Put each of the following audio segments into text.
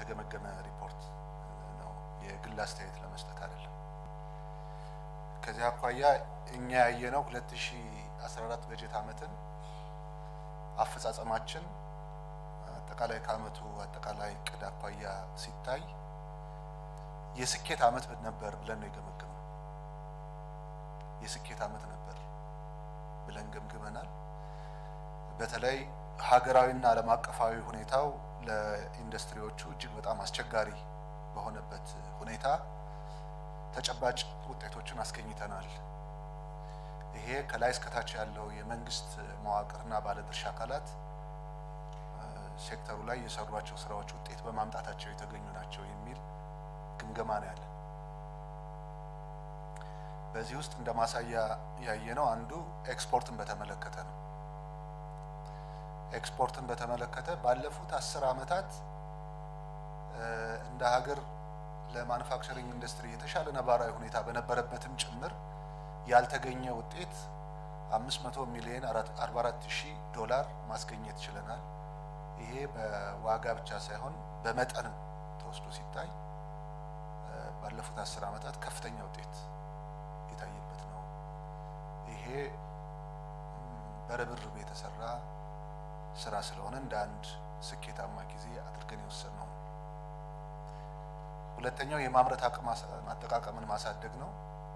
የተገመገመ ሪፖርት ነው፣ የግል አስተያየት ለመስጠት አይደለም። ከዚህ አኳያ እኛ ያየነው 2014 በጀት ዓመትን አፈጻጸማችን አጠቃላይ ከዓመቱ አጠቃላይ እቅድ አኳያ ሲታይ የስኬት ዓመት ነበር ብለን ነው የገመገመው። የስኬት ዓመት ነበር ብለን ገምግመናል። በተለይ ሀገራዊና ዓለም አቀፋዊ ሁኔታው ለኢንዱስትሪዎቹ እጅግ በጣም አስቸጋሪ በሆነበት ሁኔታ ተጨባጭ ውጤቶችን አስገኝተናል። ይሄ ከላይ እስከታች ያለው የመንግስት መዋቅርና ባለድርሻ አካላት ሴክተሩ ላይ የሰሯቸው ስራዎች ውጤት በማምጣታቸው የተገኙ ናቸው የሚል ግምገማ ነው ያለን። በዚህ ውስጥ እንደ ማሳያ ያየነው አንዱ ኤክስፖርትን በተመለከተ ነው። ኤክስፖርትን በተመለከተ ባለፉት አስር ዓመታት እንደ ሀገር ለማኑፋክቸሪንግ ኢንዱስትሪ የተሻለ ነባራዊ ሁኔታ በነበረበትም ጭምር ያልተገኘ ውጤት 500 ሚሊዮን 44 ሺህ ዶላር ማስገኘት ችለናል። ይሄ በዋጋ ብቻ ሳይሆን በመጠንም ተወስዶ ሲታይ ባለፉት አስር ዓመታት ከፍተኛ ውጤት የታየበት ነው። ይሄ በርብርብ የተሰራ ስራ ስለሆነ እንደ አንድ ስኬታማ ጊዜ አድርገን የወሰድነው ነው። ሁለተኛው የማምረት አቅም አጠቃቀምን ማሳደግ ነው።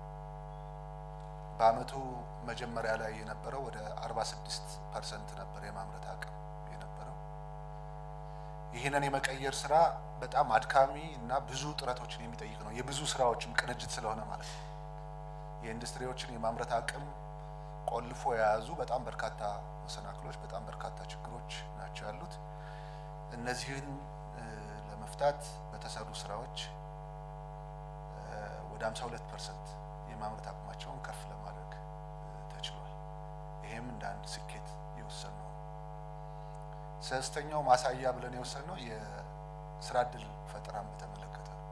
በአመቱ መጀመሪያ ላይ የነበረው ወደ 46 ፐርሰንት ነበር የማምረት አቅም የነበረው። ይህንን የመቀየር ስራ በጣም አድካሚ እና ብዙ ጥረቶችን የሚጠይቅ ነው። የብዙ ስራዎችም ቅንጅት ስለሆነ ማለት ነው። የኢንዱስትሪዎችን የማምረት አቅም ቆልፎ የያዙ በጣም በርካታ መሰናክሎች፣ በጣም በርካታ ችግሮች ናቸው ያሉት። እነዚህን ለመፍታት በተሰሩ ስራዎች ወደ 52 ፐርሰንት የማምረት አቅማቸውን ከፍ ለማድረግ ተችሏል። ይሄም እንደ አንድ ስኬት የወሰንነው ነው። ሶስተኛው ማሳያ ብለን የወሰንነው የስራ እድል ፈጠራን በተመለከተ ነው።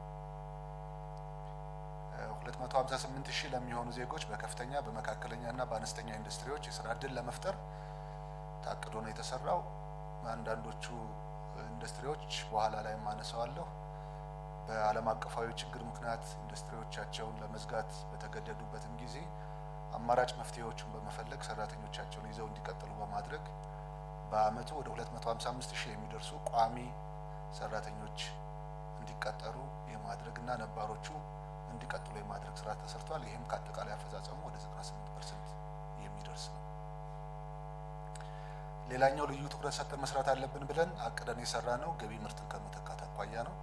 258 ሺህ ለሚሆኑ ዜጎች በከፍተኛ በመካከለኛ እና በአነስተኛ ኢንዱስትሪዎች የስራ እድል ለመፍጠር ታቅዶ ነው የተሰራው። አንዳንዶቹ ኢንዱስትሪዎች በኋላ ላይ ማነሳዋለሁ በዓለም አቀፋዊ ችግር ምክንያት ኢንዱስትሪዎቻቸውን ለመዝጋት በተገደዱበትም ጊዜ አማራጭ መፍትሄዎችን በመፈለግ ሰራተኞቻቸውን ይዘው እንዲቀጥሉ በማድረግ በአመቱ ወደ 255 ሺህ የሚደርሱ ቋሚ ሰራተኞች እንዲቀጠሩ የማድረግ እና ነባሮቹ እንዲቀጥሉ የማድረግ ስራ ተሰርቷል። ይህም ከአጠቃላይ አፈጻጸሙ ወደ 98 ፐርሰንት የሚደርስ ነው። ሌላኛው ልዩ ትኩረት ሰጥተን መስራት አለብን ብለን አቅደን የሰራ ነው ገቢ ምርትን ከመተካት አኳያ ነው።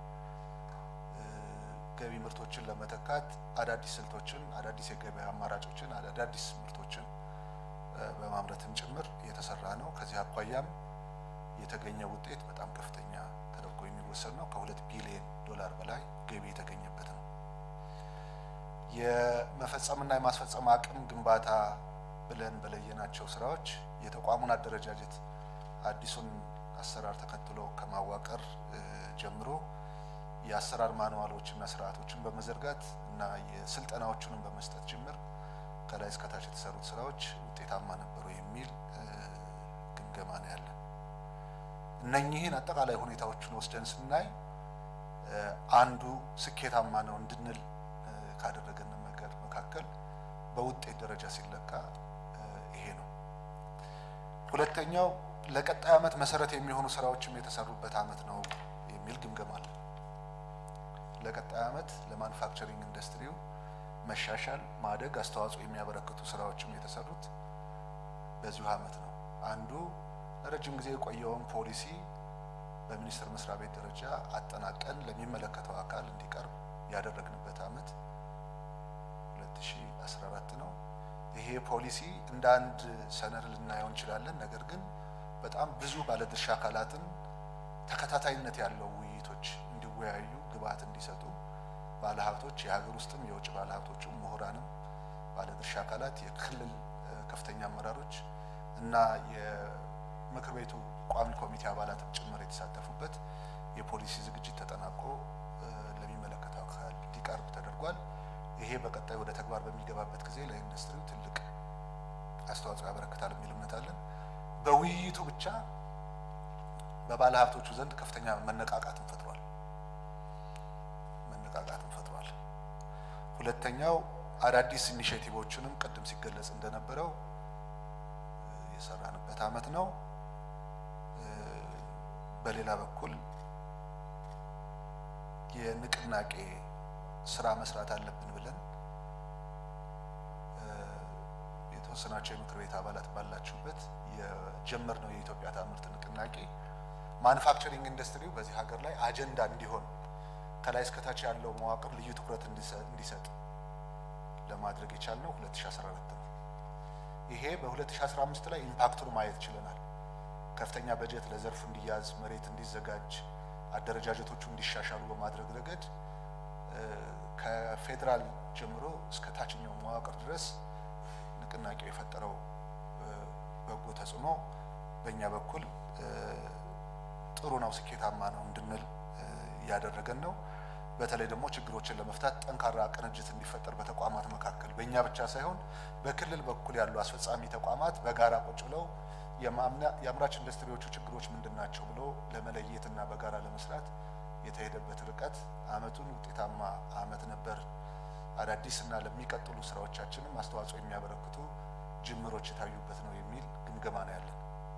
ገቢ ምርቶችን ለመተካት አዳዲስ ስልቶችን፣ አዳዲስ የገበያ አማራጮችን፣ አዳዲስ ምርቶችን በማምረትም ጭምር የተሰራ ነው። ከዚህ አኳያም የተገኘ ውጤት በጣም ከፍተኛ ተደርጎ የሚወሰድ ነው። ከሁለት ቢሊዮን ዶላር በላይ ገቢ የተገኘበት ነው። የመፈጸምና የማስፈጸም አቅም ግንባታ ብለን በለየናቸው ስራዎች የተቋሙን አደረጃጀት አዲሱን አሰራር ተከትሎ ከማዋቀር ጀምሮ የአሰራር ማንዋሎችና ስርዓቶችን በመዘርጋት እና የስልጠናዎቹንም በመስጠት ጭምር ከላይ እስከታች የተሰሩት ስራዎች ውጤታማ ነበሩ የሚል ግምገማ ነው ያለን። እነኚህን አጠቃላይ ሁኔታዎችን ወስደን ስናይ አንዱ ስኬታማ ነው እንድንል ካደረገን ነገር መካከል በውጤት ደረጃ ሲለካ ይሄ ነው። ሁለተኛው ለቀጣይ ዓመት መሰረት የሚሆኑ ስራዎችም የተሰሩበት ዓመት ነው የሚል ግምገማ አለ። ለቀጣይ ዓመት ለማኑፋክቸሪንግ ኢንዱስትሪው መሻሻል፣ ማደግ አስተዋጽኦ የሚያበረክቱ ስራዎችም የተሰሩት በዚሁ ዓመት ነው። አንዱ ለረጅም ጊዜ የቆየውን ፖሊሲ በሚኒስቴር መስሪያ ቤት ደረጃ አጠናቀን ለሚመለከተው አካል እንዲቀርብ ያደረግንበት ዓመት 2014 ነው። ይሄ ፖሊሲ እንደ አንድ ሰነድ ልናየው እንችላለን። ነገር ግን በጣም ብዙ ባለድርሻ አካላትን ተከታታይነት ያለው ውይይቶች እንዲወያዩ ግብዓት እንዲሰጡ ባለሀብቶች፣ የሀገር ውስጥም የውጭ ባለሀብቶችም፣ ምሁራንም፣ ባለድርሻ አካላት፣ የክልል ከፍተኛ አመራሮች እና የምክር ቤቱ ቋሚ ኮሚቴ አባላትም ጭምር የተሳተፉበት የፖሊሲ ዝግጅት ተጠናቆ ለሚመለከተው አካል እንዲቀርብ ተደርጓል። ይሄ በቀጣይ ወደ ተግባር በሚገባበት ጊዜ ለኢንዱስትሪው ትልቅ አስተዋጽኦ ያበረክታል የሚል እምነት አለን። በውይይቱ ብቻ በባለ ሀብቶቹ ዘንድ ከፍተኛ መነቃቃትን ፈጥሯል። መነቃቃትን ፈጥሯል። ሁለተኛው አዳዲስ ኢኒሼቲቮችንም ቅድም ሲገለጽ እንደነበረው የሰራንበት አመት ነው። በሌላ በኩል የንቅናቄ ስራ መስራት አለብን ብለን የተወሰናቸው የምክር ቤት አባላት ባላችሁበት የጀመርነው የኢትዮጵያ ታምርት ንቅናቄ ማኑፋክቸሪንግ ኢንዱስትሪው በዚህ ሀገር ላይ አጀንዳ እንዲሆን ከላይ እስከታች ያለው መዋቅር ልዩ ትኩረት እንዲሰጥ ለማድረግ የቻልነው 2014 ነው። ይሄ በ2015 ላይ ኢምፓክቱን ማየት ችለናል። ከፍተኛ በጀት ለዘርፉ እንዲያዝ፣ መሬት እንዲዘጋጅ፣ አደረጃጀቶቹ እንዲሻሻሉ በማድረግ ረገድ ከፌዴራል ጀምሮ እስከ ታችኛው መዋቅር ድረስ ንቅናቄው የፈጠረው በጎ ተጽዕኖ በእኛ በኩል ጥሩ ነው፣ ስኬታማ ነው እንድንል እያደረገን ነው። በተለይ ደግሞ ችግሮችን ለመፍታት ጠንካራ ቅንጅት እንዲፈጠር በተቋማት መካከል በእኛ ብቻ ሳይሆን በክልል በኩል ያሉ አስፈጻሚ ተቋማት በጋራ ቁጭ ብለው የአምራች ኢንዱስትሪዎቹ ችግሮች ምንድን ናቸው ብሎ ለመለየትና በጋራ ለመስራት የተሄደበት ርቀት አመቱን ውጤታማ አመት ነበር። አዳዲስ እና ለሚቀጥሉ ስራዎቻችንም አስተዋጽኦ የሚያበረክቱ ጅምሮች የታዩበት ነው የሚል ግምገማ ነው ያለን።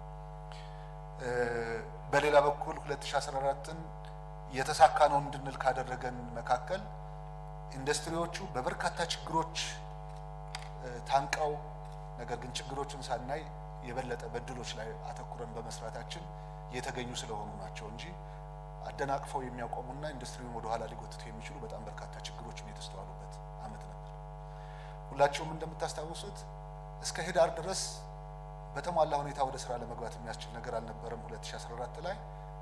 በሌላ በኩል 2014ን የተሳካ ነው እንድንል ካደረገን መካከል ኢንዱስትሪዎቹ በበርካታ ችግሮች ታንቀው ነገር ግን ችግሮችን ሳናይ የበለጠ በድሎች ላይ አተኩረን በመስራታችን የተገኙ ስለሆኑ ናቸው እንጂ አደናቅፈው የሚያቆሙና ኢንዱስትሪውን ወደኋላ ሊጎትቱ የሚችሉ በጣም በርካታ ችግሮችም የተስተዋሉበት አመት ነበር። ሁላችሁም እንደምታስታውሱት እስከ ህዳር ድረስ በተሟላ ሁኔታ ወደ ስራ ለመግባት የሚያስችል ነገር አልነበረም። 2014 ላይ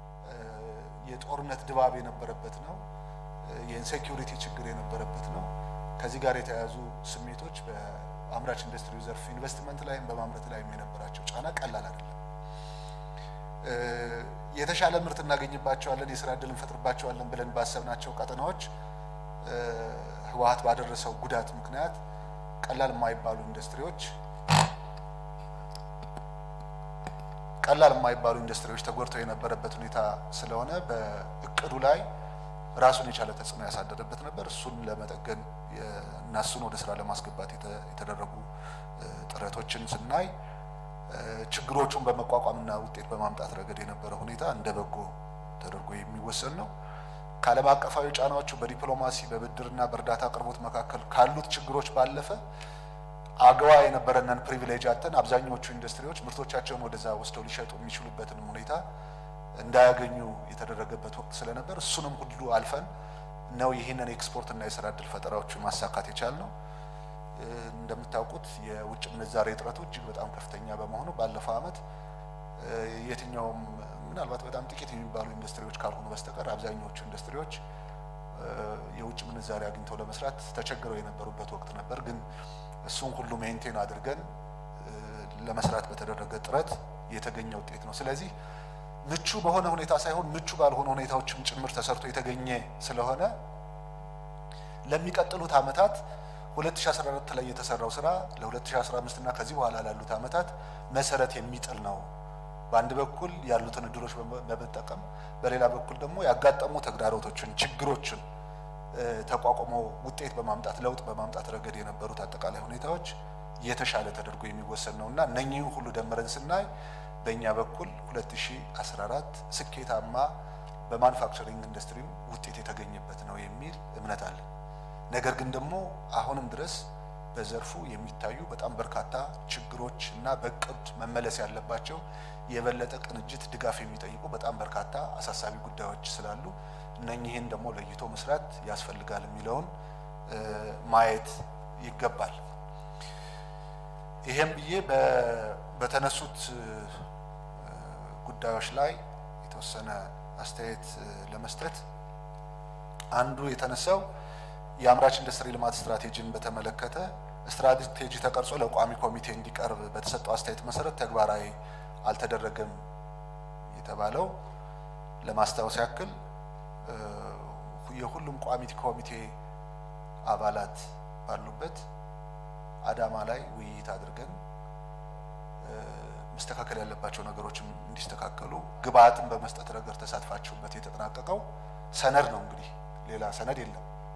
የጦርነት ድባብ የነበረበት ነው። የኢንሴኪሪቲ ችግር የነበረበት ነው። ከዚህ ጋር የተያያዙ ስሜቶች በአምራች ኢንዱስትሪው ዘርፍ ኢንቨስትመንት ላይም በማምረት ላይም የነበራቸው ጫና ቀላል አይደለም። የተሻለ ምርት እናገኝባቸዋለን፣ የስራ እድል እንፈጥርባቸዋለን ብለን ባሰብናቸው ቀጠናዎች ህወሓት ባደረሰው ጉዳት ምክንያት ቀላል የማይባሉ ኢንዱስትሪዎች ቀላል የማይባሉ ኢንዱስትሪዎች ተጎድተው የነበረበት ሁኔታ ስለሆነ በእቅዱ ላይ ራሱን የቻለ ተጽዕኖ ያሳደረበት ነበር። እሱን ለመጠገን እና እሱን ወደ ስራ ለማስገባት የተደረጉ ጥረቶችን ስናይ ችግሮቹን በመቋቋምና ውጤት በማምጣት ረገድ የነበረ ሁኔታ እንደ በጎ ተደርጎ የሚወሰን ነው። ከዓለም አቀፋዊ ጫናዎቹ በዲፕሎማሲ በብድርና በእርዳታ አቅርቦት መካከል ካሉት ችግሮች ባለፈ አገዋ የነበረንን ፕሪቪሌጅ አተን አብዛኛዎቹ ኢንዱስትሪዎች ምርቶቻቸውን ወደዛ ወስደው ሊሸጡ የሚችሉበትን ሁኔታ እንዳያገኙ የተደረገበት ወቅት ስለነበር እሱንም ሁሉ አልፈን ነው ይህንን ኤክስፖርት እና የስራ እድል ፈጠራዎችን ማሳካት የቻልነው። እንደምታውቁት የውጭ ምንዛሬ እጥረቱ እጅግ በጣም ከፍተኛ በመሆኑ ባለፈው ዓመት የትኛውም ምናልባት በጣም ጥቂት የሚባሉ ኢንዱስትሪዎች ካልሆኑ በስተቀር አብዛኛዎቹ ኢንዱስትሪዎች የውጭ ምንዛሬ አግኝተው ለመስራት ተቸግረው የነበሩበት ወቅት ነበር። ግን እሱን ሁሉ ሜንቴን አድርገን ለመስራት በተደረገ ጥረት የተገኘ ውጤት ነው። ስለዚህ ምቹ በሆነ ሁኔታ ሳይሆን ምቹ ባልሆነ ሁኔታዎችም ጭምር ተሰርቶ የተገኘ ስለሆነ ለሚቀጥሉት ዓመታት 2014 ላይ የተሰራው ስራ ለ2015 እና ከዚህ በኋላ ላሉት ዓመታት መሰረት የሚጥል ነው። በአንድ በኩል ያሉትን እድሎች በመጠቀም በሌላ በኩል ደግሞ ያጋጠሙ ተግዳሮቶችን፣ ችግሮችን ተቋቁሞ ውጤት በማምጣት ለውጥ በማምጣት ረገድ የነበሩት አጠቃላይ ሁኔታዎች የተሻለ ተደርጎ የሚወሰን ነው እና እነኚህን ሁሉ ደምረን ስናይ በእኛ በኩል 2014 ስኬታማ በማኑፋክቸሪንግ ኢንዱስትሪው ውጤት የተገኘበት ነው የሚል እምነት አለ። ነገር ግን ደግሞ አሁንም ድረስ በዘርፉ የሚታዩ በጣም በርካታ ችግሮች እና በእቅድ መመለስ ያለባቸው የበለጠ ቅንጅት፣ ድጋፍ የሚጠይቁ በጣም በርካታ አሳሳቢ ጉዳዮች ስላሉ እነኚህን ደግሞ ለይቶ መስራት ያስፈልጋል የሚለውን ማየት ይገባል። ይሄም ብዬ በተነሱት ጉዳዮች ላይ የተወሰነ አስተያየት ለመስጠት አንዱ የተነሳው የአምራች ኢንዱስትሪ ልማት ስትራቴጂን በተመለከተ ስትራቴጂ ተቀርጾ ለቋሚ ኮሚቴ እንዲቀርብ በተሰጠው አስተያየት መሰረት ተግባራዊ አልተደረገም የተባለው ለማስታወስ ያክል የሁሉም ቋሚ ኮሚቴ አባላት ባሉበት አዳማ ላይ ውይይት አድርገን መስተካከል ያለባቸው ነገሮችም እንዲስተካከሉ ግብአትን በመስጠት ረገድ ተሳትፋችሁበት የተጠናቀቀው ሰነድ ነው። እንግዲህ ሌላ ሰነድ የለም።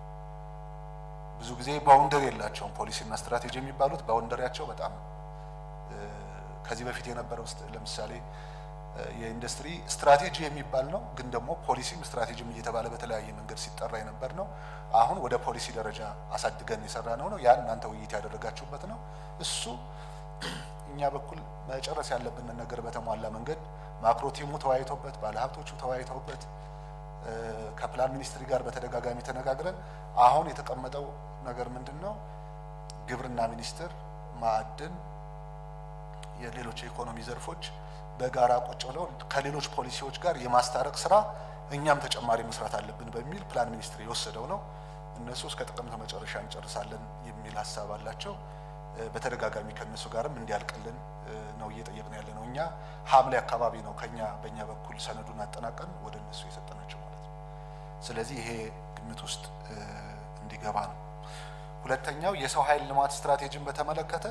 ብዙ ጊዜ ባውንደሪ የላቸውም። ፖሊሲና ስትራቴጂ የሚባሉት ባውንደሪያቸው በጣም ከዚህ በፊት የነበረው ለምሳሌ የኢንዱስትሪ ስትራቴጂ የሚባል ነው፣ ግን ደግሞ ፖሊሲም ስትራቴጂም እየተባለ በተለያየ መንገድ ሲጠራ የነበር ነው። አሁን ወደ ፖሊሲ ደረጃ አሳድገን የሰራ ነው ነው ያን እናንተ ውይይት ያደረጋችሁበት ነው። እሱ እኛ በኩል መጨረስ ያለብንን ነገር በተሟላ መንገድ ማክሮ ቲሙ ተወያይቶበት፣ ባለሀብቶቹ ተወያይተውበት ከፕላን ሚኒስትሪ ጋር በተደጋጋሚ ተነጋግረን አሁን የተቀመጠው ነገር ምንድን ነው? ግብርና ሚኒስቴር፣ ማዕድን፣ የሌሎች የኢኮኖሚ ዘርፎች በጋራ ቁጭ ብለው ከሌሎች ፖሊሲዎች ጋር የማስታረቅ ስራ እኛም ተጨማሪ መስራት አለብን በሚል ፕላን ሚኒስትር የወሰደው ነው። እነሱ እስከ ጥቅምት መጨረሻ እንጨርሳለን የሚል ሀሳብ አላቸው። በተደጋጋሚ ከእነሱ ጋርም እንዲያልቅልን ነው እየጠየቅን ያለ ነው። እኛ ሐምሌ አካባቢ ነው ከኛ በእኛ በኩል ሰነዱን አጠናቀን ወደ እነሱ የሰጠናቸው ማለት ነው። ስለዚህ ይሄ ግምት ውስጥ እንዲገባ ነው። ሁለተኛው የሰው ኃይል ልማት ስትራቴጂን በተመለከተ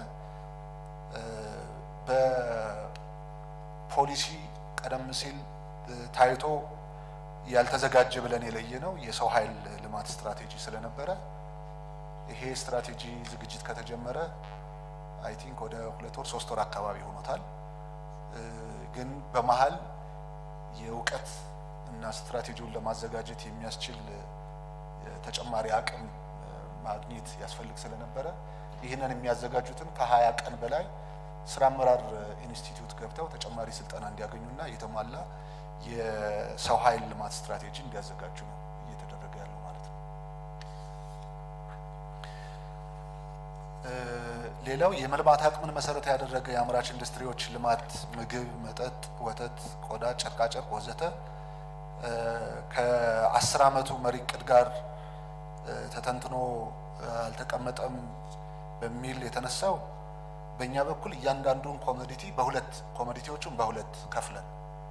በፖሊሲ ቀደም ሲል ታይቶ ያልተዘጋጀ ብለን የለየ ነው የሰው ኃይል ልማት ስትራቴጂ ስለነበረ ይሄ ስትራቴጂ ዝግጅት ከተጀመረ አይ ቲንክ ወደ ሁለት ወር ሶስት ወር አካባቢ ሆኖታል። ግን በመሀል የእውቀት እና ስትራቴጂውን ለማዘጋጀት የሚያስችል ተጨማሪ አቅም ማግኘት ያስፈልግ ስለነበረ ይህንን የሚያዘጋጁትን ከሀያ ቀን በላይ ስራ አመራር ኢንስቲትዩት ገብተው ተጨማሪ ስልጠና እንዲያገኙና የተሟላ የሰው ኃይል ልማት ስትራቴጂ እንዲያዘጋጁ ነው እየተደረገ ያለው ማለት ነው። ሌላው የመልማት አቅምን መሰረት ያደረገ የአምራች ኢንዱስትሪዎች ልማት ምግብ፣ መጠጥ፣ ወተት፣ ቆዳ፣ ጨርቃጨርቅ ወዘተ ከአስር ዓመቱ መሪ እቅድ ጋር ተተንትኖ አልተቀመጠም በሚል የተነሳው በእኛ በኩል እያንዳንዱን ኮሞዲቲ በሁለት ኮሞዲቲዎቹን በሁለት ከፍለን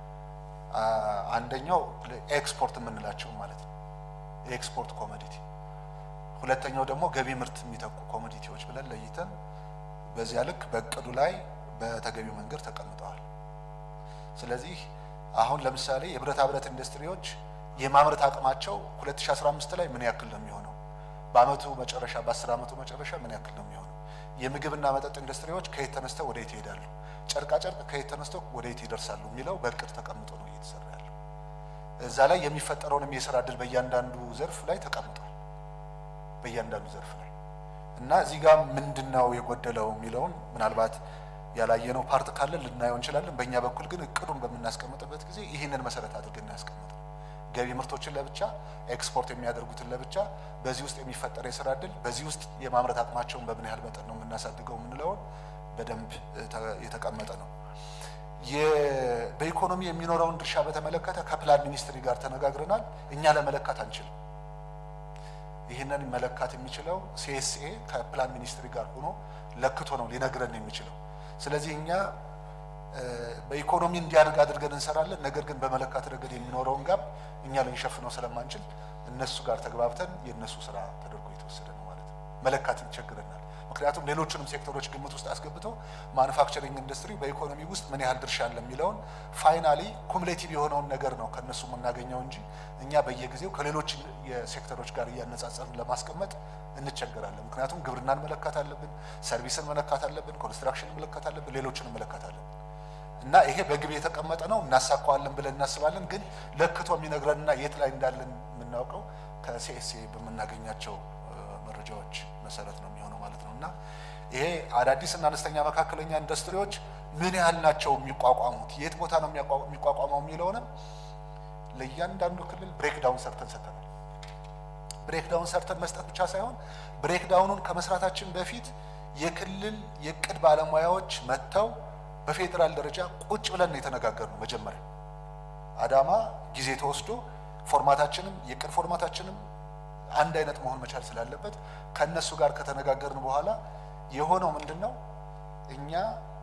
አንደኛው ኤክስፖርት የምንላቸው ማለት ነው የኤክስፖርት ኮሞዲቲ፣ ሁለተኛው ደግሞ ገቢ ምርት የሚተኩ ኮሞዲቲዎች ብለን ለይተን በዚያ ልክ በእቅዱ ላይ በተገቢው መንገድ ተቀምጠዋል። ስለዚህ አሁን ለምሳሌ የብረታ ብረት ኢንዱስትሪዎች የማምረት አቅማቸው 2015 ላይ ምን ያክል ነው የሚሆነው? በአመቱ መጨረሻ በ10 ዓመቱ መጨረሻ ምን ያክል ነው የሚሆነው? የምግብና መጠጥ ኢንዱስትሪዎች ከየት ተነስተው ወደ የት ይሄዳሉ? ጨርቃጨርቅ ከየት ተነስተው ወደ የት ይደርሳሉ? የሚለው በእቅድ ተቀምጦ ነው እየተሰራ ያለው። እዛ ላይ የሚፈጠረውንም የስራ እድል በእያንዳንዱ ዘርፍ ላይ ተቀምጧል። በእያንዳንዱ ዘርፍ ላይ እና እዚህ ጋር ምንድን ነው የጎደለው የሚለውን ምናልባት ያላየነው ፓርት ካለ ልናየው እንችላለን። በእኛ በኩል ግን እቅዱን በምናስቀምጥበት ጊዜ ይህንን መሰረት አድርገን እናያስቀምጥ ገቢ ምርቶችን ለብቻ ኤክስፖርት የሚያደርጉትን ለብቻ በዚህ ውስጥ የሚፈጠር የስራ እድል በዚህ ውስጥ የማምረት አቅማቸውን በምን ያህል መጠን ነው የምናሳድገው የምንለውን በደንብ የተቀመጠ ነው። በኢኮኖሚ የሚኖረውን ድርሻ በተመለከተ ከፕላን ሚኒስትሪ ጋር ተነጋግረናል። እኛ ለመለካት አንችልም። ይህንን መለካት የሚችለው ሲኤስኤ ከፕላን ሚኒስትሪ ጋር ሆኖ ለክቶ ነው ሊነግረን የሚችለው። ስለዚህ እኛ በኢኮኖሚ እንዲያድግ አድርገን እንሰራለን። ነገር ግን በመለካት ረገድ የሚኖረውን ጋብ እኛ ልንሸፍነው ስለማንችል እነሱ ጋር ተግባብተን የእነሱ ስራ ተደርጎ የተወሰደ ነው ማለት ነው። መለካት ይቸግረናል። ምክንያቱም ሌሎችንም ሴክተሮች ግምት ውስጥ አስገብቶ ማኑፋክቸሪንግ ኢንዱስትሪ በኢኮኖሚ ውስጥ ምን ያህል ድርሻ አለ የሚለውን ፋይናሊ ኩሙሌቲቭ የሆነውን ነገር ነው ከእነሱ የምናገኘው እንጂ እኛ በየጊዜው ከሌሎች የሴክተሮች ጋር እያነጻጸርን ለማስቀመጥ እንቸገራለን። ምክንያቱም ግብርናን መለካት አለብን፣ ሰርቪስን መለካት አለብን፣ ኮንስትራክሽን መለካት አለብን፣ ሌሎችንም መለካት አለብን እና ይሄ በግብ የተቀመጠ ነው። እናሳካዋለን ብለን እናስባለን። ግን ለክቶ የሚነግረንና የት ላይ እንዳለን የምናውቀው ከሲኤስኤ በምናገኛቸው መረጃዎች መሰረት ነው የሚሆነው ማለት ነው እና ይሄ አዳዲስ እና አነስተኛ መካከለኛ ኢንዱስትሪዎች ምን ያህል ናቸው የሚቋቋሙት፣ የት ቦታ ነው የሚቋቋመው የሚለውንም ለእያንዳንዱ ክልል ብሬክዳውን ሰርተን ሰጥተናል። ብሬክዳውን ሰርተን መስጠት ብቻ ሳይሆን ብሬክዳውኑን ከመስራታችን በፊት የክልል የእቅድ ባለሙያዎች መጥተው በፌዴራል ደረጃ ቁጭ ብለን የተነጋገርነው መጀመሪያ አዳማ ጊዜ ተወስዶ ፎርማታችንም የቅድ ፎርማታችንም አንድ አይነት መሆን መቻል ስላለበት ከእነሱ ጋር ከተነጋገርን በኋላ የሆነው ምንድን ነው እኛ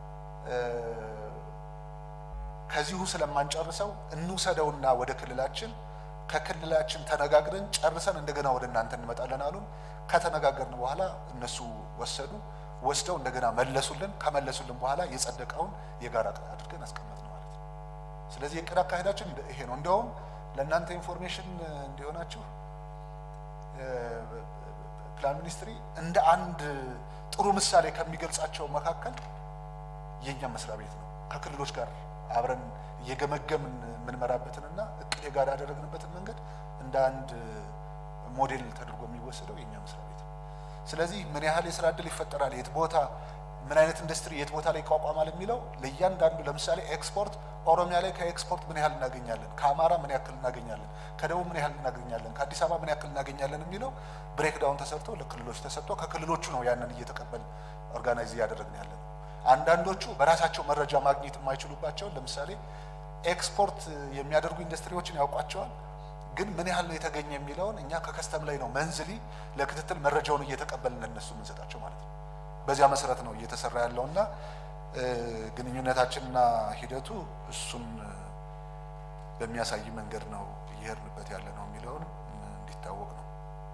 ከዚሁ ስለማንጨርሰው እንውሰደውና ወደ ክልላችን ከክልላችን ተነጋግረን ጨርሰን እንደገና ወደ እናንተ እንመጣለን አሉን። ከተነጋገርን በኋላ እነሱ ወሰዱ። ወስደው እንደገና መለሱልን። ከመለሱልን በኋላ የጸደቀውን የጋራ እቅድ አድርገን አስቀመጥን ማለት ነው። ስለዚህ የእቅድ አካሄዳችን ይሄ ነው። እንደውም ለእናንተ ኢንፎርሜሽን እንዲሆናችሁ ፕላን ሚኒስትሪ እንደ አንድ ጥሩ ምሳሌ ከሚገልጻቸው መካከል የእኛ መስሪያ ቤት ነው። ከክልሎች ጋር አብረን እየገመገምን የምንመራበትንና እቅድ የጋራ ያደረግንበትን መንገድ እንደ አንድ ሞዴል ተደርጎ የሚወሰደው የእኛ መስሪያ ቤት ነው። ስለዚህ ምን ያህል የስራ እድል ይፈጠራል፣ የት ቦታ ምን አይነት ኢንዱስትሪ የት ቦታ ላይ ይቋቋማል የሚለው ለእያንዳንዱ ለምሳሌ ኤክስፖርት ኦሮሚያ ላይ ከኤክስፖርት ምን ያህል እናገኛለን፣ ከአማራ ምን ያክል እናገኛለን፣ ከደቡብ ምን ያህል እናገኛለን፣ ከአዲስ አበባ ምን ያክል እናገኛለን የሚለው ብሬክዳውን ተሰርቶ ለክልሎች ተሰጥቶ ከክልሎቹ ነው ያንን እየተቀበል ኦርጋናይዝ እያደረግን ያለ ነው። አንዳንዶቹ በራሳቸው መረጃ ማግኘት የማይችሉባቸውን ለምሳሌ ኤክስፖርት የሚያደርጉ ኢንዱስትሪዎችን ያውቋቸዋል። ግን ምን ያህል ነው የተገኘ የሚለውን እኛ ከከስተም ላይ ነው መንዝሊ ለክትትል መረጃውን እየተቀበልን ለነሱ የምንሰጣቸው ማለት ነው። በዚያ መሰረት ነው እየተሰራ ያለውና ግንኙነታችንና ሂደቱ እሱን በሚያሳይ መንገድ ነው እየሄድንበት ያለ ነው የሚለውን እንዲታወቅ ነው።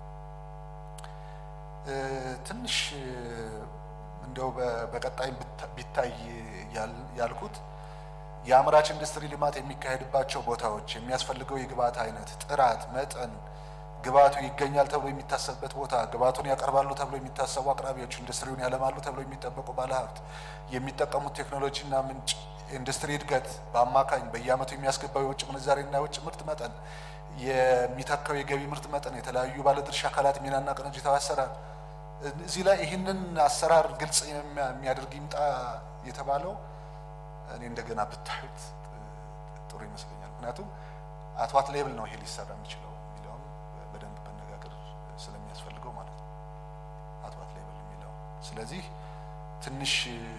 ትንሽ እንደው በቀጣይ ቢታይ ያልኩት የአምራች ኢንዱስትሪ ልማት የሚካሄድባቸው ቦታዎች የሚያስፈልገው የግብአት አይነት፣ ጥራት፣ መጠን ግብአቱ ይገኛል ተብሎ የሚታሰብበት ቦታ ግብአቱን ያቀርባሉ ተብሎ የሚታሰቡ አቅራቢዎች፣ ኢንዱስትሪውን ያለማሉ ተብሎ የሚጠበቁ ባለሀብት፣ የሚጠቀሙት ቴክኖሎጂና ምንጭ፣ ኢንዱስትሪ እድገት በአማካኝ በየዓመቱ የሚያስገባው የውጭ ምንዛሬና የውጭ ምርት መጠን፣ የሚተካው የገቢ ምርት መጠን፣ የተለያዩ ባለድርሻ አካላት ሚናና ቅንጅታዊ አሰራር እዚህ ላይ ይህንን አሰራር ግልጽ የሚያደርግ ይምጣ የተባለው እኔ እንደገና ብታዩት ጥሩ ይመስለኛል። ምክንያቱም አትዋት ሌብል ነው ይሄ ሊሰራ የሚችለው የሚለውም በደንብ መነጋገር ስለሚያስፈልገው ማለት ነው። አትዋት ሌብል የሚለው ስለዚህ ትንሽ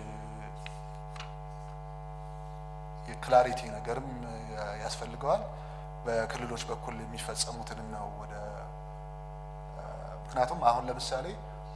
የክላሪቲ ነገርም ያስፈልገዋል። በክልሎች በኩል የሚፈጸሙትንም ነው ወደ ምክንያቱም አሁን ለምሳሌ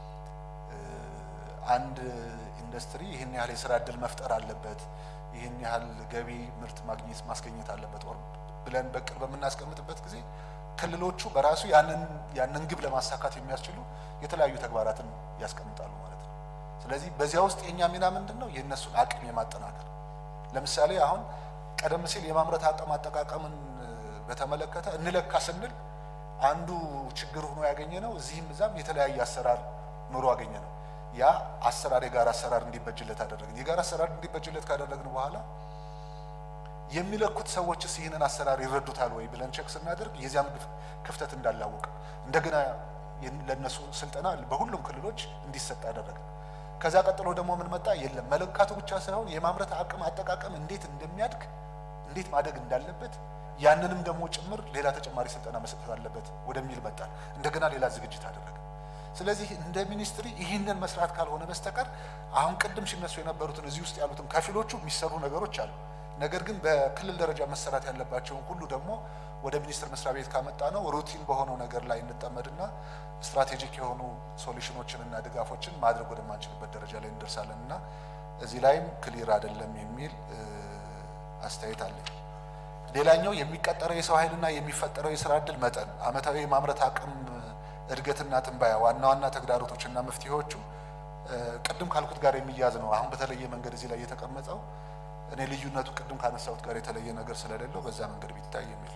አንድ ኢንዱስትሪ ይህን ያህል የስራ እድል መፍጠር አለበት፣ ይህን ያህል ገቢ ምርት ማግኘት ማስገኘት አለበት ወር ብለን በቅር በምናስቀምጥበት ጊዜ ክልሎቹ በራሱ ያንን ያንን ግብ ለማሳካት የሚያስችሉ የተለያዩ ተግባራትን ያስቀምጣሉ ማለት ነው። ስለዚህ በዚያ ውስጥ የእኛ ሚና ምንድን ነው? የእነሱን አቅም የማጠናከር ለምሳሌ አሁን ቀደም ሲል የማምረት አቅም አጠቃቀምን በተመለከተ እንለካ ስንል አንዱ ችግር ሆኖ ያገኘ ነው። እዚህም እዛም የተለያየ አሰራር ኑሮ አገኘ ነው። ያ አሰራር የጋራ አሰራር እንዲበጅለት አደረግን። የጋራ አሰራር እንዲበጅለት ካደረግን በኋላ የሚለኩት ሰዎችስ ይህንን አሰራር ይረዱታል ወይ ብለን ቼክ ስናደርግ የዚያም ክፍተት እንዳላወቅ እንደገና ለእነሱ ስልጠና በሁሉም ክልሎች እንዲሰጥ አደረግን። ከዛ ቀጥሎ ደግሞ ምን መጣ? የለም መለካቱ ብቻ ሳይሆን የማምረት አቅም አጠቃቀም እንዴት እንደሚያድግ እንዴት ማደግ እንዳለበት ያንንም ደግሞ ጭምር ሌላ ተጨማሪ ስልጠና መሰጠት አለበት ወደሚል መጣል። እንደገና ሌላ ዝግጅት አደረገ። ስለዚህ እንደ ሚኒስትሪ ይህንን መስራት ካልሆነ በስተቀር አሁን ቅድም ሲነሱ የነበሩትን እዚህ ውስጥ ያሉትን ከፊሎቹ የሚሰሩ ነገሮች አሉ። ነገር ግን በክልል ደረጃ መሰራት ያለባቸውን ሁሉ ደግሞ ወደ ሚኒስቴር መስሪያ ቤት ካመጣ ነው ሩቲን በሆነው ነገር ላይ እንጠመድና ስትራቴጂክ የሆኑ ሶሉሽኖችንና ድጋፎችን ማድረግ ወደማንችልበት ደረጃ ላይ እንደርሳለን እና እዚህ ላይም ክሊር አይደለም የሚል አስተያየት አለኝ። ሌላኛው የሚቀጠረው የሰው ኃይልና የሚፈጠረው የስራ እድል መጠን፣ አመታዊ የማምረት አቅም እድገትና ትንባያ፣ ዋና ዋና ተግዳሮቶችና መፍትሄዎቹ ቅድም ካልኩት ጋር የሚያዝ ነው። አሁን በተለየ መንገድ እዚህ ላይ የተቀመጠው እኔ ልዩነቱ ቅድም ካነሳሁት ጋር የተለየ ነገር ስለሌለው በዛ መንገድ ቢታይ የሚል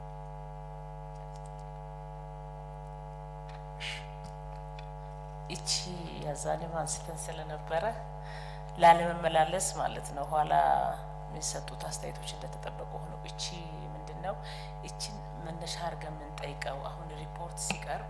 ይቺ ያዛኔም አንስተን ስለነበረ ላለመመላለስ ማለት ነው። ኋላ የሚሰጡት አስተያየቶች እንደተጠበቁ ሆነው እቺ ምንድን ነው? እቺን መነሻ አድርገን የምንጠይቀው አሁን ሪፖርት ሲቀርብ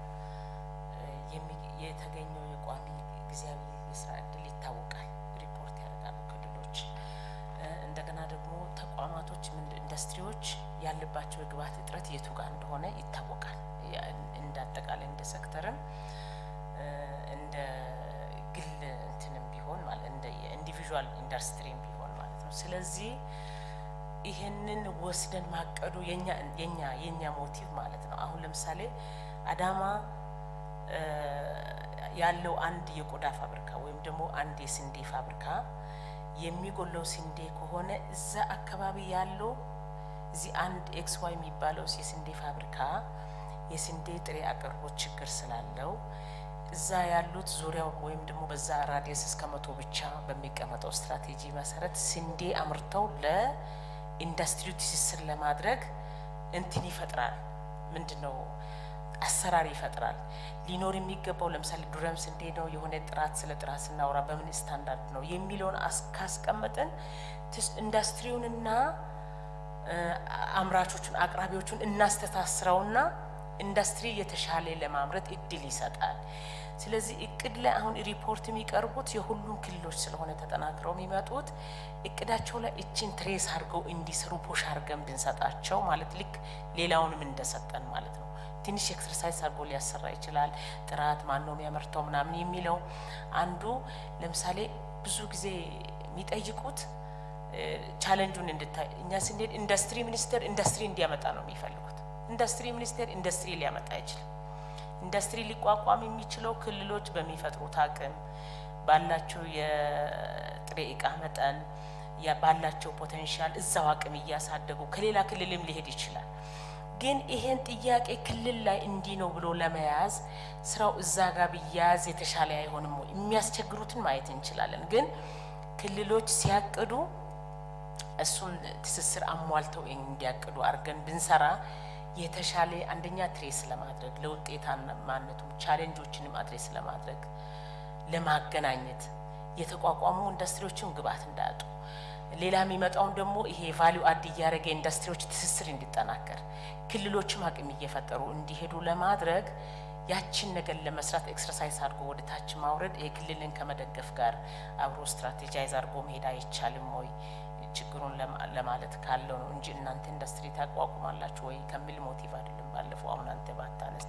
የተገኘው የቋሚ ጊዜያዊ የስራ እድል ይታወቃል። ሪፖርት ያደርጋሉ ክልሎች። እንደገና ደግሞ ተቋማቶች፣ ኢንዱስትሪዎች ያለባቸው የግብዓት እጥረት የቱ ጋር እንደሆነ ይታወቃል። እንደ አጠቃላይ እንደ ሴክተርም እንደ ግል እንትንም ቢሆን ማለት እንደ ኢንዲቪዥዋል ኢንዱስትሪም ቢሆን ማለት ነው። ስለዚህ ይሄንን ወስደን ማቀዱ የኛ የኛ የኛ ሞቲቭ ማለት ነው። አሁን ለምሳሌ አዳማ ያለው አንድ የቆዳ ፋብሪካ ወይም ደግሞ አንድ የስንዴ ፋብሪካ የሚጎለው ስንዴ ከሆነ እዛ አካባቢ ያለው እዚህ አንድ ኤክስ ዋይ የሚባለው የስንዴ ፋብሪካ የስንዴ ጥሬ አቅርቦት ችግር ስላለው እዛ ያሉት ዙሪያው ወይም ደግሞ በዛ ራዲየስ እስከ መቶ ብቻ በሚቀመጠው ስትራቴጂ መሰረት ስንዴ አምርተው ለኢንዱስትሪው ትስስር ለማድረግ እንትን ይፈጥራል። ምንድን ነው አሰራር ይፈጥራል። ሊኖር የሚገባው ለምሳሌ ዱረም ስንዴ ነው የሆነ ጥራት ስለ ጥራት ስናወራ በምን ስታንዳርድ ነው የሚለውን ካስቀመጥን ኢንዱስትሪውንና አምራቾቹን አቅራቢዎቹን እናስተሳስረውና ኢንዱስትሪ የተሻለ ለማምረት እድል ይሰጣል። ስለዚህ እቅድ ላይ አሁን ሪፖርት የሚቀርቡት የሁሉም ክልሎች ስለሆነ ተጠናክረው የሚመጡት እቅዳቸው ላይ እችን ትሬስ አድርገው እንዲሰሩ ፖሽ አድርገን ብንሰጣቸው ማለት ልክ ሌላውንም እንደሰጠን ማለት ነው። ትንሽ ኤክሰርሳይዝ አድርጎ ሊያሰራ ይችላል። ጥራት ማን ነው የሚያመርተው ምናምን የሚለው አንዱ ለምሳሌ ብዙ ጊዜ የሚጠይቁት ቻለንጁን እንድታይ እኛ ስንሄድ ኢንዱስትሪ ሚኒስቴር ኢንዱስትሪ እንዲያመጣ ነው የሚፈልጉት። ኢንዱስትሪ ሚኒስቴር ኢንዱስትሪ ሊያመጣ አይችልም። ኢንዱስትሪ ሊቋቋም የሚችለው ክልሎች በሚፈጥሩት አቅም ባላቸው የጥሬ እቃ መጠን ባላቸው ፖቴንሻል እዛው አቅም እያሳደጉ ከሌላ ክልልም ሊሄድ ይችላል። ግን ይሄን ጥያቄ ክልል ላይ እንዲህ ነው ብሎ ለመያዝ ስራው እዛ ጋር ቢያያዝ የተሻለ አይሆንም ወይ? የሚያስቸግሩትን ማየት እንችላለን። ግን ክልሎች ሲያቅዱ እሱን ትስስር አሟልተው እንዲያቅዱ አድርገን ብንሰራ የተሻለ አንደኛ ትሬስ ለማድረግ ለውጤታማነቱም ቻሌንጆችንም አድሬስ ለማድረግ ለማገናኘት የተቋቋሙ ኢንዱስትሪዎችም ግብዓት እንዳያጡ ሌላ የሚመጣውን ደግሞ ይሄ ቫሊዩ አድ እያደረገ ኢንዱስትሪዎች ትስስር እንዲጠናከር ክልሎችም አቅም እየፈጠሩ እንዲሄዱ ለማድረግ ያችን ነገር ለመስራት ኤክሰርሳይዝ አድርጎ ወደ ታች ማውረድ የክልልን ከመደገፍ ጋር አብሮ ስትራቴጃይዝ አድርጎ መሄድ አይቻልም ወይ ችግሩን ለማለት ካለው ነው እንጂ እናንተ ኢንዱስትሪ ታቋቁማላችሁ ወይ ከሚል ሞቲቭ አይደለም። ባለፈው አሁን አንተ ባታነስ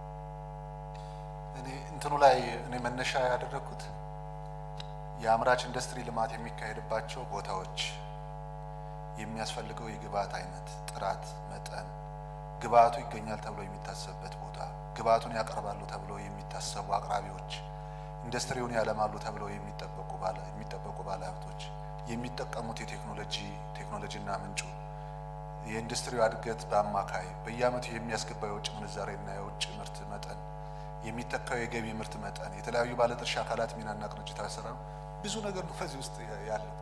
እኔ እንትኑ ላይ እኔ መነሻ ያደረግኩት የአምራች ኢንዱስትሪ ልማት የሚካሄድባቸው ቦታዎች የሚያስፈልገው የግብአት አይነት፣ ጥራት፣ መጠን፣ ግብአቱ ይገኛል ተብሎ የሚታሰብበት ቦታ፣ ግብአቱን ያቀርባሉ ተብሎ የሚታሰቡ አቅራቢዎች፣ ኢንዱስትሪውን ያለማሉ ተብለው የሚጠበቁ ባለ የሚጠበቁ ባለሀብቶች የሚጠቀሙት የቴክኖሎጂ ቴክኖሎጂና ምንጩ የኢንዱስትሪው እድገት በአማካይ በየዓመቱ የሚያስገባው የውጭ ምንዛሬና የውጭ ምርት መጠን የሚተካው የገቢ ምርት መጠን የተለያዩ ባለድርሻ አካላት ሚናና ቅንጅታዊ አሰራር ብዙ ነገር ነው በዚህ ውስጥ ያለው።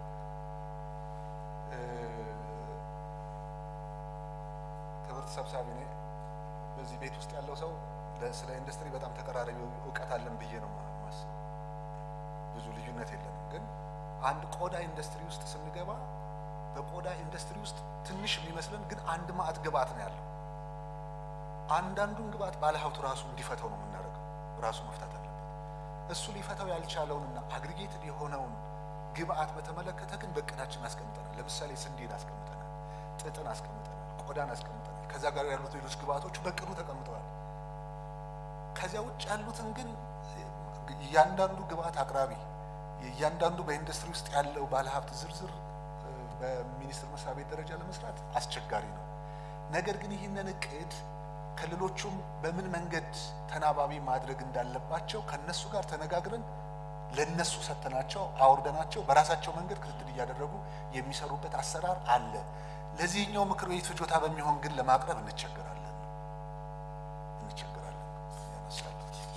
ክብርት ሰብሳቢ እኔ በዚህ ቤት ውስጥ ያለው ሰው ስለ ኢንዱስትሪ በጣም ተቀራራቢ እውቀት አለን ብዬ ነው የማስበው። ብዙ ልዩነት የለንም ግን አንድ ቆዳ ኢንዱስትሪ ውስጥ ስንገባ በቆዳ ኢንዱስትሪ ውስጥ ትንሽ የሚመስለን ግን አንድ ማዕት ግብአት ነው ያለው። አንዳንዱን ግብአት ባለሀብቱ ራሱ እንዲፈተው ነው የምናደርገው። ራሱ መፍታት አለበት። እሱ ሊፈታው ያልቻለውንና አግሪጌትድ የሆነውን ግብአት በተመለከተ ግን በእቅዳችን አስቀምጠናል። ለምሳሌ ስንዴን አስቀምጠናል፣ ጥጥን አስቀምጠናል፣ ቆዳን አስቀምጠናል። ከዛ ጋር ያሉት ሌሎች ግብአቶቹ በእቅዱ ተቀምጠዋል። ከዚያ ውጭ ያሉትን ግን እያንዳንዱ ግብአት አቅራቢ እያንዳንዱ በኢንዱስትሪ ውስጥ ያለው ባለሀብት ዝርዝር በሚኒስቴር መስሪያ ቤት ደረጃ ለመስራት አስቸጋሪ ነው። ነገር ግን ይህንን እቅድ ክልሎቹም በምን መንገድ ተናባቢ ማድረግ እንዳለባቸው ከነሱ ጋር ተነጋግረን ለነሱ ሰጥተናቸው አውርደናቸው በራሳቸው መንገድ ክትትል እያደረጉ የሚሰሩበት አሰራር አለ። ለዚህኛው ምክር ቤት ፍጆታ በሚሆን ግን ለማቅረብ እንቸገራለን እንቸገራለን ያነሳል።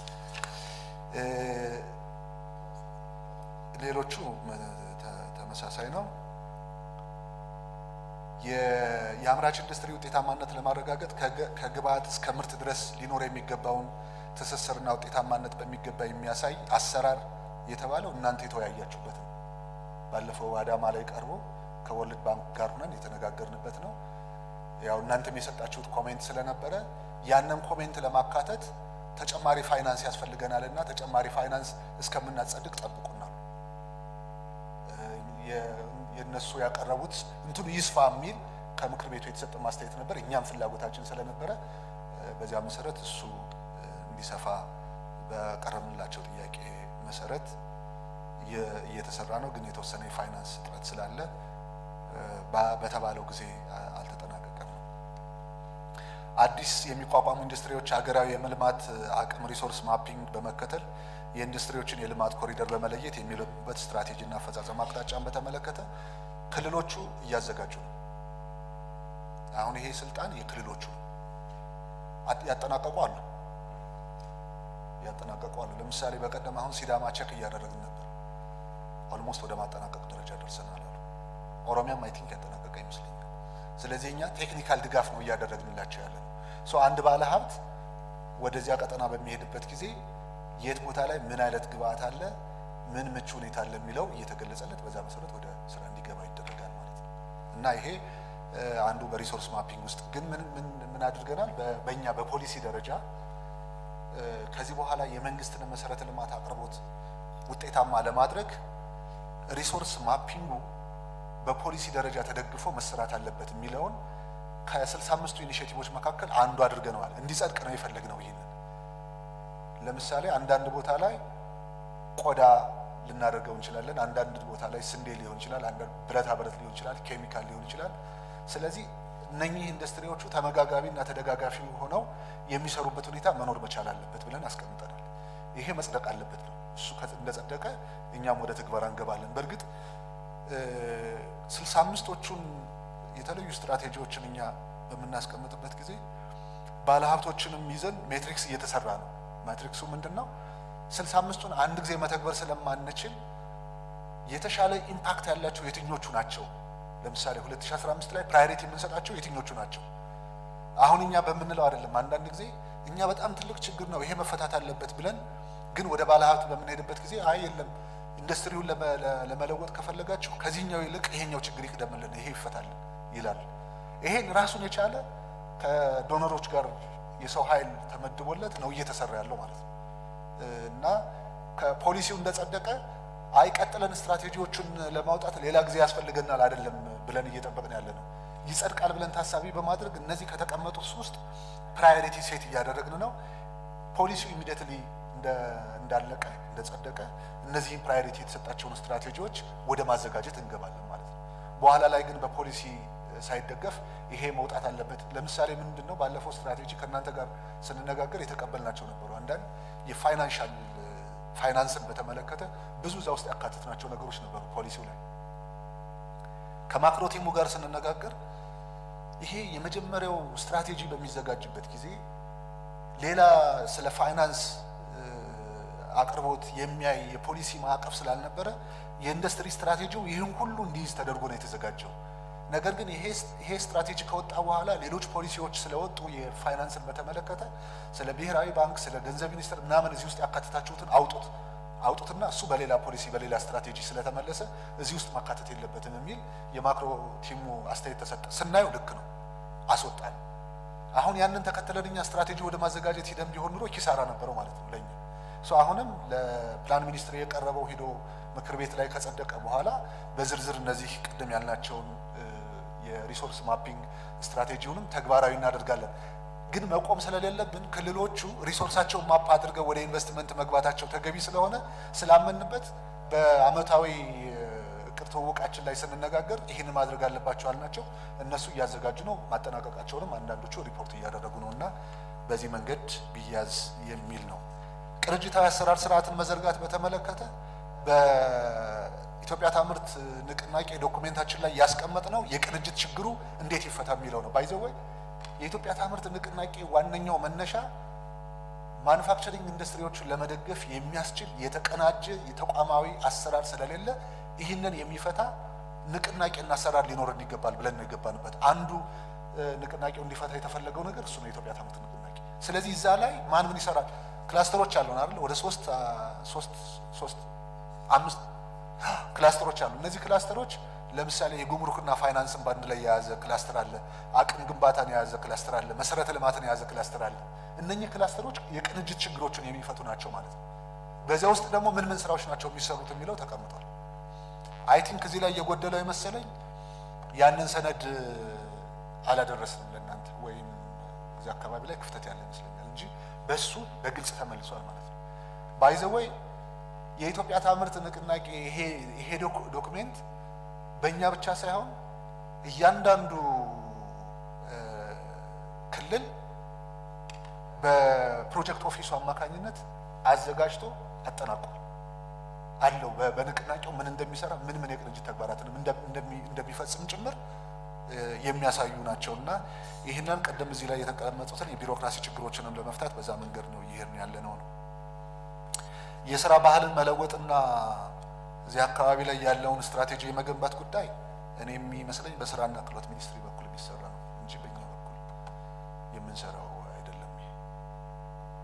ሌሎቹ ተመሳሳይ ነው። የአምራች ኢንዱስትሪ ውጤታማነት ለማረጋገጥ ከግብአት እስከ ምርት ድረስ ሊኖር የሚገባውን ትስስርና ውጤታማነት በሚገባ የሚያሳይ አሰራር የተባለው እናንተ የተወያያችሁበት ነው። ባለፈው አዳማ ላይ ቀርቦ ከወርልድ ባንክ ጋር ሆነን የተነጋገርንበት ነው። ያው እናንተም የሰጣችሁት ኮሜንት ስለነበረ ያንን ኮሜንት ለማካተት ተጨማሪ ፋይናንስ ያስፈልገናል እና ተጨማሪ ፋይናንስ እስከምናጸድቅ ጠብቁናል። የእነሱ ያቀረቡት እንትኑ ይስፋ የሚል ከምክር ቤቱ የተሰጠ ማስተያየት ነበር። እኛም ፍላጎታችን ስለነበረ በዚያ መሰረት እሱ እንዲሰፋ በቀረብንላቸው ጥያቄ መሰረት እየተሰራ ነው። ግን የተወሰነ የፋይናንስ እጥረት ስላለ በተባለው ጊዜ አልተጠናቀቀም። አዲስ የሚቋቋሙ ኢንዱስትሪዎች ሀገራዊ የመልማት አቅም ሪሶርስ ማፒንግ በመከተል የኢንዱስትሪዎችን የልማት ኮሪደር በመለየት የሚለሙበት ስትራቴጂና አፈጻጸም አቅጣጫን በተመለከተ ክልሎቹ እያዘጋጁ ነው። አሁን ይሄ ስልጣን የክልሎቹ ነው። ያጠናቀቁ አሉ ያጠናቀቁ አሉ። ለምሳሌ በቀደም አሁን ሲዳማ ቸክ እያደረግን ነበር። ኦልሞስት ወደ ማጠናቀቅ ደረጃ ደርሰናል አሉ። ኦሮሚያም አይ ቲንክ ያጠናቀቀ ይመስለኛል። ስለዚህ እኛ ቴክኒካል ድጋፍ ነው እያደረግንላቸው ያለ ነው። ሶ አንድ ባለ ሀብት ወደዚያ ቀጠና በሚሄድበት ጊዜ የት ቦታ ላይ ምን አይነት ግብአት አለ፣ ምን ምቹ ሁኔታ አለ የሚለው እየተገለጸለት በዛ መሰረት ወደ ስራ እንዲገባ ይደረጋል ማለት ነው እና ይሄ አንዱ በሪሶርስ ማፒንግ ውስጥ ግን ምን ምን ምን አድርገናል? በእኛ በፖሊሲ ደረጃ ከዚህ በኋላ የመንግስትን መሰረተ ልማት አቅርቦት ውጤታማ ለማድረግ ሪሶርስ ማፒንጉ በፖሊሲ ደረጃ ተደግፎ መሰራት አለበት የሚለውን ከስልሳ አምስቱ ኢኒሼቲቮች መካከል አንዱ አድርገነዋል። እንዲጸድቅ ነው የፈለግነው። ይህንን ለምሳሌ አንዳንድ ቦታ ላይ ቆዳ ልናደርገው እንችላለን። አንዳንድ ቦታ ላይ ስንዴ ሊሆን ይችላል። አንዳንድ ብረታ ብረት ሊሆን ይችላል። ኬሚካል ሊሆን ይችላል። ስለዚህ እነኚህ ኢንዱስትሪዎቹ ተመጋጋቢ እና ተደጋጋፊ ሆነው የሚሰሩበት ሁኔታ መኖር መቻል አለበት ብለን አስቀምጠናል። ይሄ መጽደቅ አለበት ነው። እሱ እንደጸደቀ እኛም ወደ ትግበራ እንገባለን። በእርግጥ ስልሳ አምስቶቹን የተለዩ ስትራቴጂዎችን እኛ በምናስቀምጥበት ጊዜ ባለሀብቶችንም ይዘን ሜትሪክስ እየተሰራ ነው። ማትሪክሱ ምንድን ነው? ስልሳ አምስቱን አንድ ጊዜ መተግበር ስለማንችል የተሻለ ኢምፓክት ያላቸው የትኞቹ ናቸው? ለምሳሌ 2015 ላይ ፕራዮሪቲ የምንሰጣቸው የትኞቹ ናቸው? አሁን እኛ በምንለው አይደለም። አንዳንድ ጊዜ እኛ በጣም ትልቅ ችግር ነው ይሄ መፈታት አለበት ብለን ግን ወደ ባለሀብት በምንሄድበት ጊዜ አይ የለም ኢንዱስትሪውን ለመለወጥ ከፈለጋችሁ ከዚህኛው ይልቅ ይሄኛው ችግር ይቅደምልን፣ ይሄ ይፈታልን ይላል። ይሄን ራሱን የቻለ ከዶነሮች ጋር የሰው ኃይል ተመድቦለት ነው እየተሰራ ያለው ማለት ነው እና ከፖሊሲው እንደጸደቀ አይ ቀጥለን ስትራቴጂዎቹን ለማውጣት ሌላ ጊዜ ያስፈልገናል አይደለም ብለን እየጠበቅን ያለ ነው። ይጸድቃል ብለን ታሳቢ በማድረግ እነዚህ ከተቀመጡት ውስጥ ፕራዮሪቲ ሴት እያደረግን ነው። ፖሊሲው ኢሚዲየትሊ እንዳለቀ እንደጸደቀ እነዚህን ፕራዮሪቲ የተሰጣቸውን ስትራቴጂዎች ወደ ማዘጋጀት እንገባለን ማለት ነው። በኋላ ላይ ግን በፖሊሲ ሳይደገፍ ይሄ መውጣት አለበት። ለምሳሌ ምንድን ነው ባለፈው ስትራቴጂ ከእናንተ ጋር ስንነጋገር የተቀበልናቸው ነበሩ። አንዳንድ የፋይናንሻል ፋይናንስን በተመለከተ ብዙ እዛ ውስጥ ያካተትናቸው ነገሮች ነበሩ ፖሊሲው ላይ። ከማክሮ ቲሙ ጋር ስንነጋገር ይሄ የመጀመሪያው ስትራቴጂ በሚዘጋጅበት ጊዜ ሌላ ስለ ፋይናንስ አቅርቦት የሚያይ የፖሊሲ ማዕቀፍ ስላልነበረ የኢንዱስትሪ ስትራቴጂው ይህን ሁሉ እንዲይዝ ተደርጎ ነው የተዘጋጀው። ነገር ግን ይሄ ስትራቴጂ ከወጣ በኋላ ሌሎች ፖሊሲዎች ስለወጡ የፋይናንስን በተመለከተ ስለ ብሔራዊ ባንክ፣ ስለ ገንዘብ ሚኒስቴር ምናምን እዚህ ውስጥ ያካተታችሁትን አውጡት አውጡትና እሱ በሌላ ፖሊሲ በሌላ ስትራቴጂ ስለተመለሰ እዚህ ውስጥ ማካተት የለበትም የሚል የማክሮ ቲሙ አስተያየት ተሰጠ። ስናየው ልክ ነው፣ አስወጣን። አሁን ያንን ተከትለን እኛ ስትራቴጂ ወደ ማዘጋጀት ሂደን ቢሆን ኑሮ ኪሳራ ነበረው ማለት ነው ለኛ። አሁንም ለፕላን ሚኒስትር የቀረበው ሂዶ ምክር ቤት ላይ ከጸደቀ በኋላ በዝርዝር እነዚህ ቅድም ያልናቸውን የሪሶርስ ማፒንግ ስትራቴጂውንም ተግባራዊ እናደርጋለን። ግን መቆም ስለሌለብን ክልሎቹ ሪሶርሳቸውን ማፕ አድርገው ወደ ኢንቨስትመንት መግባታቸው ተገቢ ስለሆነ ስላመንበት በአመታዊ እቅድ ትውውቃችን ላይ ስንነጋገር ይህን ማድረግ አለባቸው አልናቸው። እነሱ እያዘጋጁ ነው። ማጠናቀቃቸውንም አንዳንዶቹ ሪፖርት እያደረጉ ነው እና በዚህ መንገድ ቢያዝ የሚል ነው። ቅንጅታዊ አሰራር ስርዓትን መዘርጋት በተመለከተ በኢትዮጵያ ታምርት ንቅናቄ ዶኩሜንታችን ላይ ያስቀመጥ ነው የቅንጅት ችግሩ እንዴት ይፈታ የሚለው ነው። ባይዘወይ የኢትዮጵያ ታምርት ንቅናቄ ዋነኛው መነሻ ማኑፋክቸሪንግ ኢንዱስትሪዎችን ለመደገፍ የሚያስችል የተቀናጀ የተቋማዊ አሰራር ስለሌለ ይህንን የሚፈታ ንቅናቄና አሰራር ሊኖረን ይገባል ብለን ነው የገባንበት። አንዱ ንቅናቄው እንዲፈታ የተፈለገው ነገር እሱ ነው፣ የኢትዮጵያ ታምርት ንቅናቄ። ስለዚህ እዛ ላይ ማን ምን ይሰራል? ክላስተሮች አሉን አይደል? ወደ ሶስት ሶስት ሶስት አምስት ክላስተሮች አሉ። እነዚህ ክላስተሮች ለምሳሌ የጉምሩክና ፋይናንስን በአንድ ላይ የያዘ ክላስተር አለ። አቅም ግንባታን የያዘ ክላስተር አለ። መሰረተ ልማትን የያዘ ክላስተር አለ። እነኚህ ክላስተሮች የቅንጅት ችግሮችን የሚፈቱ ናቸው ማለት ነው። በዚያ ውስጥ ደግሞ ምን ምን ስራዎች ናቸው የሚሰሩት የሚለው ተቀምጧል። አይ ቲንክ እዚህ ላይ የጎደለው የመሰለኝ ያንን ሰነድ አላደረስንም ለእናንተ ወይም እዚህ አካባቢ ላይ ክፍተት ያለ ይመስለኛል እንጂ በሱ በግልጽ ተመልሷል ማለት ነው። ባይዘወይ የኢትዮጵያ ታምርት ንቅናቄ ይሄ ዶክሜንት በእኛ ብቻ ሳይሆን እያንዳንዱ ክልል በፕሮጀክት ኦፊሱ አማካኝነት አዘጋጅቶ አጠናቋል አለው። በንቅናቄው ምን እንደሚሰራ ምን ምን የቅንጅት ተግባራትንም እንደሚፈጽም ጭምር የሚያሳዩ ናቸው እና ይህንን ቀደም እዚህ ላይ የተቀመጡትን የቢሮክራሲ ችግሮችንም ለመፍታት በዛ መንገድ ነው ይሄን ያለ ነው ነው የስራ ባህልን መለወጥና እዚህ አካባቢ ላይ ያለውን ስትራቴጂ የመገንባት ጉዳይ እኔ የሚመስለኝ በስራና ክህሎት ሚኒስትሪ በኩል የሚሰራ ነው እንጂ በእኛ በኩል የምንሰራው አይደለም። ይሄ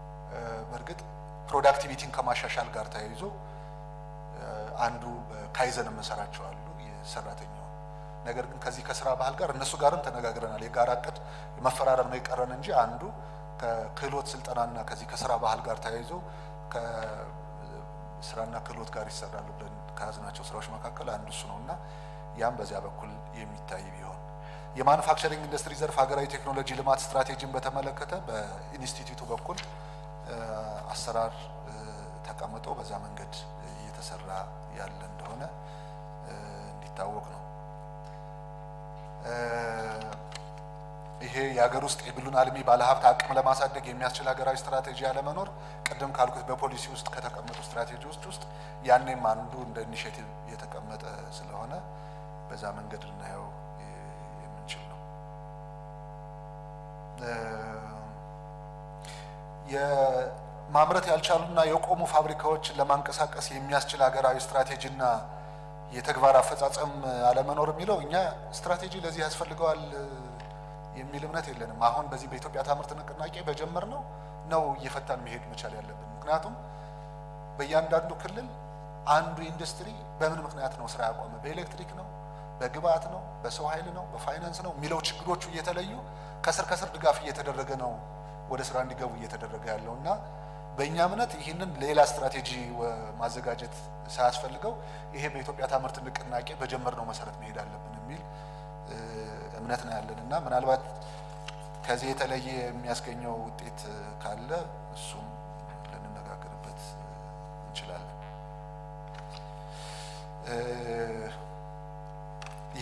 በእርግጥ ፕሮዳክቲቪቲን ከማሻሻል ጋር ተያይዞ አንዱ ካይዘን የምንሰራቸው አሉ የሰራተኛው ነገር ግን ከዚህ ከስራ ባህል ጋር እነሱ ጋርም ተነጋግረናል። የጋራ እቅድ መፈራረም ነው የቀረን እንጂ አንዱ ከክህሎት ስልጠናና ከዚህ ከስራ ባህል ጋር ተያይዞ ከስራና ክህሎት ጋር ይሰራሉ ብለን ከያዝናቸው ስራዎች መካከል አንዱ እሱ ነው እና ያም በዚያ በኩል የሚታይ ቢሆን የማኑፋክቸሪንግ ኢንዱስትሪ ዘርፍ ሀገራዊ ቴክኖሎጂ ልማት ስትራቴጂን በተመለከተ በኢንስቲትዩቱ በኩል አሰራር ተቀምጦ በዛ መንገድ እየተሰራ ያለ እንደሆነ እንዲታወቅ ነው። ይሄ የሀገር ውስጥ የግሉን አልሚ ባለሀብት አቅም ለማሳደግ የሚያስችል ሀገራዊ ስትራቴጂ ያለመኖር ቅድም ካልኩት በፖሊሲ ውስጥ ከተቀመጡ ስትራቴጂዎች ውስጥ ያኔም አንዱ እንደ ኢኒሽቲቭ የተቀመጠ ስለሆነ በዛ መንገድ ልናየው የምንችል ነው። የማምረት ያልቻሉና የቆሙ ፋብሪካዎችን ለማንቀሳቀስ የሚያስችል ሀገራዊ ስትራቴጂና የተግባር አፈጻጸም አለመኖር የሚለው እኛ ስትራቴጂ ለዚህ ያስፈልገዋል የሚል እምነት የለንም። አሁን በዚህ በኢትዮጵያ ታምርት ንቅናቄ በጀመር ነው ነው እየፈታን መሄድ መቻል ያለብን። ምክንያቱም በእያንዳንዱ ክልል አንዱ ኢንዱስትሪ በምን ምክንያት ነው ስራ ያቆመ? በኤሌክትሪክ ነው፣ በግብአት ነው፣ በሰው ኃይል ነው፣ በፋይናንስ ነው የሚለው ችግሮቹ እየተለዩ ከስር ከስር ድጋፍ እየተደረገ ነው ወደ ስራ እንዲገቡ እየተደረገ ያለው እና በእኛ እምነት ይህንን ሌላ ስትራቴጂ ማዘጋጀት ሳያስፈልገው ይሄ በኢትዮጵያ ታምርት ንቅናቄ በጀመርነው መሰረት መሄድ አለብን የሚል እምነት ነው ያለን እና ምናልባት ከዚህ የተለየ የሚያስገኘው ውጤት ካለ እሱም ልንነጋገርበት እንችላለን። ይሄ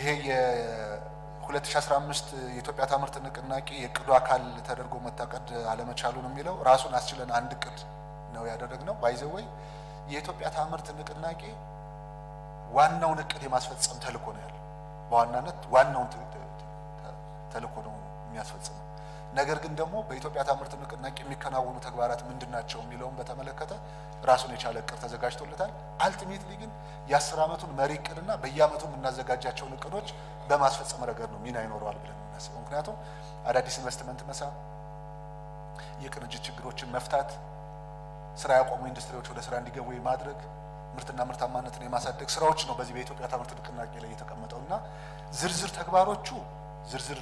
የ2015 የኢትዮጵያ ታምርት ንቅናቄ የእቅዱ አካል ተደርጎ መታቀድ አለመቻሉን የሚለው ራሱን አስችለን አንድ እቅድ ነው ያደረግነው። ባይዘወይ የኢትዮጵያ ታምርት ንቅናቄ ዋናውን እቅድ የማስፈጸም ተልእኮ ነው ያለው። በዋናነት ዋናውን ተልእኮ ነው የሚያስፈጽመው። ነገር ግን ደግሞ በኢትዮጵያ ታምርት ንቅናቄ የሚከናወኑ ተግባራት ምንድን ናቸው የሚለውን በተመለከተ ራሱን የቻለ እቅድ ተዘጋጅቶለታል። አልቲሜትሊ ግን የአስር ዓመቱን መሪ እቅድና በየዓመቱ የምናዘጋጃቸውን እቅዶች በማስፈጸም ረገድ ነው ሚና ይኖረዋል ብለን የምናስበው። ምክንያቱም አዳዲስ ኢንቨስትመንት መሳብ፣ የቅንጅት ችግሮችን መፍታት፣ ስራ ያቆሙ ኢንዱስትሪዎች ወደ ስራ እንዲገቡ የማድረግ ምርትና ምርታማነትን የማሳደግ ስራዎች ነው በዚህ በኢትዮጵያ ታምርት ንቅናቄ ላይ የተቀመጠው እና ዝርዝር ተግባሮቹ ዝርዝር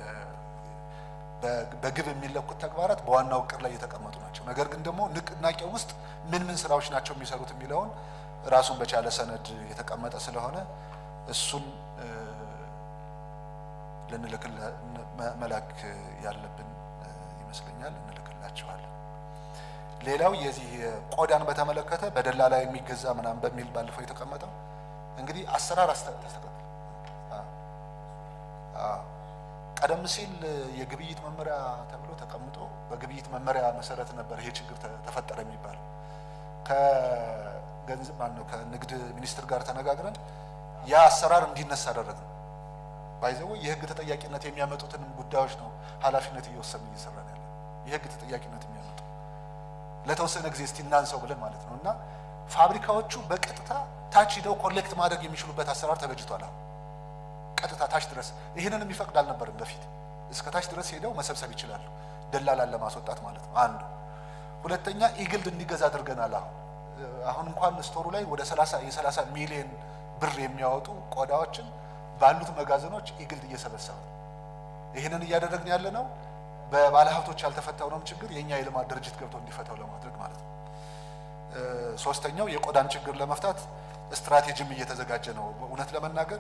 በግብ የሚለኩት ተግባራት በዋናው እቅድ ላይ የተቀመጡ ናቸው። ነገር ግን ደግሞ ንቅናቄ ውስጥ ምን ምን ስራዎች ናቸው የሚሰሩት የሚለውን ራሱን በቻለ ሰነድ የተቀመጠ ስለሆነ እሱን ልንልክ መላክ ያለብን ይመስለኛል። እንልክላቸዋለን። ሌላው የዚህ ቆዳን በተመለከተ በደላላ የሚገዛ ምናምን በሚል ባለፈው የተቀመጠው እንግዲህ አሰራር ተስተካክል ቀደም ሲል የግብይት መመሪያ ተብሎ ተቀምጦ በግብይት መመሪያ መሰረት ነበር ይሄ ችግር ተፈጠረ የሚባለው። ከገንዘብ ማን ነው ከንግድ ሚኒስትር ጋር ተነጋግረን ያ አሰራር እንዲነሳ አደረግን። ባይዘው የህግ ተጠያቂነት የሚያመጡትን ጉዳዮች ነው ኃላፊነት እየወሰድን እየሰራን ያለ የህግ ተጠያቂነት የሚያመጡ ለተወሰነ ጊዜ እስቲ እናንሰው ብለን ማለት ነው እና ፋብሪካዎቹ በቀጥታ ታች ሂደው ኮሌክት ማድረግ የሚችሉበት አሰራር ተበጅቷል። አሁን ቀጥታ ታች ድረስ ይህንን የሚፈቅድ አልነበርም በፊት። እስከ ታች ድረስ ሄደው መሰብሰብ ይችላሉ፣ ደላላን ለማስወጣት ማለት ነው። አንዱ ሁለተኛ ኢግልድ እንዲገዛ አድርገናል። አሁን አሁን እንኳን ስቶሩ ላይ ወደ 30 የ30 ሚሊዮን ብር የሚያወጡ ቆዳዎችን ባሉት መጋዘኖች ኢግልድ እየሰበሰበ ይህንን እያደረግን ያለ ነው። በባለሀብቶች ያልተፈታውንም ችግር የእኛ የልማት ድርጅት ገብቶ እንዲፈታው ለማድረግ ማለት ነው። ሶስተኛው የቆዳን ችግር ለመፍታት ስትራቴጂም እየተዘጋጀ ነው። እውነት ለመናገር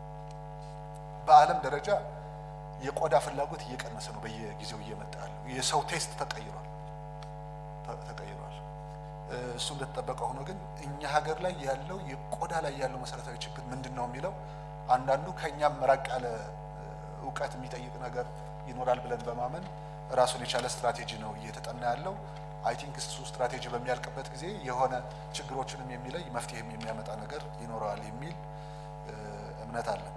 በዓለም ደረጃ የቆዳ ፍላጎት እየቀነሰ ነው፣ በየጊዜው እየመጣ ያለው የሰው ቴስት ተቀይሯል ተቀይሯል። እሱ እንደተጠበቀ ሆኖ ግን እኛ ሀገር ላይ ያለው የቆዳ ላይ ያለው መሰረታዊ ችግር ምንድን ነው የሚለው አንዳንዱ ከእኛም ራቅ ያለ እውቀት የሚጠይቅ ነገር ይኖራል ብለን በማመን ራሱን የቻለ ስትራቴጂ ነው እየተጠና ያለው። አይ ቲንክ እሱ ስትራቴጂ በሚያልቅበት ጊዜ የሆነ ችግሮችንም የሚለይ መፍትሄም የሚያመጣ ነገር ይኖረዋል የሚል እምነት አለን።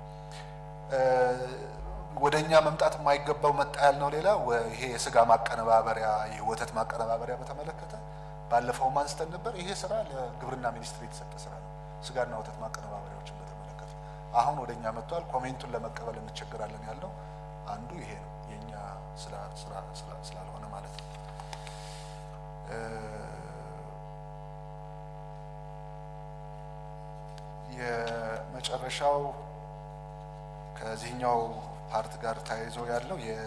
ወደ እኛ መምጣት የማይገባው መጣ ያልነው ሌላ ይሄ የስጋ ማቀነባበሪያ የወተት ማቀነባበሪያ በተመለከተ ባለፈው አንስተን ነበር። ይሄ ስራ ለግብርና ሚኒስቴር የተሰጠ ስራ ነው። ስጋና ወተት ማቀነባበሪያዎችን በተመለከተ አሁን ወደ እኛ መጥቷል። ኮሜንቱን ለመቀበል እንቸገራለን ያለው አንዱ ይሄ ነው፣ የእኛ ስላልሆነ ማለት ነው። የመጨረሻው ከዚህኛው ፓርት ጋር ተያይዞ ያለው የ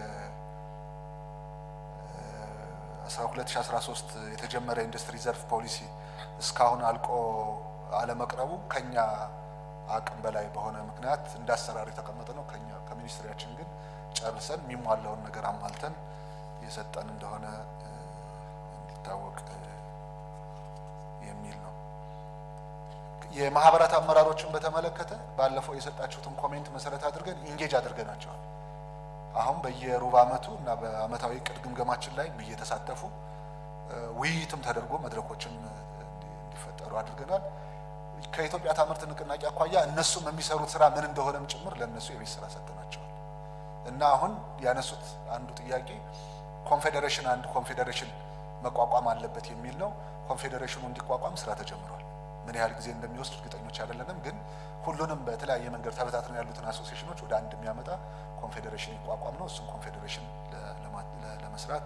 2013 የተጀመረ ኢንዱስትሪ ዘርፍ ፖሊሲ እስካሁን አልቆ አለመቅረቡ ከኛ አቅም በላይ በሆነ ምክንያት እንደ አሰራር የተቀመጠ ነው። ከኛ ከሚኒስትሪያችን ግን ጨርሰን የሚሟላውን ነገር አሟልተን የሰጠን እንደሆነ እንዲታወቅ የሚል ነው። የማህበራት አመራሮችን በተመለከተ ባለፈው የሰጣችሁትን ኮሜንት መሰረት አድርገን ኢንጌጅ አድርገናቸዋል። አሁን በየሩብ ዓመቱ እና በዓመታዊ እቅድ ግምገማችን ላይ እየተሳተፉ ውይይትም ተደርጎ መድረኮችም እንዲፈጠሩ አድርገናል። ከኢትዮጵያ ታምርት ንቅናቄ አኳያ እነሱም የሚሰሩት ስራ ምን እንደሆነም ጭምር ለእነሱ የቤት ስራ ሰጥተናቸዋል እና አሁን ያነሱት አንዱ ጥያቄ ኮንፌዴሬሽን አንድ ኮንፌዴሬሽን መቋቋም አለበት የሚል ነው። ኮንፌዴሬሽኑ እንዲቋቋም ስራ ተጀምሯል። ምን ያህል ጊዜ እንደሚወስድ እርግጠኞች አይደለንም፣ ግን ሁሉንም በተለያየ መንገድ ተበታትነው ያሉትን አሶሲዬሽኖች ወደ አንድ የሚያመጣ ኮንፌዴሬሽን ይቋቋም ነው። እሱም ኮንፌዴሬሽን ለመስራት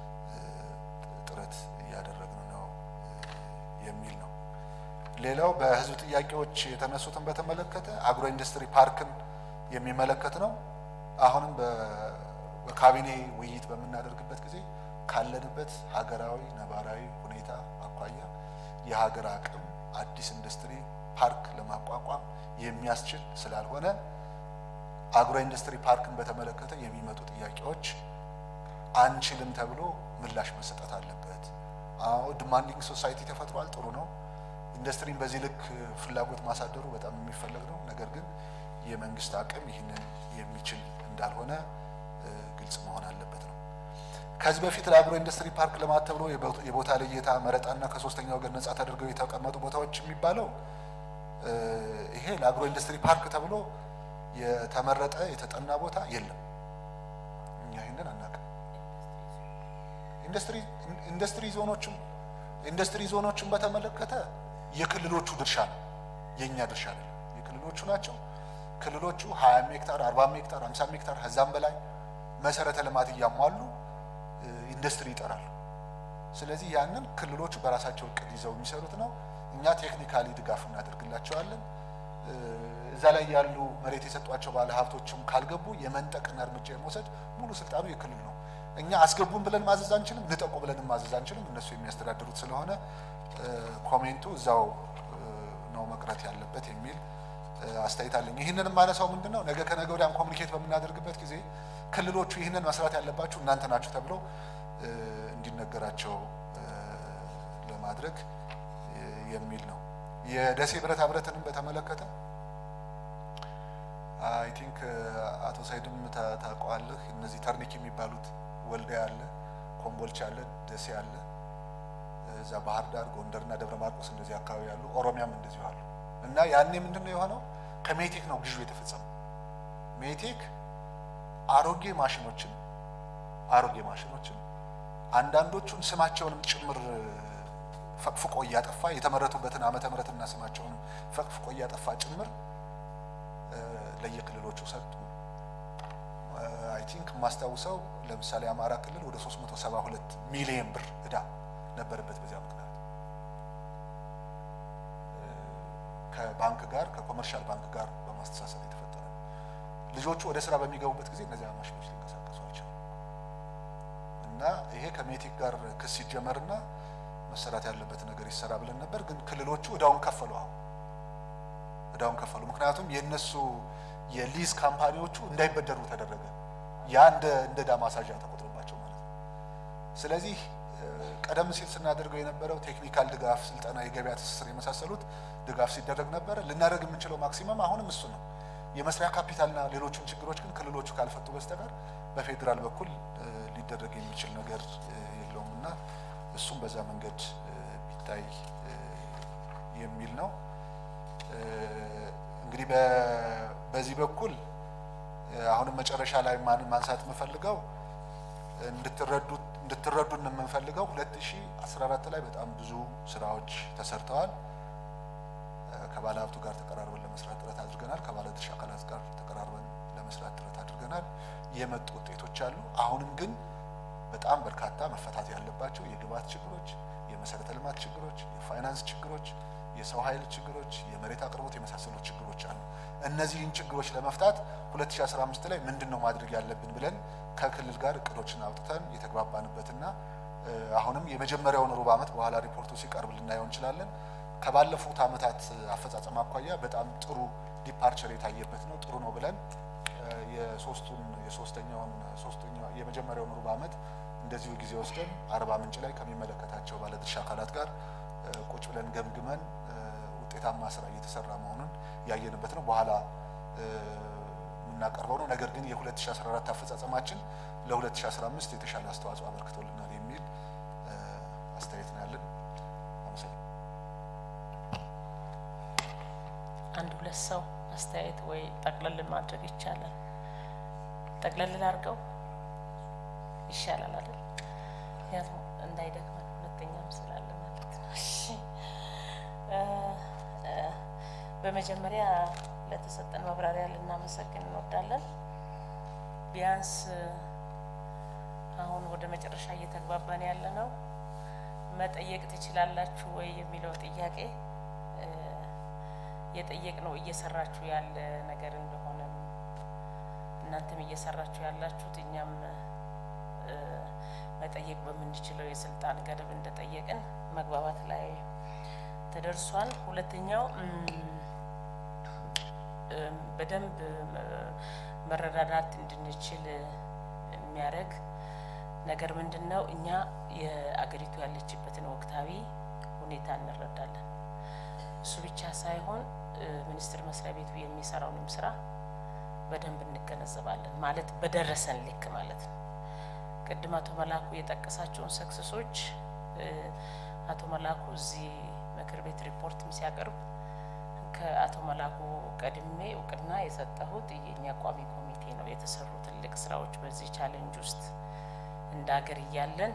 ጥረት እያደረግን ነው የሚል ነው። ሌላው በህዝብ ጥያቄዎች የተነሱትን በተመለከተ አግሮ ኢንዱስትሪ ፓርክን የሚመለከት ነው። አሁንም በካቢኔ ውይይት በምናደርግበት ጊዜ ካለንበት ሀገራዊ ነባራዊ ሁኔታ አኳያ የሀገር አቅም አዲስ ኢንዱስትሪ ፓርክ ለማቋቋም የሚያስችል ስላልሆነ አግሮ ኢንዱስትሪ ፓርክን በተመለከተ የሚመጡ ጥያቄዎች አንችልም ተብሎ ምላሽ መሰጠት አለበት። አዎ ዲማንዲንግ ሶሳይቲ ተፈጥሯል፣ ጥሩ ነው። ኢንዱስትሪን በዚህ ልክ ፍላጎት ማሳደሩ በጣም የሚፈለግ ነው። ነገር ግን የመንግስት አቅም ይህንን የሚችል እንዳልሆነ ግልጽ መሆን አለበት ነው። ከዚህ በፊት ለአግሮ ኢንዱስትሪ ፓርክ ልማት ተብሎ የቦታ ልየታ መረጣና ከሶስተኛ ወገን ነጻ ተደርገው የተቀመጡ ቦታዎች የሚባለው ይሄ ለአግሮ ኢንዱስትሪ ፓርክ ተብሎ የተመረጠ የተጠና ቦታ የለም። እኛ ይህንን አናውቅም። ኢንዱስትሪ ኢንዱስትሪ ዞኖችም ኢንዱስትሪ ዞኖችን በተመለከተ የክልሎቹ ድርሻ ነው፣ የእኛ ድርሻ አይደለም። የክልሎቹ ናቸው። ክልሎቹ ሀያም ሄክታር አርባም ሄክታር ሀምሳም ሄክታር ከዛም በላይ መሰረተ ልማት እያሟሉ ኢንዱስትሪ ይጠራሉ። ስለዚህ ያንን ክልሎቹ በራሳቸው እቅድ ይዘው የሚሰሩት ነው። እኛ ቴክኒካሊ ድጋፍ እናደርግላቸዋለን። እዛ ላይ ያሉ መሬት የሰጧቸው ባለ ሀብቶችም ካልገቡ የመንጠቅና እርምጃ የመውሰድ ሙሉ ስልጣኑ የክልል ነው። እኛ አስገቡን ብለን ማዘዝ አንችልም፣ ንጠቁ ብለን ማዘዝ አንችልም። እነሱ የሚያስተዳድሩት ስለሆነ ኮሜንቱ እዛው ነው መቅረት ያለበት የሚል አስተያየት አለኝ። ይህንን የማነሳው ምንድን ነው ነገ ከነገ ወዲያም ኮሚኒኬት በምናደርግበት ጊዜ ክልሎቹ ይህንን መስራት ያለባችሁ እናንተ ናችሁ ተብለው እንዲነገራቸው ለማድረግ የሚል ነው። የደሴ ብረታ ብረትንም በተመለከተ አይ ቲንክ አቶ ሳይድም ታውቀዋለህ። እነዚህ ተርኒክ የሚባሉት ወልዲያ አለ፣ ኮምቦልቻ አለ፣ ደሴ አለ፣ እዛ ባህር ዳር፣ ጎንደርና ደብረ ማርቆስ እንደዚህ አካባቢ ያሉ፣ ኦሮሚያም እንደዚሁ አሉ እና ያኔ ምንድን ነው የሆነው? ከሜቴክ ነው ግዢው የተፈጸመው። ሜቴክ አሮጌ ማሽኖችን አሮጌ ማሽኖችን አንዳንዶቹን ስማቸውንም ጭምር ፈቅፍቆ እያጠፋ የተመረቱበትን ዓመተ ምሕረትና ስማቸውንም ፈቅፍቆ እያጠፋ ጭምር ለየክልሎቹ ሰጡ። አይ ቲንክ የማስታውሰው ለምሳሌ አማራ ክልል ወደ 372 ሚሊዮን ብር እዳ ነበረበት። በዚያ ምክንያት ከባንክ ጋር ከኮመርሻል ባንክ ጋር በማስተሳሰብ የተፈጠረ ነው። ልጆቹ ወደ ስራ በሚገቡበት ጊዜ እነዚያ ማሽኖች ሊንቀሳቀሱ አልቻሉም እና ይሄ ከሜቴክ ጋር ክስ ሲጀመርና መሰራት ያለበት ነገር ይሰራ ብለን ነበር። ግን ክልሎቹ እዳውን ከፈሉ። አሁን እዳውን ከፈሉ። ምክንያቱም የእነሱ የሊዝ ካምፓኒዎቹ እንዳይበደሩ ተደረገ። ያ እንደ እንደ ዕዳ ማሳዣ ተቆጥሮባቸው ማለት ነው። ስለዚህ ቀደም ሲል ስናደርገው የነበረው ቴክኒካል ድጋፍ፣ ስልጠና፣ የገበያ ትስስር የመሳሰሉት ድጋፍ ሲደረግ ነበረ። ልናደርግ የምንችለው ማክሲመም አሁንም እሱ ነው። የመስሪያ ካፒታልና ሌሎችም ችግሮች ግን ክልሎቹ ካልፈቱ በስተቀር በፌዴራል በኩል ሊደረግ የሚችል ነገር የለውም እና እሱም በዛ መንገድ ቢታይ የሚል ነው። እንግዲህ በዚህ በኩል አሁንም መጨረሻ ላይ ማንሳት የምፈልገው እንድትረዱን የምንፈልገው ሁለት ሺህ አስራ አራት ላይ በጣም ብዙ ስራዎች ተሰርተዋል። ከባለ ሀብቱ ጋር ተቀራርበን ለመስራት ጥረት አድርገናል። ከባለ ድርሻ አካላት ጋር ተቀራርበን ለመስራት ጥረት አድርገናል። የመጡ ውጤቶች አሉ። አሁንም ግን በጣም በርካታ መፈታት ያለባቸው የግብዓት ችግሮች፣ የመሰረተ ልማት ችግሮች፣ የፋይናንስ ችግሮች፣ የሰው ኃይል ችግሮች፣ የመሬት አቅርቦት የመሳሰሉት ችግሮች አሉ። እነዚህን ችግሮች ለመፍታት 2015 ላይ ምንድን ነው ማድረግ ያለብን ብለን ከክልል ጋር እቅዶችን አውጥተን የተግባባንበትና አሁንም የመጀመሪያውን ሩብ ዓመት በኋላ ሪፖርቱ ሲቀርብ ልናየው እንችላለን። ከባለፉት ዓመታት አፈጻጸም አኳያ በጣም ጥሩ ዲፓርቸር የታየበት ነው። ጥሩ ነው ብለን የሶስቱን የሶስተኛውን ሶስተኛ የመጀመሪያውን ሩብ ዓመት እንደዚሁ ጊዜ ወስደን አርባ ምንጭ ላይ ከሚመለከታቸው ባለድርሻ አካላት ጋር ቁጭ ብለን ገምግመን ውጤታማ ስራ እየተሰራ መሆኑን ያየንበት ነው። በኋላ የምናቀርበው ነው። ነገር ግን የ2014 አፈጻጸማችን ለ2015 የተሻለ አስተዋጽኦ አበርክቶልናል የሚል አስተያየት ነው ያለን። አንድ ሁለት ሰው አስተያየት ወይ ጠቅለል ማድረግ ይቻላል። ጠቅለል ላድርገው ይሻላል አይደል? ምክንያቱም እንዳይደክመን ሁለተኛም ስላለ ማለት ነው። እሺ በመጀመሪያ ለተሰጠን ማብራሪያ ልናመሰግን እንወዳለን። ቢያንስ አሁን ወደ መጨረሻ እየተግባባን ያለ ነው። መጠየቅ ትችላላችሁ ወይ የሚለው ጥያቄ የጠየቅ ነው እየሰራችሁ ያለ ነገር እንደሆነም እናንተም እየሰራችሁ ያላችሁት እኛም መጠየቅ በምንችለው የስልጣን ገደብ እንደጠየቅን መግባባት ላይ ተደርሷል። ሁለተኛው በደንብ መረዳዳት እንድንችል የሚያደርግ ነገር ምንድን ነው? እኛ የአገሪቱ ያለችበትን ወቅታዊ ሁኔታ እንረዳለን። እሱ ብቻ ሳይሆን ሚኒስቴር መስሪያ ቤቱ የሚሰራውንም ስራ በደንብ እንገነዘባለን። ማለት በደረሰን ልክ ማለት ነው። ቅድም አቶ መላኩ የጠቀሳቸውን ሰክሰሶች አቶ መላኩ እዚህ ምክር ቤት ሪፖርትም ሲያቀርብ ከአቶ መላኩ ቀድሜ እውቅና የሰጠሁት የኛ ቋሚ ኮሚቴ ነው። የተሰሩ ትልቅ ስራዎች በዚህ ቻሌንጅ ውስጥ እንደ ሀገር እያለን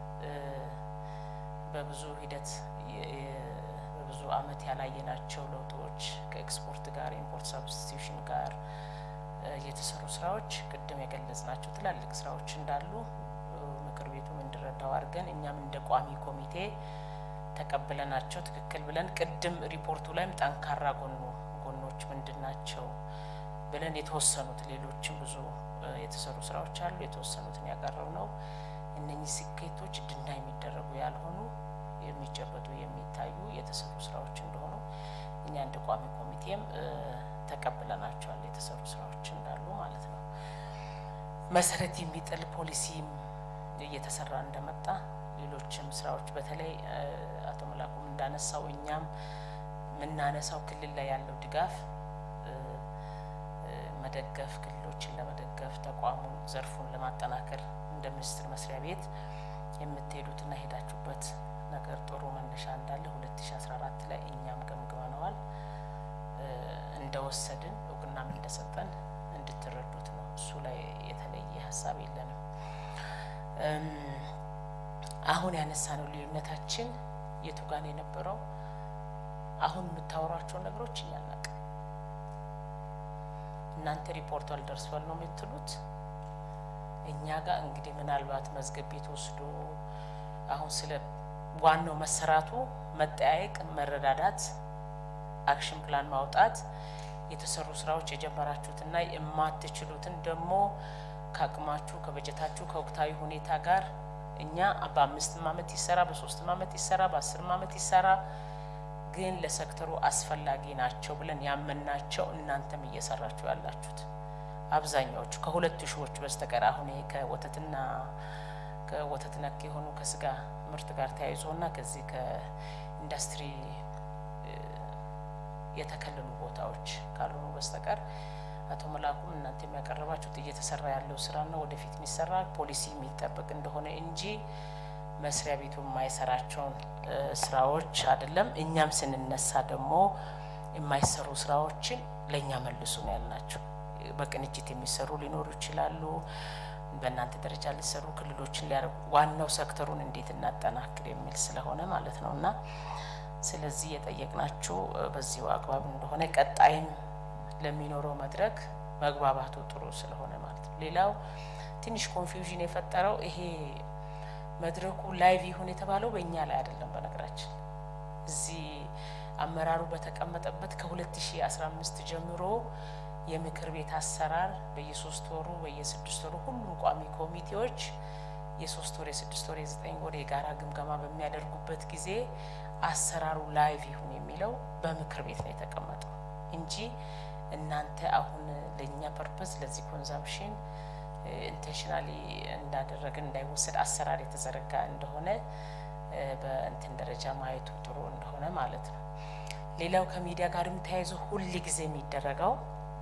በብዙ ሂደት በብዙ አመት ያላየናቸው ለውጦች ከኤክስፖርት ጋር ኢምፖርት ሳብስቲቱሽን ጋር የተሰሩ ስራዎች ቅድም የገለጽናቸው ትላልቅ ስራዎች እንዳሉ ምክር ቤቱም እንዲረዳው አድርገን እኛም እንደ ቋሚ ኮሚቴ ተቀብለናቸው ትክክል ብለን ቅድም ሪፖርቱ ላይም ጠንካራ ጎኑ ጎኖች ምንድን ናቸው ብለን የተወሰኑት ሌሎችም ብዙ የተሰሩ ስራዎች አሉ። የተወሰኑትን ያቀረብ ነው። እነኚህ ስኬቶች ድና የሚደረጉ ያልሆኑ የሚጨበጡ የሚታዩ የተሰሩ ስራዎች እንደሆኑ እኛ እንደ ቋሚ ኮሚቴም ተቀብለናቸዋል። የተሰሩ ስራዎች እንዳሉ ማለት ነው። መሰረት የሚጥል ፖሊሲም እየተሰራ እንደመጣ ሌሎችም ስራዎች በተለይ አቶ መላኩም እንዳነሳው እኛም የምናነሳው ክልል ላይ ያለው ድጋፍ መደገፍ ክልሎችን ለመደገፍ ተቋሙን ዘርፉን ለማጠናከር እንደ ሚኒስቴር መስሪያ ቤት የምትሄዱትና ሄዳችሁበት ነገር ጥሩ መነሻ እንዳለ ሁለት ሺ አስራ አራት ላይ እኛም ገምግመነዋል። እንደወሰድን እውቅናም እንደሰጠን እንድትረዱት ነው። እሱ ላይ የተለየ ሀሳብ የለንም። አሁን ያነሳነው ልዩነታችን የቱ ጋር ነው የነበረው? አሁን የምታወሯቸው ነገሮች እኛ እናቅ እናንተ ሪፖርቱ አልደርሷል ነው የምትሉት። እኛ ጋር እንግዲህ ምናልባት መዝገብ ቤት ወስዶ አሁን ስለ ዋናው መሰራቱ መጠያየቅ፣ መረዳዳት፣ አክሽን ፕላን ማውጣት፣ የተሰሩ ስራዎች የጀመራችሁትና የማትችሉትን ደግሞ ከአቅማችሁ ከበጀታችሁ ከወቅታዊ ሁኔታ ጋር እኛ በአምስትም አመት ይሰራ በሶስትም አመት ይሰራ በአስርም አመት ይሰራ ግን ለሴክተሩ አስፈላጊ ናቸው ብለን ያመናቸው እናንተም እየሰራችሁ ያላችሁት አብዛኛዎቹ ከሁለት ሺዎቹ በስተቀር አሁን ይሄ ከወተትና ከወተት ነክ የሆኑ ከስጋ ምርት ጋር ተያይዞና ከዚህ ከኢንዱስትሪ የተከለሉ ቦታዎች ካልሆኑ በስተቀር አቶ መላኩም እናንተ የሚያቀረባችሁት እየተሰራ ያለው ስራና ወደፊት የሚሰራ ፖሊሲ የሚጠበቅ እንደሆነ እንጂ መስሪያ ቤቱ የማይሰራቸውን ስራዎች አይደለም። እኛም ስንነሳ ደግሞ የማይሰሩ ስራዎችን ለእኛ መልሱ ነው ያልናቸው። በቅንጅት የሚሰሩ ሊኖሩ ይችላሉ። በእናንተ ደረጃ ሊሰሩ ክልሎችን ሊያደርጉ ዋናው ሴክተሩን እንዴት እናጠናክር የሚል ስለሆነ ማለት ነው እና ስለዚህ የጠየቅናችሁ በዚሁ አግባብ እንደሆነ ቀጣይም ለሚኖረው መድረክ መግባባቱ ጥሩ ስለሆነ ማለት ነው። ሌላው ትንሽ ኮንፊውዥን የፈጠረው ይሄ መድረኩ ላይቭ ይሁን የተባለው በእኛ ላይ አይደለም። በነገራችን እዚህ አመራሩ በተቀመጠበት ከ2015 ጀምሮ የምክር ቤት አሰራር በየሶስት ወሩ በየስድስት ወሩ ሁሉም ቋሚ ኮሚቴዎች የሶስት ወር የስድስት ወር የዘጠኝ ወር የጋራ ግምገማ በሚያደርጉበት ጊዜ አሰራሩ ላይቭ ይሁን የሚለው በምክር ቤት ነው የተቀመጠው እንጂ እናንተ አሁን ለእኛ ፐርፐዝ ለዚህ ኮንዛምፕሽን ኢንቴንሽናሊ እንዳደረግን እንዳይወሰድ አሰራር የተዘረጋ እንደሆነ በእንትን ደረጃ ማየቱ ጥሩ እንደሆነ ማለት ነው። ሌላው ከሚዲያ ጋርም ተያይዞ ሁል ጊዜ የሚደረገው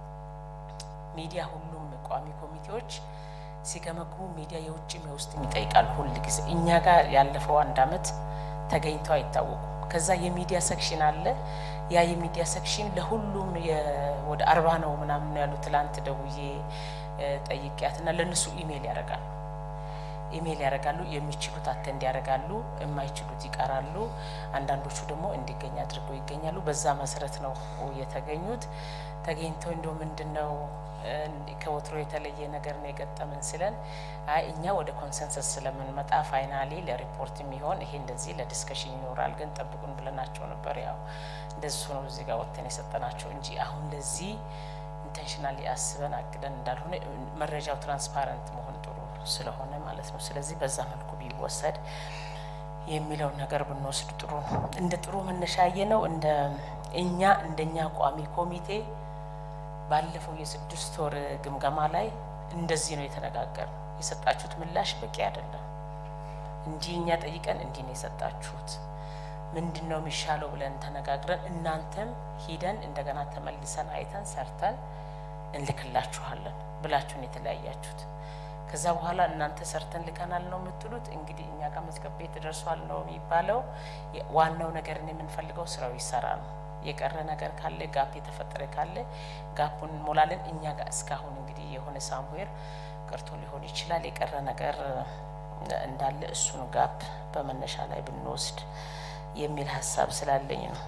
ሚዲያ ሁሉም ቋሚ ኮሚቴዎች ሲገመግሙ ሚዲያ የውጭም የውስጥም ይጠይቃል። ሁል ጊዜ እኛ ጋር ያለፈው አንድ አመት ተገኝተው አይታወቁም። ከዛ የሚዲያ ሴክሽን አለ። ያ የሚዲያ ሴክሽን ለሁሉም ወደ አርባ ነው ምናምን ያሉ ትላንት ደውዬ ጠይቂያት እና ለእነሱ ኢሜይል ያደርጋሉ ኢሜይል ያደርጋሉ። የሚችሉት አተንድ ያደርጋሉ፣ የማይችሉት ይቀራሉ። አንዳንዶቹ ደግሞ እንዲገኝ አድርገው ይገኛሉ። በዛ መሰረት ነው የተገኙት። ተገኝተው እንደው ምንድን ነው ከወትሮ የተለየ ነገር ነው የገጠመን ስለን፣ አይ እኛ ወደ ኮንሰንሰስ ስለምንመጣ ፋይናሊ ለሪፖርት የሚሆን ይሄ እንደዚህ ለዲስከሽን ይኖራል፣ ግን ጠብቁን ብለናቸው ነበር። ያው እንደሱ ነው እዚህ ጋር ወጥተን የሰጠናቸው እንጂ አሁን ለዚህ ኢንቴንሽናሊ አስበን አቅደን እንዳልሆነ መረጃው ትራንስፓረንት መሆን ጥሩ ስለሆነ ማለት ነው። ስለዚህ በዛ መልኩ ቢወሰድ የሚለው ነገር ብንወስድ ጥሩ ነው። እንደ ጥሩ መነሻየ ነው። እንደ እኛ እንደኛ ቋሚ ኮሚቴ ባለፈው የስድስት ወር ግምገማ ላይ እንደዚህ ነው የተነጋገር ነው። የሰጣችሁት ምላሽ በቂ አይደለም፣ እንዲህ እኛ ጠይቀን እንዲህ ነው የሰጣችሁት፣ ምንድን ነው የሚሻለው ብለን ተነጋግረን እናንተም ሂደን እንደገና ተመልሰን አይተን ሰርተን እንልክላችኋለን ብላችሁን የተለያያችሁት። ከዛ በኋላ እናንተ ሰርተን ልከናል ነው የምትሉት። እንግዲህ እኛ ጋር መዝገብ ቤት ደርሷል ነው የሚባለው። ዋናው ነገርን የምንፈልገው ስራው ይሰራ ነው። የቀረ ነገር ካለ ጋፕ የተፈጠረ ካለ ጋፑን እንሞላለን። እኛ ጋር እስካሁን እንግዲህ የሆነ ሳምዌር ቀርቶ ሊሆን ይችላል የቀረ ነገር እንዳለ እሱን ጋፕ በመነሻ ላይ ብንወስድ የሚል ሀሳብ ስላለኝ ነው።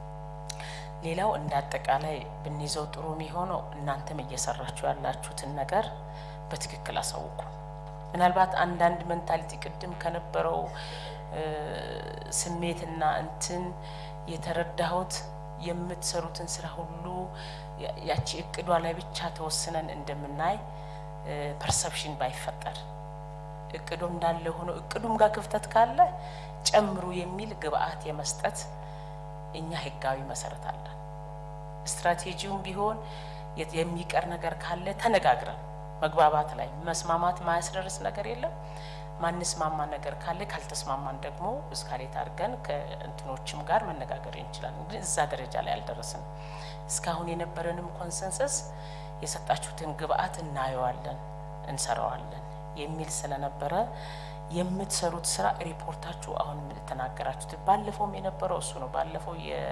ሌላው እንደ አጠቃላይ ብንይዘው ጥሩ የሚሆነው እናንተም እየሰራችሁ ያላችሁትን ነገር በትክክል አሳውቁ። ምናልባት አንዳንድ ሜንታሊቲ ቅድም ከነበረው ስሜትና እንትን የተረዳሁት የምትሰሩትን ስራ ሁሉ ያቺ እቅዷ ላይ ብቻ ተወስነን እንደምናይ ፐርሰፕሽን ባይፈጠር እቅዱ እንዳለ ሆኖ እቅዱም ጋር ክፍተት ካለ ጨምሩ የሚል ግብአት የመስጠት እኛ ህጋዊ መሰረት አለን። ስትራቴጂውም ቢሆን የሚቀር ነገር ካለ ተነጋግረን መግባባት ላይ መስማማት ማያስደርስ ነገር የለም። ማንስማማ ነገር ካለ ካልተስማማን ደግሞ እስካሌት አድርገን ከእንትኖችም ጋር መነጋገር እንችላለን። ግን እዛ ደረጃ ላይ አልደረስንም። እስካሁን የነበረንም ኮንሰንሰስ የሰጣችሁትን ግብአት እናየዋለን፣ እንሰራዋለን የሚል ስለነበረ የምትሰሩት ስራ ሪፖርታችሁ አሁን የተናገራችሁት ባለፈውም የነበረው እሱ ነው። ባለፈው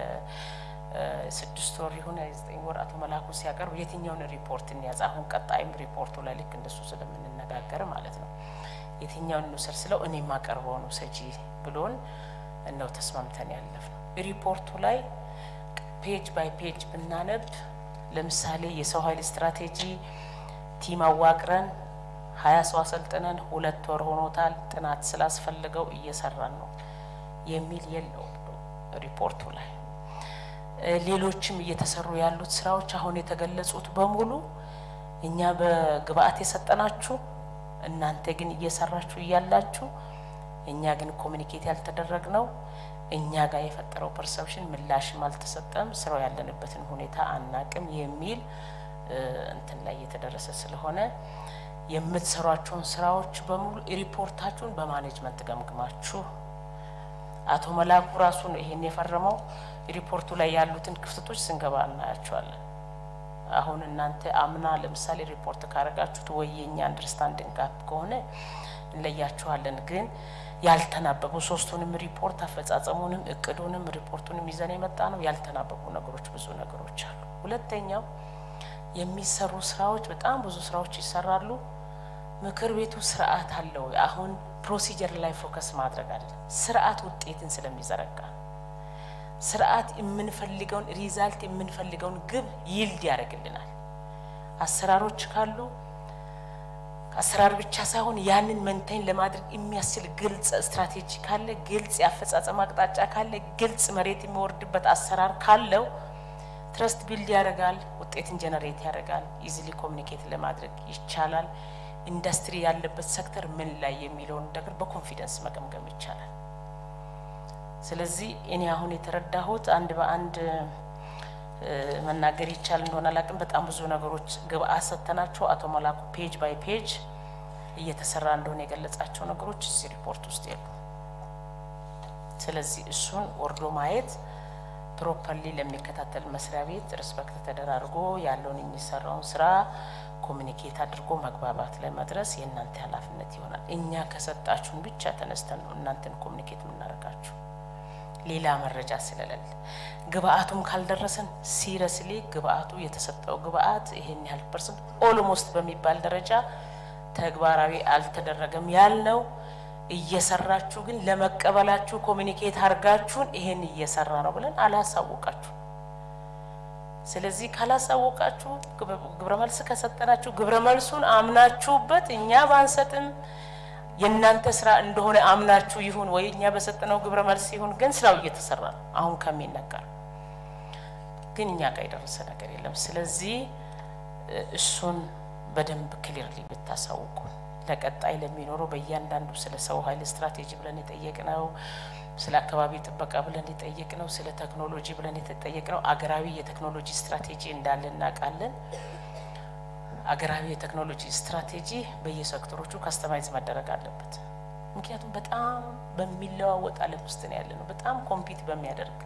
የስድስት ወር ይሁን የዘጠኝ ወር አቶ መላኩ ሲያቀርብ የትኛውን ሪፖርት እንያዝ፣ አሁን ቀጣይም ሪፖርቱ ላይ ልክ እንደሱ ስለምንነጋገር ማለት ነው የትኛውን እንውሰድ ስለው እኔ የማቀርበው ነው ሰጂ ብሎን ነው ተስማምተን ያለፍ ነው። ሪፖርቱ ላይ ፔጅ ባይ ፔጅ ብናነብ ለምሳሌ የሰው ኃይል ስትራቴጂ ቲም አዋቅረን ሀያ ሰው አሰልጥነን ሁለት ወር ሆኖታል። ጥናት ስላስፈልገው እየሰራን ነው የሚል የለው ሪፖርቱ ላይ። ሌሎችም እየተሰሩ ያሉት ስራዎች አሁን የተገለጹት በሙሉ እኛ በግብአት የሰጠናችሁ እናንተ ግን እየሰራችሁ እያላችሁ እኛ ግን ኮሚኒኬት ያልተደረግ ነው እኛ ጋር የፈጠረው ፐርሰፕሽን ምላሽም አልተሰጠም፣ ስራው ያለንበትን ሁኔታ አናቅም የሚል እንትን ላይ እየተደረሰ ስለሆነ የምትሰሯቸውን ስራዎች በሙሉ ሪፖርታችሁን በማኔጅመንት ገምግማችሁ አቶ መላኩ ራሱ ነው ይሄን የፈረመው። ሪፖርቱ ላይ ያሉትን ክፍተቶች ስንገባ እናያቸዋለን። አሁን እናንተ አምና ለምሳሌ ሪፖርት ካረጋችሁት ወይ የኛ አንደርስታንዲንግ ጋፕ ከሆነ እንለያችኋለን። ግን ያልተናበቡ ሶስቱንም ሪፖርት አፈጻጸሙንም እቅዱንም ሪፖርቱንም ይዘን የመጣ ነው። ያልተናበቡ ነገሮች ብዙ ነገሮች አሉ። ሁለተኛው የሚሰሩ ስራዎች በጣም ብዙ ስራዎች ይሰራሉ። ምክር ቤቱ ስርዓት አለው። አሁን ፕሮሲጀር ላይ ፎከስ ማድረግ አይደለም፣ ስርዓት ውጤትን ስለሚዘረጋ ስርዓት የምንፈልገውን ሪዛልት የምንፈልገውን ግብ ይልድ ያደርግልናል። አሰራሮች ካሉ አሰራር ብቻ ሳይሆን ያንን መንተን ለማድረግ የሚያስችል ግልጽ ስትራቴጂ ካለ፣ ግልጽ የአፈጻጸም አቅጣጫ ካለ፣ ግልጽ መሬት የሚወርድበት አሰራር ካለው ትረስት ቢልድ ያደርጋል፣ ውጤትን ጀነሬት ያደርጋል፣ ኢዚሊ ኮሚኒኬት ለማድረግ ይቻላል። ኢንዱስትሪ ያለበት ሴክተር ምን ላይ የሚለውን ነገር በኮንፊደንስ መገምገም ይቻላል። ስለዚህ እኔ አሁን የተረዳሁት አንድ በአንድ መናገር ይቻል እንደሆነ አላውቅም። በጣም ብዙ ነገሮች ግብአት ሰጥተናቸው አቶ መላኩ ፔጅ ባይ ፔጅ እየተሰራ እንደሆነ የገለጻቸው ነገሮች እዚህ ሪፖርት ውስጥ የሉ። ስለዚህ እሱን ወርዶ ማየት ፕሮፐርሊ ለሚከታተል መስሪያ ቤት ሪስፔክት ተደራርጎ ያለውን የሚሰራውን ስራ ኮሚኒኬት አድርጎ መግባባት ላይ መድረስ የእናንተ ኃላፊነት ይሆናል። እኛ ከሰጣችሁን ብቻ ተነስተን ነው እናንተን ኮሚኒኬት የምናደርጋችሁ ሌላ መረጃ ስለሌለ ግብአቱም ካልደረሰን ሲረስሊ ግብአቱ የተሰጠው ግብአት ይሄን ያህል ፐርሰንት ኦልሞስት በሚባል ደረጃ ተግባራዊ አልተደረገም ያልነው እየሰራችሁ ግን ለመቀበላችሁ ኮሚኒኬት አድርጋችሁን ይሄን እየሰራ ነው ብለን አላሳወቃችሁ። ስለዚህ ካላሳወቃችሁ ግብረ መልስ ከሰጠናችሁ ግብረ መልሱን አምናችሁበት እኛ ባንሰጥም የእናንተ ስራ እንደሆነ አምናችሁ ይሁን ወይ እኛ በሰጠነው ግብረ መልስ ይሁን፣ ግን ስራው እየተሰራ ነው። አሁን ከሚነገር ግን እኛ ጋር የደረሰ ነገር የለም። ስለዚህ እሱን በደንብ ክሊርሊ ብታሳውቁ ለቀጣይ ለሚኖረው በእያንዳንዱ ስለ ሰው ኃይል ስትራቴጂ ብለን የጠየቅነው ስለ አካባቢ ጥበቃ ብለን የጠየቅነው ስለ ቴክኖሎጂ ብለን የተጠየቅነው አገራዊ የቴክኖሎጂ ስትራቴጂ እንዳለ እናውቃለን። አገራዊ የቴክኖሎጂ ስትራቴጂ በየሴክተሮቹ ካስተማይዝ መደረግ አለበት። ምክንያቱም በጣም በሚለዋወጥ ዓለም ውስጥ ነው ያለ ነው። በጣም ኮምፒት በሚያደርግ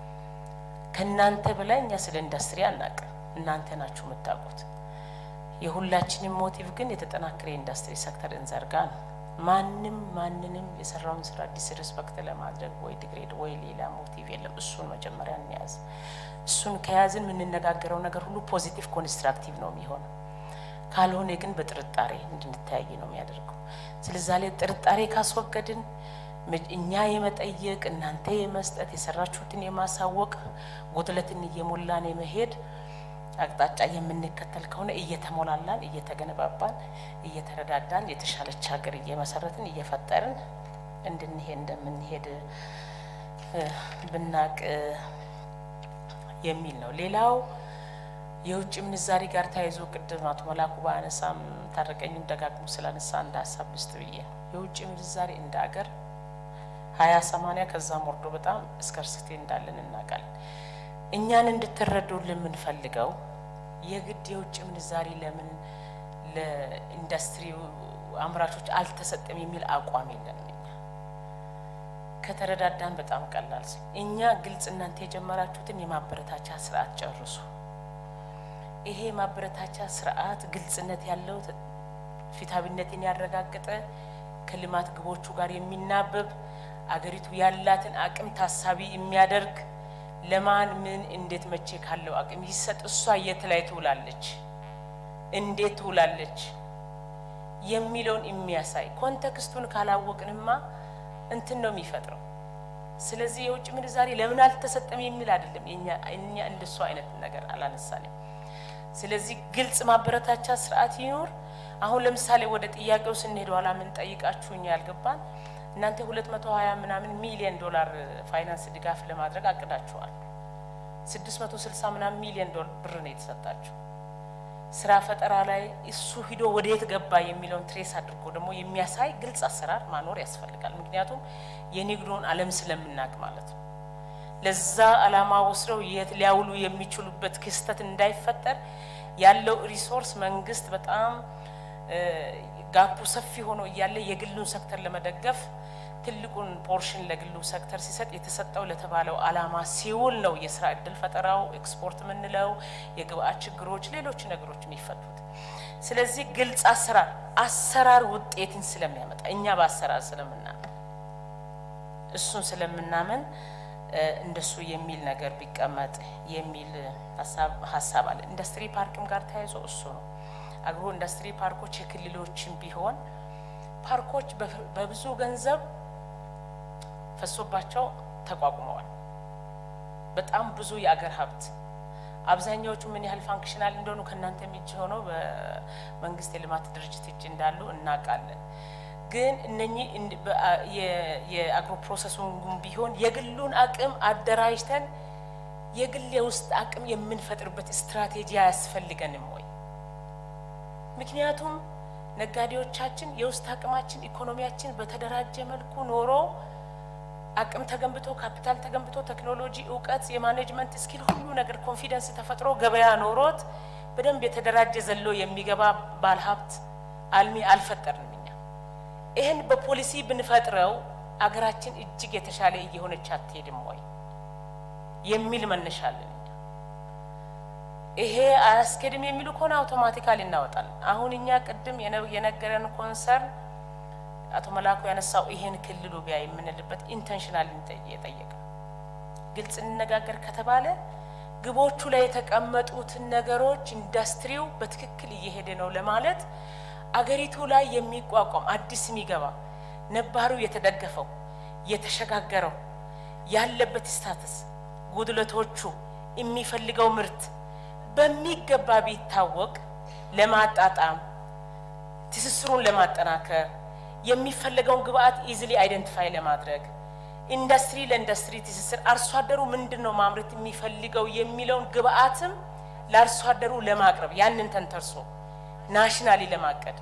ከእናንተ በላይ እኛ ስለ ኢንዱስትሪ አናውቅም። እናንተ ናችሁ የምታውቁት። የሁላችንም ሞቲቭ ግን የተጠናከረ የኢንዱስትሪ ሴክተር እንዘርጋ ነው። ማንም ማንንም የሰራውን ስራ ዲስሪስፔክት ለማድረግ ወይ ዲግሬድ ወይ ሌላ ሞቲቭ የለም። እሱን መጀመሪያ እንያዝ። እሱን ከያዝን የምንነጋገረው ነገር ሁሉ ፖዚቲቭ ኮንስትራክቲቭ ነው የሚሆነው። ካልሆነ ግን በጥርጣሬ እንድንተያይ ነው የሚያደርገው። ስለዛ ላይ ጥርጣሬ ካስወገድን እኛ የመጠየቅ እናንተ የመስጠት የሰራችሁትን የማሳወቅ ጉድለትን እየሞላን የመሄድ አቅጣጫ የምንከተል ከሆነ እየተሞላላን እየተገነባባን እየተረዳዳን የተሻለች ሀገር እየመሰረትን እየፈጠርን እንድንሄድ እንደምንሄድ ብናቅ የሚል ነው። ሌላው የውጭ ምንዛሪ ጋር ተያይዞ ቅድም አቶ መላኩ በአነሳም ታረቀኝም ደጋግሞ ስላነሳ እንደ ሀሳብ ልስጥ ብዬ ነው። የውጭ ምንዛሪ እንደ ሀገር ሀያ ሰማንያ ከዛም ወርዶ በጣም እስከርስቴ እንዳለን እናውቃለን። እኛን እንድትረዱልን የምንፈልገው የግድ የውጭ ምንዛሪ ለምን ለኢንዱስትሪው አምራቾች አልተሰጠም የሚል አቋም የለንም። እኛ ከተረዳዳን በጣም ቀላል ስ እኛ ግልጽ እናንተ የጀመራችሁትን የማበረታቻ ስርዓት ጨርሱ። ይሄ የማበረታቻ ስርዓት ግልጽነት ያለው ፊታዊነትን ያረጋገጠ ከልማት ግቦቹ ጋር የሚናበብ አገሪቱ ያላትን አቅም ታሳቢ የሚያደርግ ለማን ምን እንዴት መቼ ካለው አቅም ይሰጥ፣ እሷ የት ላይ ትውላለች፣ እንዴት ትውላለች የሚለውን የሚያሳይ ኮንቴክስቱን ካላወቅንማ እንትን ነው የሚፈጥረው። ስለዚህ የውጭ ምንዛሬ ለምን አልተሰጠም የሚል አይደለም። እኛ እንደሱ አይነት ነገር አላነሳንም። ስለዚህ ግልጽ ማበረታቻ ስርዓት ይኖር። አሁን ለምሳሌ ወደ ጥያቄው ስንሄድ ኋላ ምን ጠይቃችሁ እኛ ያልገባን እናንተ ሁለት መቶ ሀያ ምናምን ሚሊዮን ዶላር ፋይናንስ ድጋፍ ለማድረግ አቅዳችኋል። ስድስት መቶ ስልሳ ምናምን ሚሊዮን ዶላር ብር ነው የተሰጣችሁ። ስራ ፈጠራ ላይ እሱ ሂዶ ወደ የት ገባ የሚለውን ትሬስ አድርጎ ደግሞ የሚያሳይ ግልጽ አሰራር ማኖር ያስፈልጋል። ምክንያቱም የንግዱን ዓለም ስለምናውቅ ማለት ነው። ለዛ ዓላማ ወስደው የት ሊያውሉ የሚችሉበት ክስተት እንዳይፈጠር ያለው ሪሶርስ መንግስት በጣም ጋፑ ሰፊ ሆኖ እያለ የግሉን ሴክተር ለመደገፍ ትልቁን ፖርሽን ለግሉ ሴክተር ሲሰጥ የተሰጠው ለተባለው ዓላማ ሲውል ነው የስራ እድል ፈጠራው፣ ኤክስፖርት የምንለው የግብአት ችግሮች፣ ሌሎች ነገሮች የሚፈቱት። ስለዚህ ግልጽ አሰራር አሰራር ውጤትን ስለሚያመጣ እኛ በአሰራር ስለምናምን እሱን ስለምናምን እንደሱ የሚል ነገር ቢቀመጥ የሚል ሀሳብ አለ። ኢንዱስትሪ ፓርክም ጋር ተያይዞ እሱ ነው አግሮ ኢንዱስትሪ ፓርኮች የክልሎችን ቢሆን ፓርኮች በብዙ ገንዘብ ፈሶባቸው ተቋቁመዋል። በጣም ብዙ የአገር ሀብት አብዛኛዎቹ ምን ያህል ፋንክሽናል እንደሆኑ ከእናንተ እጅ ሆነው በመንግስት የልማት ድርጅት እጅ እንዳሉ እናውቃለን። ግን እነኚህ የአግሮ ፕሮሰሱን ቢሆን የግሉን አቅም አደራጅተን የግል የውስጥ አቅም የምንፈጥርበት ስትራቴጂ አያስፈልገንም ወይ? ምክንያቱም ነጋዴዎቻችን የውስጥ አቅማችን ኢኮኖሚያችን በተደራጀ መልኩ ኖሮ አቅም ተገንብቶ ካፒታል ተገንብቶ ቴክኖሎጂ፣ እውቀት፣ የማኔጅመንት ስኪል ሁሉ ነገር ኮንፊደንስ ተፈጥሮ ገበያ ኖሮት በደንብ የተደራጀ ዘሎ የሚገባ ባለሀብት አልሚ አልፈጠርንም። እኛ ይህን በፖሊሲ ብንፈጥረው አገራችን እጅግ የተሻለ እየሆነች አትሄድም ወይ የሚል መነሻለን። እኛ ይሄ አያስኬድም የሚሉ ከሆነ አውቶማቲካሊ እናወጣለን። አሁን እኛ ቅድም የነገረን ኮንሰርን አቶ መላኩ ያነሳው ይሄን ክልሉ ቢያ የምንልበት ኢንቴንሽናል የጠየቀ ግልጽ እንነጋገር ከተባለ ግቦቹ ላይ የተቀመጡትን ነገሮች ኢንዱስትሪው በትክክል እየሄደ ነው ለማለት አገሪቱ ላይ የሚቋቋም አዲስ የሚገባ ነባሩ የተደገፈው የተሸጋገረው ያለበት ስታትስ ጉድለቶቹ የሚፈልገው ምርት በሚገባ ቢታወቅ ለማጣጣም ትስስሩን ለማጠናከር የሚፈለገውን ግብአት ኢዝሊ አይደንቲፋይ ለማድረግ ኢንዱስትሪ ለኢንዱስትሪ ትስስር አርሶ አደሩ ምንድን ነው ማምረት የሚፈልገው የሚለውን ግብአትም ለአርሶ አደሩ ለማቅረብ ያንን ተንተርሶ ናሽናሊ ለማቀድ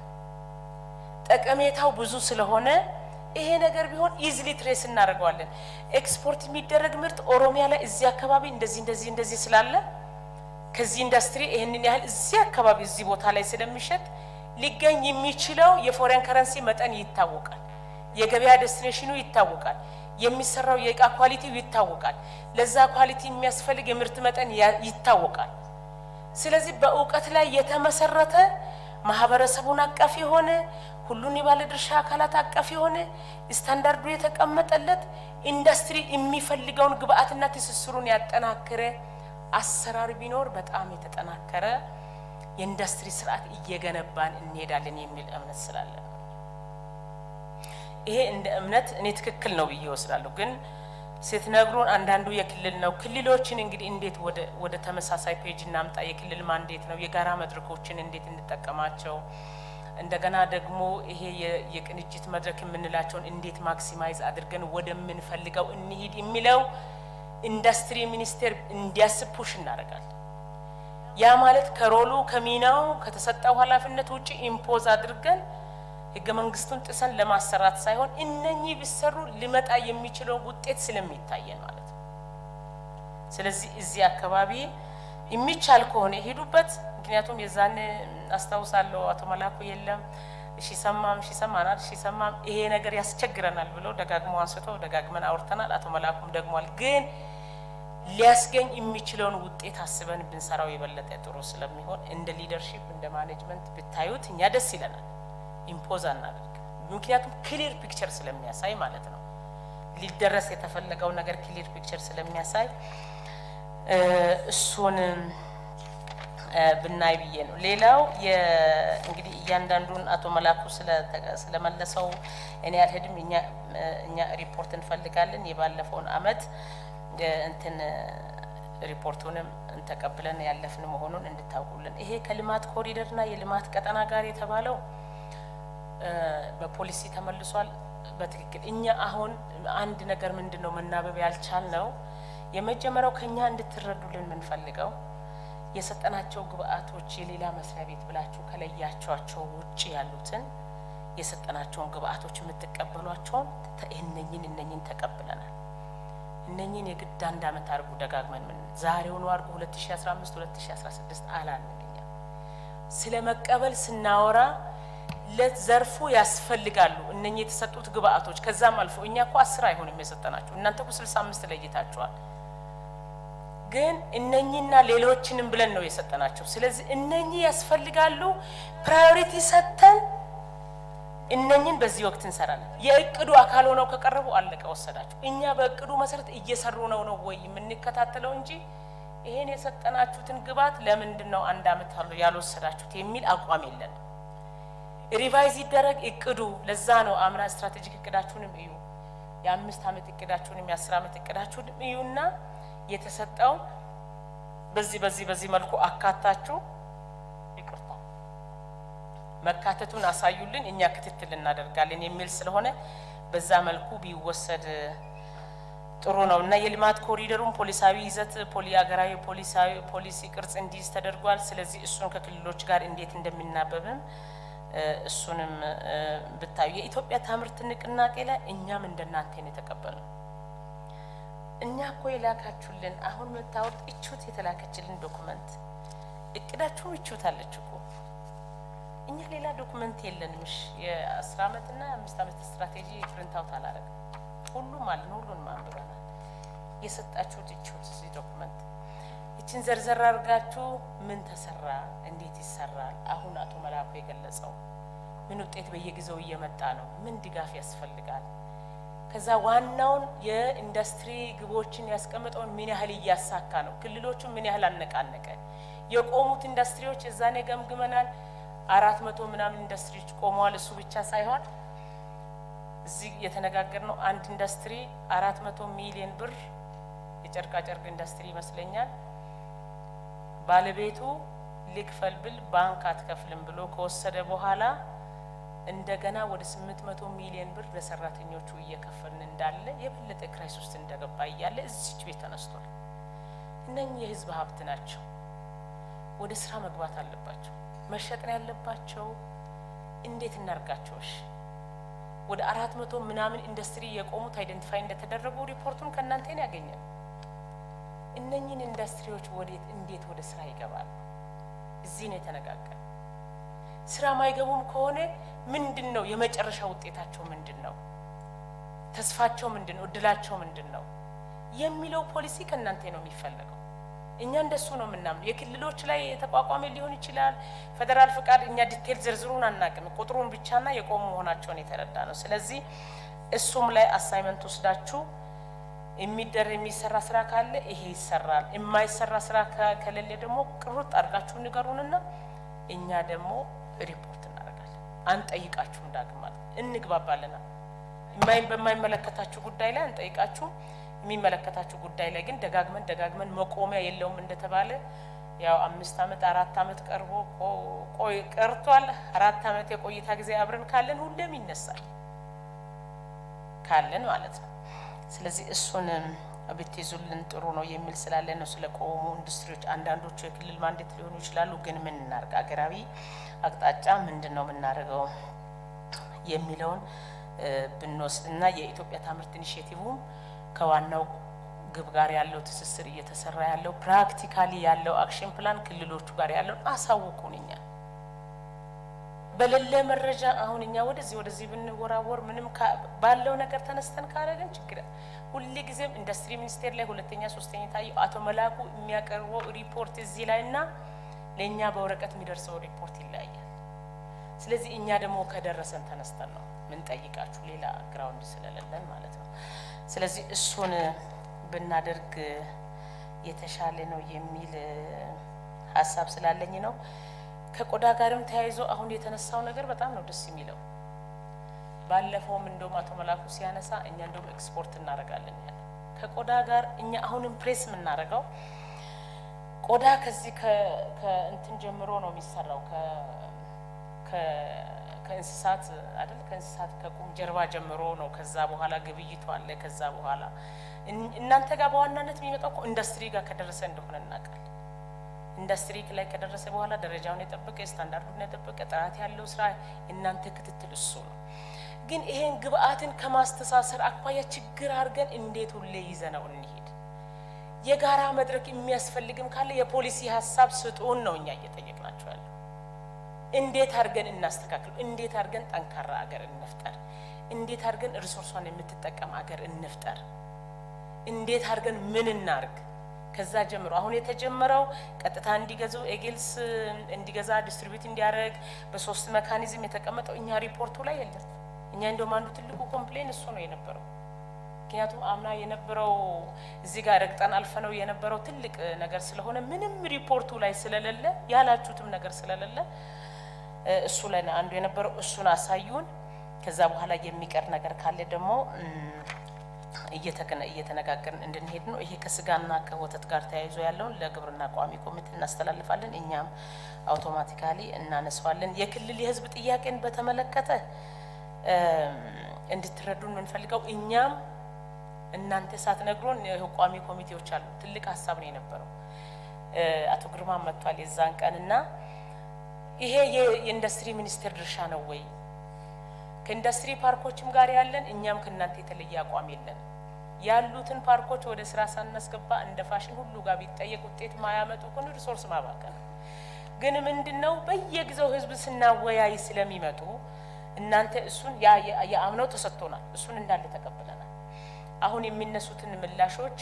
ጠቀሜታው ብዙ ስለሆነ ይሄ ነገር ቢሆን ኢዝሊ ትሬስ እናደርገዋለን። ኤክስፖርት የሚደረግ ምርት ኦሮሚያ ላይ እዚህ አካባቢ እንደዚህ እንደዚህ እንደዚህ ስላለ ከዚህ ኢንዱስትሪ ይህንን ያህል እዚህ አካባቢ እዚህ ቦታ ላይ ስለሚሸጥ ሊገኝ የሚችለው የፎሬን ከረንሲ መጠን ይታወቃል። የገበያ ዴስቲኔሽኑ ይታወቃል። የሚሰራው የእቃ ኳሊቲው ይታወቃል። ለዛ ኳሊቲ የሚያስፈልግ የምርት መጠን ይታወቃል። ስለዚህ በእውቀት ላይ የተመሰረተ ማህበረሰቡን አቀፍ የሆነ ሁሉን የባለድርሻ አካላት አቀፍ የሆነ ስታንዳርዱ የተቀመጠለት ኢንዱስትሪ የሚፈልገውን ግብአትና ትስስሩን ያጠናከረ አሰራር ቢኖር በጣም የተጠናከረ የኢንዱስትሪ ስርዓት እየገነባን እንሄዳለን የሚል እምነት ስላለ ነው። ይሄ እንደ እምነት እኔ ትክክል ነው ብዬ ወስዳለሁ። ግን ስትነግሩን አንዳንዱ የክልል ነው። ክልሎችን እንግዲህ እንዴት ወደ ተመሳሳይ ፔጅ እናምጣ? የክልል ማንዴት ነው። የጋራ መድረኮችን እንዴት እንጠቀማቸው? እንደገና ደግሞ ይሄ የቅንጅት መድረክ የምንላቸውን እንዴት ማክሲማይዝ አድርገን ወደምንፈልገው እንሂድ የሚለው ኢንዱስትሪ ሚኒስቴር እንዲያስብ ፑሽ እናደርጋለን። ያ ማለት ከሮሉ ከሚናው ከተሰጠው ኃላፊነት ውጭ ኢምፖዝ አድርገን ህገ መንግስቱን ጥሰን ለማሰራት ሳይሆን እነኚህ ቢሰሩ ሊመጣ የሚችለው ውጤት ስለሚታየን ማለት ነው። ስለዚህ እዚህ አካባቢ የሚቻል ከሆነ ሄዱበት። ምክንያቱም የዛን አስታውሳለሁ አቶ መላኩ የለም እሺ ሰማም እሺ ሰማናል እሺ ሰማም ይሄ ነገር ያስቸግረናል ብለው ደጋግሞ አንስቶ ደጋግመን አውርተናል። አቶ መላኩም ደግሟል። ግን ሊያስገኝ የሚችለውን ውጤት አስበን ብንሰራው የበለጠ ጥሩ ስለሚሆን እንደ ሊደርሺፕ እንደ ማኔጅመንት ብታዩት እኛ ደስ ይለናል። ኢምፖዝ አናደርግ። ምክንያቱም ክሊር ፒክቸር ስለሚያሳይ ማለት ነው። ሊደረስ የተፈለገው ነገር ክሊር ፒክቸር ስለሚያሳይ እሱን ብናይ ብዬ ነው። ሌላው እንግዲህ እያንዳንዱን አቶ መላኩ ስለመለሰው እኔ አልሄድም። እኛ ሪፖርት እንፈልጋለን። የባለፈውን አመት እንትን ሪፖርቱንም ተቀብለን ያለፍን መሆኑን እንድታውቁልን። ይሄ ከልማት ኮሪደርና የልማት ቀጠና ጋር የተባለው በፖሊሲ ተመልሷል። በትክክል እኛ አሁን አንድ ነገር ምንድን ነው መናበብ ያልቻል ነው የመጀመሪያው ከኛ እንድትረዱልን የምንፈልገው የሰጠናቸው ግብአቶች የሌላ መስሪያ ቤት ብላችሁ ከለያቸዋቸው ውጭ ያሉትን የሰጠናቸውን ግብአቶች የምትቀበሏቸውን እነኝን እነኝን ተቀብለናል። እነኝን የግድ አንድ አመት አድርጉ ደጋግመን ምን ዛሬውኑ አድርጉ 2015 2016 አላልን። እኛ ስለ መቀበል ስናወራ ለዘርፉ ያስፈልጋሉ እነኚህ የተሰጡት ግብአቶች። ከዛም አልፎ እኛ እኮ አስር አይሆንም የሰጠናቸው እናንተ እኮ ስልሳ አምስት ለይታችኋል። ግን እነኚህና ሌሎችንም ብለን ነው የሰጠናቸው። ስለዚህ እነኚህ ያስፈልጋሉ ፕራዮሪቲ ሰጥተን እነኚህን በዚህ ወቅት እንሰራለን። የእቅዱ አካል ሆነው ከቀረቡ አለቀ ወሰዳችሁ። እኛ በእቅዱ መሰረት እየሰሩ ነው ነው ወይ የምንከታተለው እንጂ ይሄን የሰጠናችሁትን ግብአት ለምንድን ነው አንድ አመት ያልወሰዳችሁት የሚል አቋም የለንም። ሪቫይዝ ይደረግ እቅዱ። ለዛ ነው አምና ስትራቴጂክ እቅዳችሁንም እዩ፣ የአምስት አመት እቅዳችሁንም የአስር አመት እቅዳችሁንም እዩና የተሰጠው በዚህ በዚህ በዚህ መልኩ አካታችሁ ይቅርታ መካተቱን አሳዩልን፣ እኛ ክትትል እናደርጋለን የሚል ስለሆነ በዛ መልኩ ቢወሰድ ጥሩ ነው እና የልማት ኮሪደሩን ፖሊሳዊ ይዘት ፖሊ ሀገራዊ ፖሊሳዊ ፖሊሲ ቅርጽ እንዲይዝ ተደርጓል። ስለዚህ እሱን ከክልሎች ጋር እንዴት እንደሚናበብም እሱንም ብታዩ የኢትዮጵያ ታምርት ንቅናቄ ላይ እኛም እንደናንተን የተቀበልነው እኛ እኮ የላካችሁልን አሁን መታወቅ እቹት የተላከችልን ዶኩመንት እቅዳችሁ እቹት አለች እኮ እኛ ሌላ ዶኩመንት የለንም። እሺ የአስር አመት እና የአምስት አመት ስትራቴጂ ፕሪንት አውት አላረግም። ሁሉም አለን፣ ሁሉንም አንብበናል። የሰጣችሁት እቹት እዚህ ዶኩመንት ይችን ዘርዘር አድርጋችሁ ምን ተሰራ፣ እንዴት ይሰራል፣ አሁን አቶ መላኩ የገለጸው ምን ውጤት በየጊዜው እየመጣ ነው፣ ምን ድጋፍ ያስፈልጋል ከዛ ዋናውን የኢንዱስትሪ ግቦችን ያስቀምጠውን ምን ያህል እያሳካ ነው፣ ክልሎቹን ምን ያህል አነቃነቀ፣ የቆሙት ኢንዱስትሪዎች እዛኔ ገምግመናል። አራት መቶ ምናምን ኢንዱስትሪዎች ቆመዋል። እሱ ብቻ ሳይሆን እዚህ የተነጋገርነው አንድ ኢንዱስትሪ አራት መቶ ሚሊዮን ብር የጨርቃጨርቅ ኢንዱስትሪ ይመስለኛል ባለቤቱ ልክፈል ብል ባንክ አትከፍልም ብሎ ከወሰደ በኋላ እንደገና ወደ ስምንት መቶ ሚሊዮን ብር ለሰራተኞቹ እየከፈልን እንዳለ የበለጠ ክራይስ ውስጥ እንደገባ እያለ እዚች ቤት ተነስቷል። እነኚህ የህዝብ ሀብት ናቸው። ወደ ስራ መግባት አለባቸው። መሸጥ ነው ያለባቸው። እንዴት እናርጋቸው? እሺ ወደ አራት መቶ ምናምን ኢንዱስትሪ የቆሙት አይደንቲፋይ እንደተደረጉ ሪፖርቱን ከእናንተ ነው ያገኘን። እነኚህን ኢንዱስትሪዎች ወዴት እንዴት ወደ ስራ ይገባሉ? እዚህ ነው የተነጋገር ስራ ማይገቡም ከሆነ ምንድን ነው የመጨረሻ ውጤታቸው ምንድን ነው? ተስፋቸው ምንድን ነው? እድላቸው ምንድን ነው የሚለው ፖሊሲ ከእናንተ ነው የሚፈለገው። እኛ እንደሱ ነው የምናምነው። የክልሎች ላይ የተቋቋመ ሊሆን ይችላል። ፌዴራል ፍቃድ እኛ ዲቴል ዝርዝሩን አናቅም። ቁጥሩን ብቻና የቆሙ መሆናቸውን የተረዳ ነው። ስለዚህ እሱም ላይ አሳይመንት ወስዳችሁ የሚደር የሚሰራ ስራ ካለ ይሄ ይሰራል፣ የማይሰራ ስራ ከሌለ ደግሞ ቅሩጥ አድርጋችሁ ንገሩንና እኛ ደግሞ ሪፖርት እናደርጋለን። አንጠይቃችሁም ዳግም ማለት እንግባባለና በማይመለከታችሁ ጉዳይ ላይ አንጠይቃችሁም። የሚመለከታችሁ ጉዳይ ላይ ግን ደጋግመን ደጋግመን መቆሚያ የለውም እንደተባለ ያው አምስት አመት አራት አመት ቀርቦ ቆይ ቀርቷል። አራት አመት የቆይታ ጊዜ አብረን ካለን ሁሌም ይነሳል ካለን ማለት ነው። ስለዚህ እሱን ብትይዙልን ጥሩ ነው የሚል ስላለ ነው። ስለ ቆሙ ኢንዱስትሪዎች አንዳንዶቹ የክልል ማንዴት ሊሆኑ ይችላሉ። ግን ምን እናርግ፣ አገራዊ አቅጣጫ ምንድን ነው የምናደርገው የሚለውን ብንወስድ እና የኢትዮጵያ ታምርት ኢኒሽቲቭም ከዋናው ግብ ጋር ያለው ትስስር እየተሰራ ያለው ፕራክቲካሊ ያለው አክሽን ፕላን ክልሎቹ ጋር ያለውን አሳውቁን። እኛ በሌለ መረጃ አሁን እኛ ወደዚህ ወደዚህ ብንወራወር ምንም ባለው ነገር ተነስተን ካደረግን ችግር ሁሌ ጊዜም ኢንዱስትሪ ሚኒስቴር ላይ ሁለተኛ ሶስተኛ የታየው አቶ መላኩ የሚያቀርበው ሪፖርት እዚህ ላይ እና ለእኛ በወረቀት የሚደርሰው ሪፖርት ይለያያል። ስለዚህ እኛ ደግሞ ከደረሰን ተነስተን ነው ምን ጠይቃችሁ ሌላ ግራውንድ ስለሌለን ማለት ነው። ስለዚህ እሱን ብናደርግ የተሻለ ነው የሚል ሀሳብ ስላለኝ ነው። ከቆዳ ጋርም ተያይዞ አሁን የተነሳው ነገር በጣም ነው ደስ የሚለው። ባለፈውም እንደውም አቶ መላኩ ሲያነሳ እኛ እንደውም ኤክስፖርት እናደርጋለን ያለ ከቆዳ ጋር እኛ አሁንም ፕሬስ የምናደርገው ቆዳ ከዚህ ከእንትን ጀምሮ ነው የሚሰራው ከእንስሳት አይደል? ከእንስሳት ከቁም ጀርባ ጀምሮ ነው። ከዛ በኋላ ግብይቱ አለ። ከዛ በኋላ እናንተ ጋር በዋናነት የሚመጣው እኮ ኢንዱስትሪ ጋር ከደረሰ እንደሆነ እናውቃለን። ኢንዱስትሪ ላይ ከደረሰ በኋላ ደረጃውን የጠበቀ ስታንዳርዱን የጠበቀ ጥራት ያለው ስራ እናንተ ክትትል እሱ ነው። ግን ይሄን ግብአትን ከማስተሳሰር አኳያ ችግር አድርገን እንዴት ሁሌ ይዘነው እንሂድ? የጋራ መድረክ የሚያስፈልግም ካለ የፖሊሲ ሀሳብ ስጡን ነው እኛ እየጠየቅናቸው ያለው። እንዴት አድርገን እናስተካክል? እንዴት አድርገን ጠንካራ አገር እንፍጠር? እንዴት አድርገን ሪሶርሷን የምትጠቀም አገር እንፍጠር? እንዴት አድርገን ምን እናርግ? ከዛ ጀምሮ አሁን የተጀመረው ቀጥታ እንዲገዙ ኤጌልስ እንዲገዛ ዲስትሪቢዩት እንዲያደርግ በሶስት መካኒዝም የተቀመጠው እኛ ሪፖርቱ ላይ የለም። እኛ እንደውም አንዱ ትልቁ ኮምፕሌን እሱ ነው የነበረው። ምክንያቱም አምና የነበረው እዚህ ጋር ረግጠን አልፈነው የነበረው ትልቅ ነገር ስለሆነ ምንም ሪፖርቱ ላይ ስለሌለ ያላችሁትም ነገር ስለሌለ እሱ ላይ አንዱ የነበረው እሱን አሳዩን። ከዛ በኋላ የሚቀር ነገር ካለ ደግሞ እየተነጋገርን እንድንሄድ ነው። ይሄ ከስጋና ከወተት ጋር ተያይዞ ያለውን ለግብርና ቋሚ ኮሚቴ እናስተላልፋለን። እኛም አውቶማቲካሊ እናነሳዋለን። የክልል የህዝብ ጥያቄን በተመለከተ እንድትረዱን የምንፈልገው እኛም እናንተ ሳትነግሩን ቋሚ ኮሚቴዎች አሉ። ትልቅ ሀሳብ ነው የነበረው። አቶ ግርማ መጥቷል የዛን ቀን እና ይሄ የኢንዱስትሪ ሚኒስቴር ድርሻ ነው ወይ ከኢንዱስትሪ ፓርኮችም ጋር ያለን እኛም ከእናንተ የተለየ አቋም የለን። ያሉትን ፓርኮች ወደ ስራ ሳናስገባ እንደ ፋሽን ሁሉ ጋር ቢጠየቅ ውጤት ማያመጡ ከሆነ ሪሶርስ ማባከን ግን ምንድን ነው በየጊዜው ህዝብ ስናወያይ ስለሚመጡ እናንተ እሱን የአምነው ተሰጥቶናል። እሱን እንዳለ ተቀብለናል። አሁን የሚነሱትን ምላሾች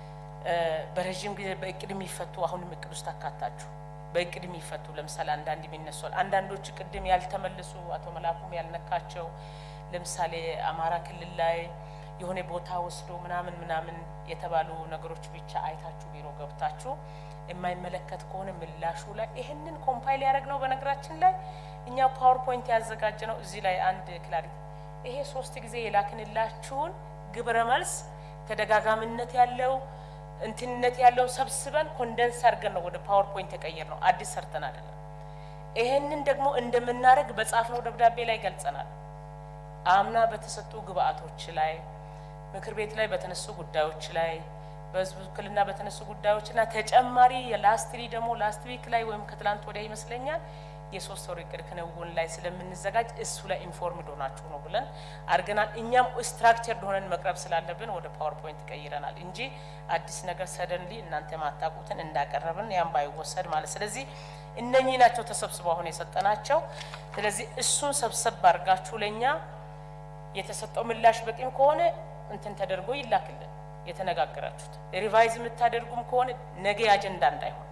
በረዥም ጊዜ በእቅድ የሚፈቱ አሁንም እቅድ ውስጥ አካታችሁ በእቅድ የሚፈቱ ለምሳሌ አንዳንድ የሚነሱ አንዳንዶች ቅድም ያልተመለሱ አቶ መላኩም ያልነካቸው ለምሳሌ አማራ ክልል ላይ የሆነ ቦታ ወስዶ ምናምን ምናምን የተባሉ ነገሮች ብቻ አይታችሁ ቢሮ ገብታችሁ የማይመለከት ከሆነ ምላሹ ላይ ይህንን ኮምፓይል ያደረግ ነው። በነገራችን ላይ እኛ ፓወርፖይንት ያዘጋጀ ነው። እዚህ ላይ አንድ ክላሪቲ ይሄ ሶስት ጊዜ የላክንላችሁን ግብረ መልስ ተደጋጋሚነት ያለው እንትንነት ያለው ሰብስበን ኮንደንስ አድርገን ነው ወደ ፓወርፖይንት የቀየር ነው። አዲስ ሰርተን አይደለም። ይሄንን ደግሞ እንደምናደርግ በጻፍነው ደብዳቤ ላይ ገልጸናል። አምና በተሰጡ ግብአቶች ላይ ምክር ቤት ላይ በተነሱ ጉዳዮች ላይ በህዝብ ውክልና በተነሱ ጉዳዮች እና ተጨማሪ የላስትሪ ደግሞ ላስት ዊክ ላይ ወይም ከትላንት ወዲያ ይመስለኛል የሶስት ወር እቅድ ክንውን ላይ ስለምንዘጋጅ እሱ ላይ ኢንፎርምድ ሆናችሁ ነው ብለን አድርገናል። እኛም ስትራክቸርድ ሆነን መቅረብ ስላለብን ወደ ፓወርፖይንት ቀይረናል እንጂ አዲስ ነገር ሰደንሊ እናንተ ማታውቁትን እንዳቀረብን ያም ባይወሰድ ማለት ስለዚህ እነኚህ ናቸው ተሰብስበው አሁን የሰጠናቸው። ስለዚህ እሱን ሰብሰብ አድርጋችሁ ለእኛ የተሰጠው ምላሽ በቂም ከሆነ እንትን ተደርጎ ይላክልን። የተነጋገራችሁት ሪቫይዝ የምታደርጉም ከሆነ ነገ አጀንዳ እንዳይሆን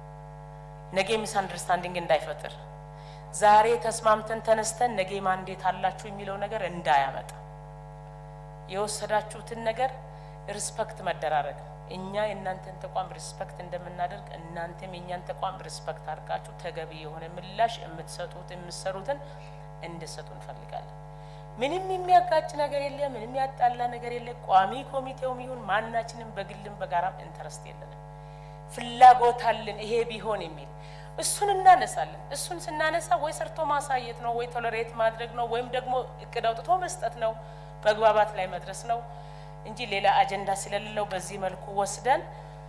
ነገ ሚስ አንደርስታንዲንግ እንዳይፈጥር ዛሬ ተስማምተን ተነስተን ነገ ማንዴት አላችሁ የሚለው ነገር እንዳያመጣ የወሰዳችሁትን ነገር ሪስፐክት መደራረግ እኛ የእናንተን ተቋም ሪስፐክት እንደምናደርግ እናንተም የእኛን ተቋም ሪስፐክት አድርጋችሁ ተገቢ የሆነ ምላሽ የምትሰጡት የምትሰሩትን እንድሰጡ እንፈልጋለን። ምንም የሚያጋጭ ነገር የለ፣ ምንም ያጣላ ነገር የለ። ቋሚ ኮሚቴውም ይሁን ማናችንም በግልም በጋራም ኢንተረስት የለንም። ፍላጎት አለን ይሄ ቢሆን የሚል እሱን እናነሳለን። እሱን ስናነሳ ወይ ሰርቶ ማሳየት ነው፣ ወይ ቶለሬት ማድረግ ነው፣ ወይም ደግሞ እቅድ አውጥቶ መስጠት ነው፣ መግባባት ላይ መድረስ ነው እንጂ ሌላ አጀንዳ ስለሌለው በዚህ መልኩ ወስደን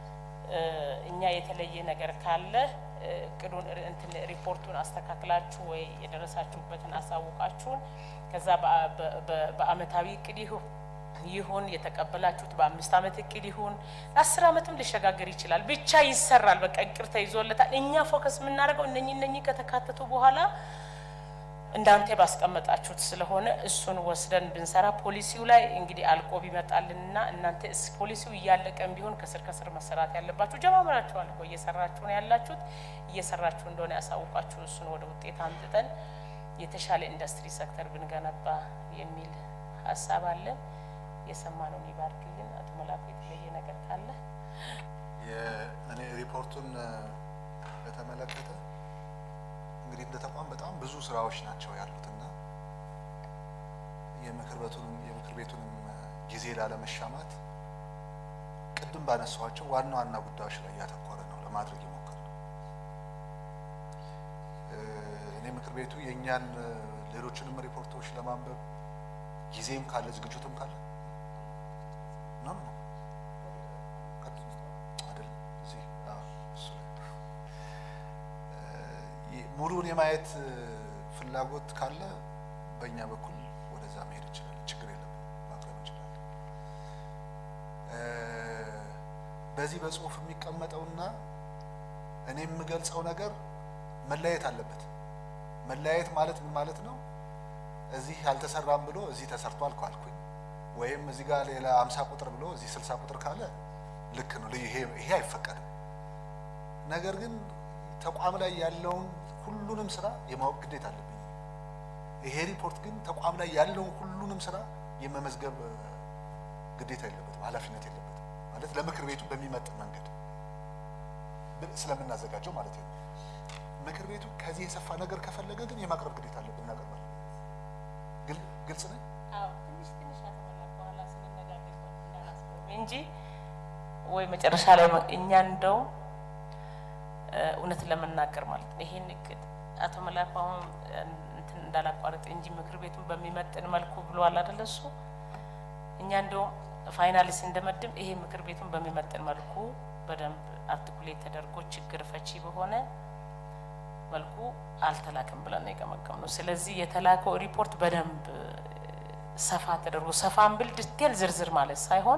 እኛ የተለየ ነገር ካለ እቅዱን እንትን ሪፖርቱን አስተካክላችሁ ወይ የደረሳችሁበትን አሳውቃችሁን ከዛ በአመታዊ እቅድ ይሁን የተቀበላችሁት በአምስት አመት እቅድ ይሁን ለአስር አመትም ሊሸጋገር ይችላል። ብቻ ይሰራል። በቃ እቅድ ተይዞለታል። እኛ ፎከስ የምናደርገው እነኚህ እነኚህ ከተካተቱ በኋላ እንዳንተ ባስቀመጣችሁት ስለሆነ እሱን ወስደን ብንሰራ ፖሊሲው ላይ እንግዲህ አልቆ ቢመጣልንና እናንተ ፖሊሲው እያለቀም ቢሆን ከስር ከስር መሰራት ያለባችሁ ጀማምራችኋል እኮ እየሰራችሁ ነው ያላችሁት። እየሰራችሁ እንደሆነ ያሳውቃችሁ እሱን ወደ ውጤት አምጥተን የተሻለ ኢንዱስትሪ ሴክተር ብንገነባ የሚል ሀሳብ አለ። የሰማነውን ይባርክልን። አቶ መላኩ የተለየ ነገር ካለ እኔ ሪፖርቱን በተመለከተ እንግዲህ እንደ ተቋም በጣም ብዙ ስራዎች ናቸው ያሉትና የምክር ቤቱንም የምክር ቤቱንም ጊዜ ላለመሻማት ቅድም ባነሷቸው ዋና ዋና ጉዳዮች ላይ ያተኮረ ነው ለማድረግ የሞከር ነው። እኔ ምክር ቤቱ የእኛን ሌሎችንም ሪፖርቶች ለማንበብ ጊዜም ካለ ዝግጅቱም ካለ ነው ነው አይደለም እዚህ እሱ ሙሉን የማየት ፍላጎት ካለ በእኛ በኩል ወደዛ መሄድ እንችላለን። ችግር የለም፣ ማቅረብ እንችላለን። በዚህ በጽሁፍ የሚቀመጠውና እኔ የምገልጸው ነገር መለያየት አለበት። መለያየት ማለት ምን ማለት ነው? እዚህ አልተሰራም ብሎ እዚህ ተሰርቷል ካልኩኝ ወይም እዚህ ጋር ሌላ አምሳ ቁጥር ብሎ እዚህ ስልሳ ቁጥር ካለ ልክ ነው፣ ይሄ አይፈቀድም። ነገር ግን ተቋም ላይ ያለውን ሁሉንም ስራ የማወቅ ግዴታ አለብኝ። ይሄ ሪፖርት ግን ተቋም ላይ ያለውን ሁሉንም ስራ የመመዝገብ ግዴታ የለበትም፣ ኃላፊነት የለበትም። ማለት ለምክር ቤቱ በሚመጥን መንገድ ስለምናዘጋጀው ማለት ነው። ምክር ቤቱ ከዚህ የሰፋ ነገር ከፈለገ ግን የማቅረብ ግዴታ አለብን፣ እናቀርባለን። ግልጽ ነኝ። ትንሽ ትንሽ በኋላ ስንነጋገር እንጂ ወይ መጨረሻ ላይ እኛ እንደው እውነት ለመናገር ማለት ነው ይሄን እቅድ አቶ መላኩ አሁን እንትን እንዳላቋረጥ እንጂ ምክር ቤቱን በሚመጥን መልኩ ብሏል አይደለ? እሱ እኛ እንደው ፋይናሊ ስንደመድም ይሄ ምክር ቤቱን በሚመጥን መልኩ በደንብ አርቲኩሌት ተደርጎ ችግር ፈቺ በሆነ መልኩ አልተላክም ብለን ነው የገመገምነው። ስለዚህ የተላከው ሪፖርት በደንብ ሰፋ ተደርጎ ሰፋን ብል ዲቴል ዝርዝር ማለት ሳይሆን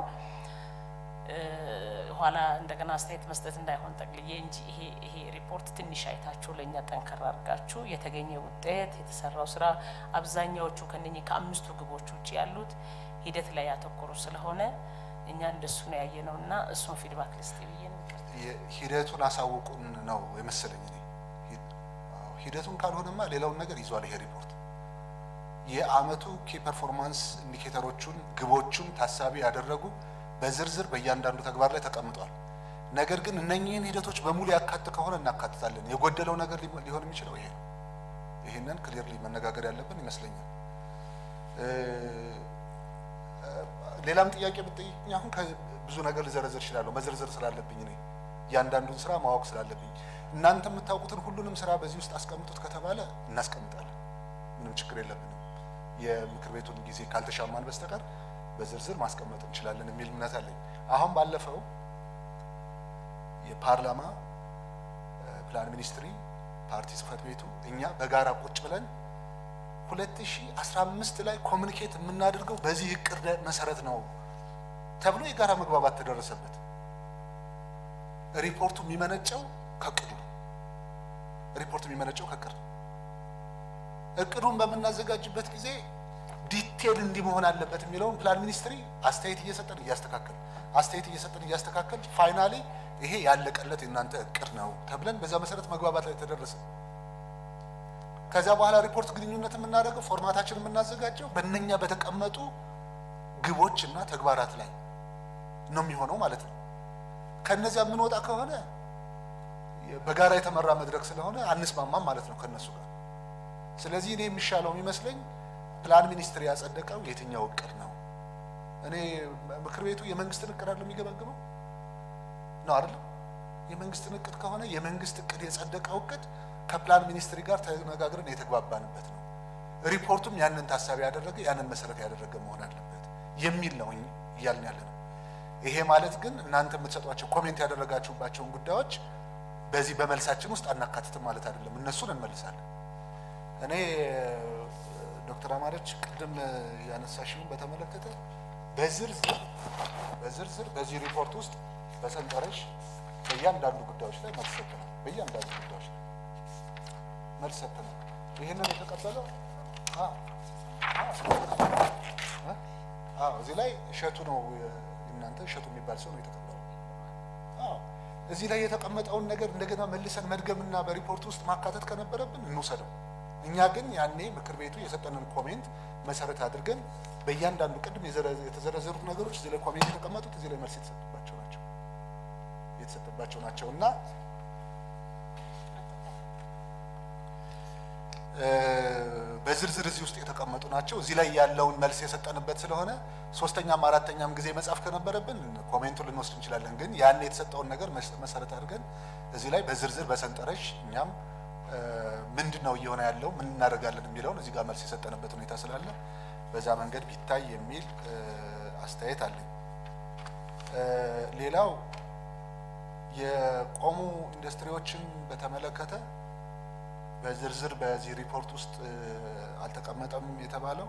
ኋላ እንደገና አስተያየት መስጠት እንዳይሆን ጠቅልዬ እንጂ ይሄ ይሄ ሪፖርት ትንሽ አይታችሁ ለእኛ ጠንከር አድርጋችሁ የተገኘ ውጤት የተሰራው ስራ አብዛኛዎቹ ከነኚህ ከአምስቱ ግቦች ውጭ ያሉት ሂደት ላይ ያተኮሩ ስለሆነ እኛ እንደሱ ነው ያየ ነው እና እሱን ፊድባክ ልስጥ ብዬ ሂደቱን አሳውቁን ነው የመሰለኝ እኔ ሂደቱን ካልሆነማ ሌላውን ነገር ይዟል ይሄ ሪፖርት የአመቱ ኪ ፐርፎርማንስ ኢንዲኬተሮቹን ግቦቹን ታሳቢ ያደረጉ በዝርዝር በእያንዳንዱ ተግባር ላይ ተቀምጧል። ነገር ግን እነኚህን ሂደቶች በሙሉ ያካት ከሆነ እናካትታለን። የጎደለው ነገር ሊሆን የሚችለው ይሄ ነው። ይህንን ክሊርሊ መነጋገር ያለብን ይመስለኛል። ሌላም ጥያቄ ብትጠይቅኝ አሁን ብዙ ነገር ልዘረዝር እችላለሁ። መዘርዘር ስላለብኝ እኔ እያንዳንዱን ስራ ማወቅ ስላለብኝ እናንተ የምታውቁትን ሁሉንም ስራ በዚህ ውስጥ አስቀምጡት ከተባለ እናስቀምጣለን። ምንም ችግር የለብንም። የምክር ቤቱን ጊዜ ካልተሻማን በስተቀር በዝርዝር ማስቀመጥ እንችላለን የሚል እምነት አለኝ። አሁን ባለፈው የፓርላማ ፕላን ሚኒስትሪ ፓርቲ ጽህፈት ቤቱ እኛ በጋራ ቁጭ ብለን 2015 ላይ ኮሚኒኬት የምናደርገው በዚህ እቅድ መሰረት ነው ተብሎ የጋራ መግባባት ተደረሰበት። ሪፖርቱ የሚመነጨው ከእቅዱ ነው። ሪፖርቱ የሚመነጨው ከእቅድ ነው። እቅዱን በምናዘጋጅበት ጊዜ ዲቴል እንዲህ መሆን አለበት የሚለውን ፕላን ሚኒስትሪ አስተያየት እየሰጠን እያስተካከል አስተያየት እየሰጠን እያስተካከል ፋይናሊ ይሄ ያለቀለት የእናንተ እቅድ ነው ተብለን በዛ መሰረት መግባባት ላይ ተደረሰ። ከዚያ በኋላ ሪፖርት ግንኙነት የምናደርገው ፎርማታችን የምናዘጋጀው በእነኛ በተቀመጡ ግቦች እና ተግባራት ላይ ነው የሚሆነው ማለት ነው። ከነዚያ የምንወጣ ከሆነ በጋራ የተመራ መድረክ ስለሆነ አንስማማም ማለት ነው ከነሱ ጋር። ስለዚህ እኔ የሚሻለው የሚመስለኝ ፕላን ሚኒስትር ያጸደቀው የትኛው እቅድ ነው? እኔ ምክር ቤቱ የመንግስትን እቅድ አይደለም የሚገመግመው ነው አይደለም? የመንግስትን እቅድ ከሆነ የመንግስት እቅድ የጸደቀው እቅድ ከፕላን ሚኒስትሪ ጋር ተነጋግረን የተግባባንበት ነው። ሪፖርቱም ያንን ታሳቢ ያደረገ ያንን መሰረት ያደረገ መሆን አለበት የሚል ነው እያልን ያለ ነው። ይሄ ማለት ግን እናንተ የምትሰጧቸው ኮሜንት ያደረጋችሁባቸውን ጉዳዮች በዚህ በመልሳችን ውስጥ አናካትትም ማለት አይደለም። እነሱን እንመልሳለን። እኔ ዶክተር አማረች ቅድም ያነሳሽውን በተመለከተ በዝርዝር በዝርዝር በዚህ ሪፖርት ውስጥ በሰንጠረዥ በእያንዳንዱ ጉዳዮች ላይ መልስ ሰጥተናል። በእያንዳንዱ ጉዳዮች ላይ መልስ ሰጥተናል። ይህንን የተቀበለው እዚህ ላይ እሸቱ ነው እናንተ እሸቱ የሚባል ሰው ነው የተቀበለው። እዚህ ላይ የተቀመጠውን ነገር እንደገና መልሰን መድገምና በሪፖርት ውስጥ ማካተት ከነበረብን እንውሰደው። እኛ ግን ያኔ ምክር ቤቱ የሰጠንን ኮሜንት መሰረት አድርገን በእያንዳንዱ ቅድም የተዘረዘሩት ነገሮች እዚህ ላይ ኮሜንት የተቀመጡት እዚህ ላይ መልስ የተሰጠባቸው ናቸው የተሰጠባቸው ናቸው እና በዝርዝር እዚህ ውስጥ የተቀመጡ ናቸው። እዚህ ላይ ያለውን መልስ የሰጠንበት ስለሆነ ሶስተኛም አራተኛም ጊዜ መጻፍ ከነበረብን ኮሜንቱን ልንወስድ እንችላለን። ግን ያን የተሰጠውን ነገር መሰረት አድርገን እዚህ ላይ በዝርዝር በሰንጠረዥ እኛም ምንድን ነው እየሆነ ያለው ምን እናደርጋለን የሚለውን እዚህ ጋር መልስ የሰጠንበት ሁኔታ ስላለ በዛ መንገድ ቢታይ የሚል አስተያየት አለኝ። ሌላው የቆሙ ኢንዱስትሪዎችን በተመለከተ በዝርዝር በዚህ ሪፖርት ውስጥ አልተቀመጠም የተባለው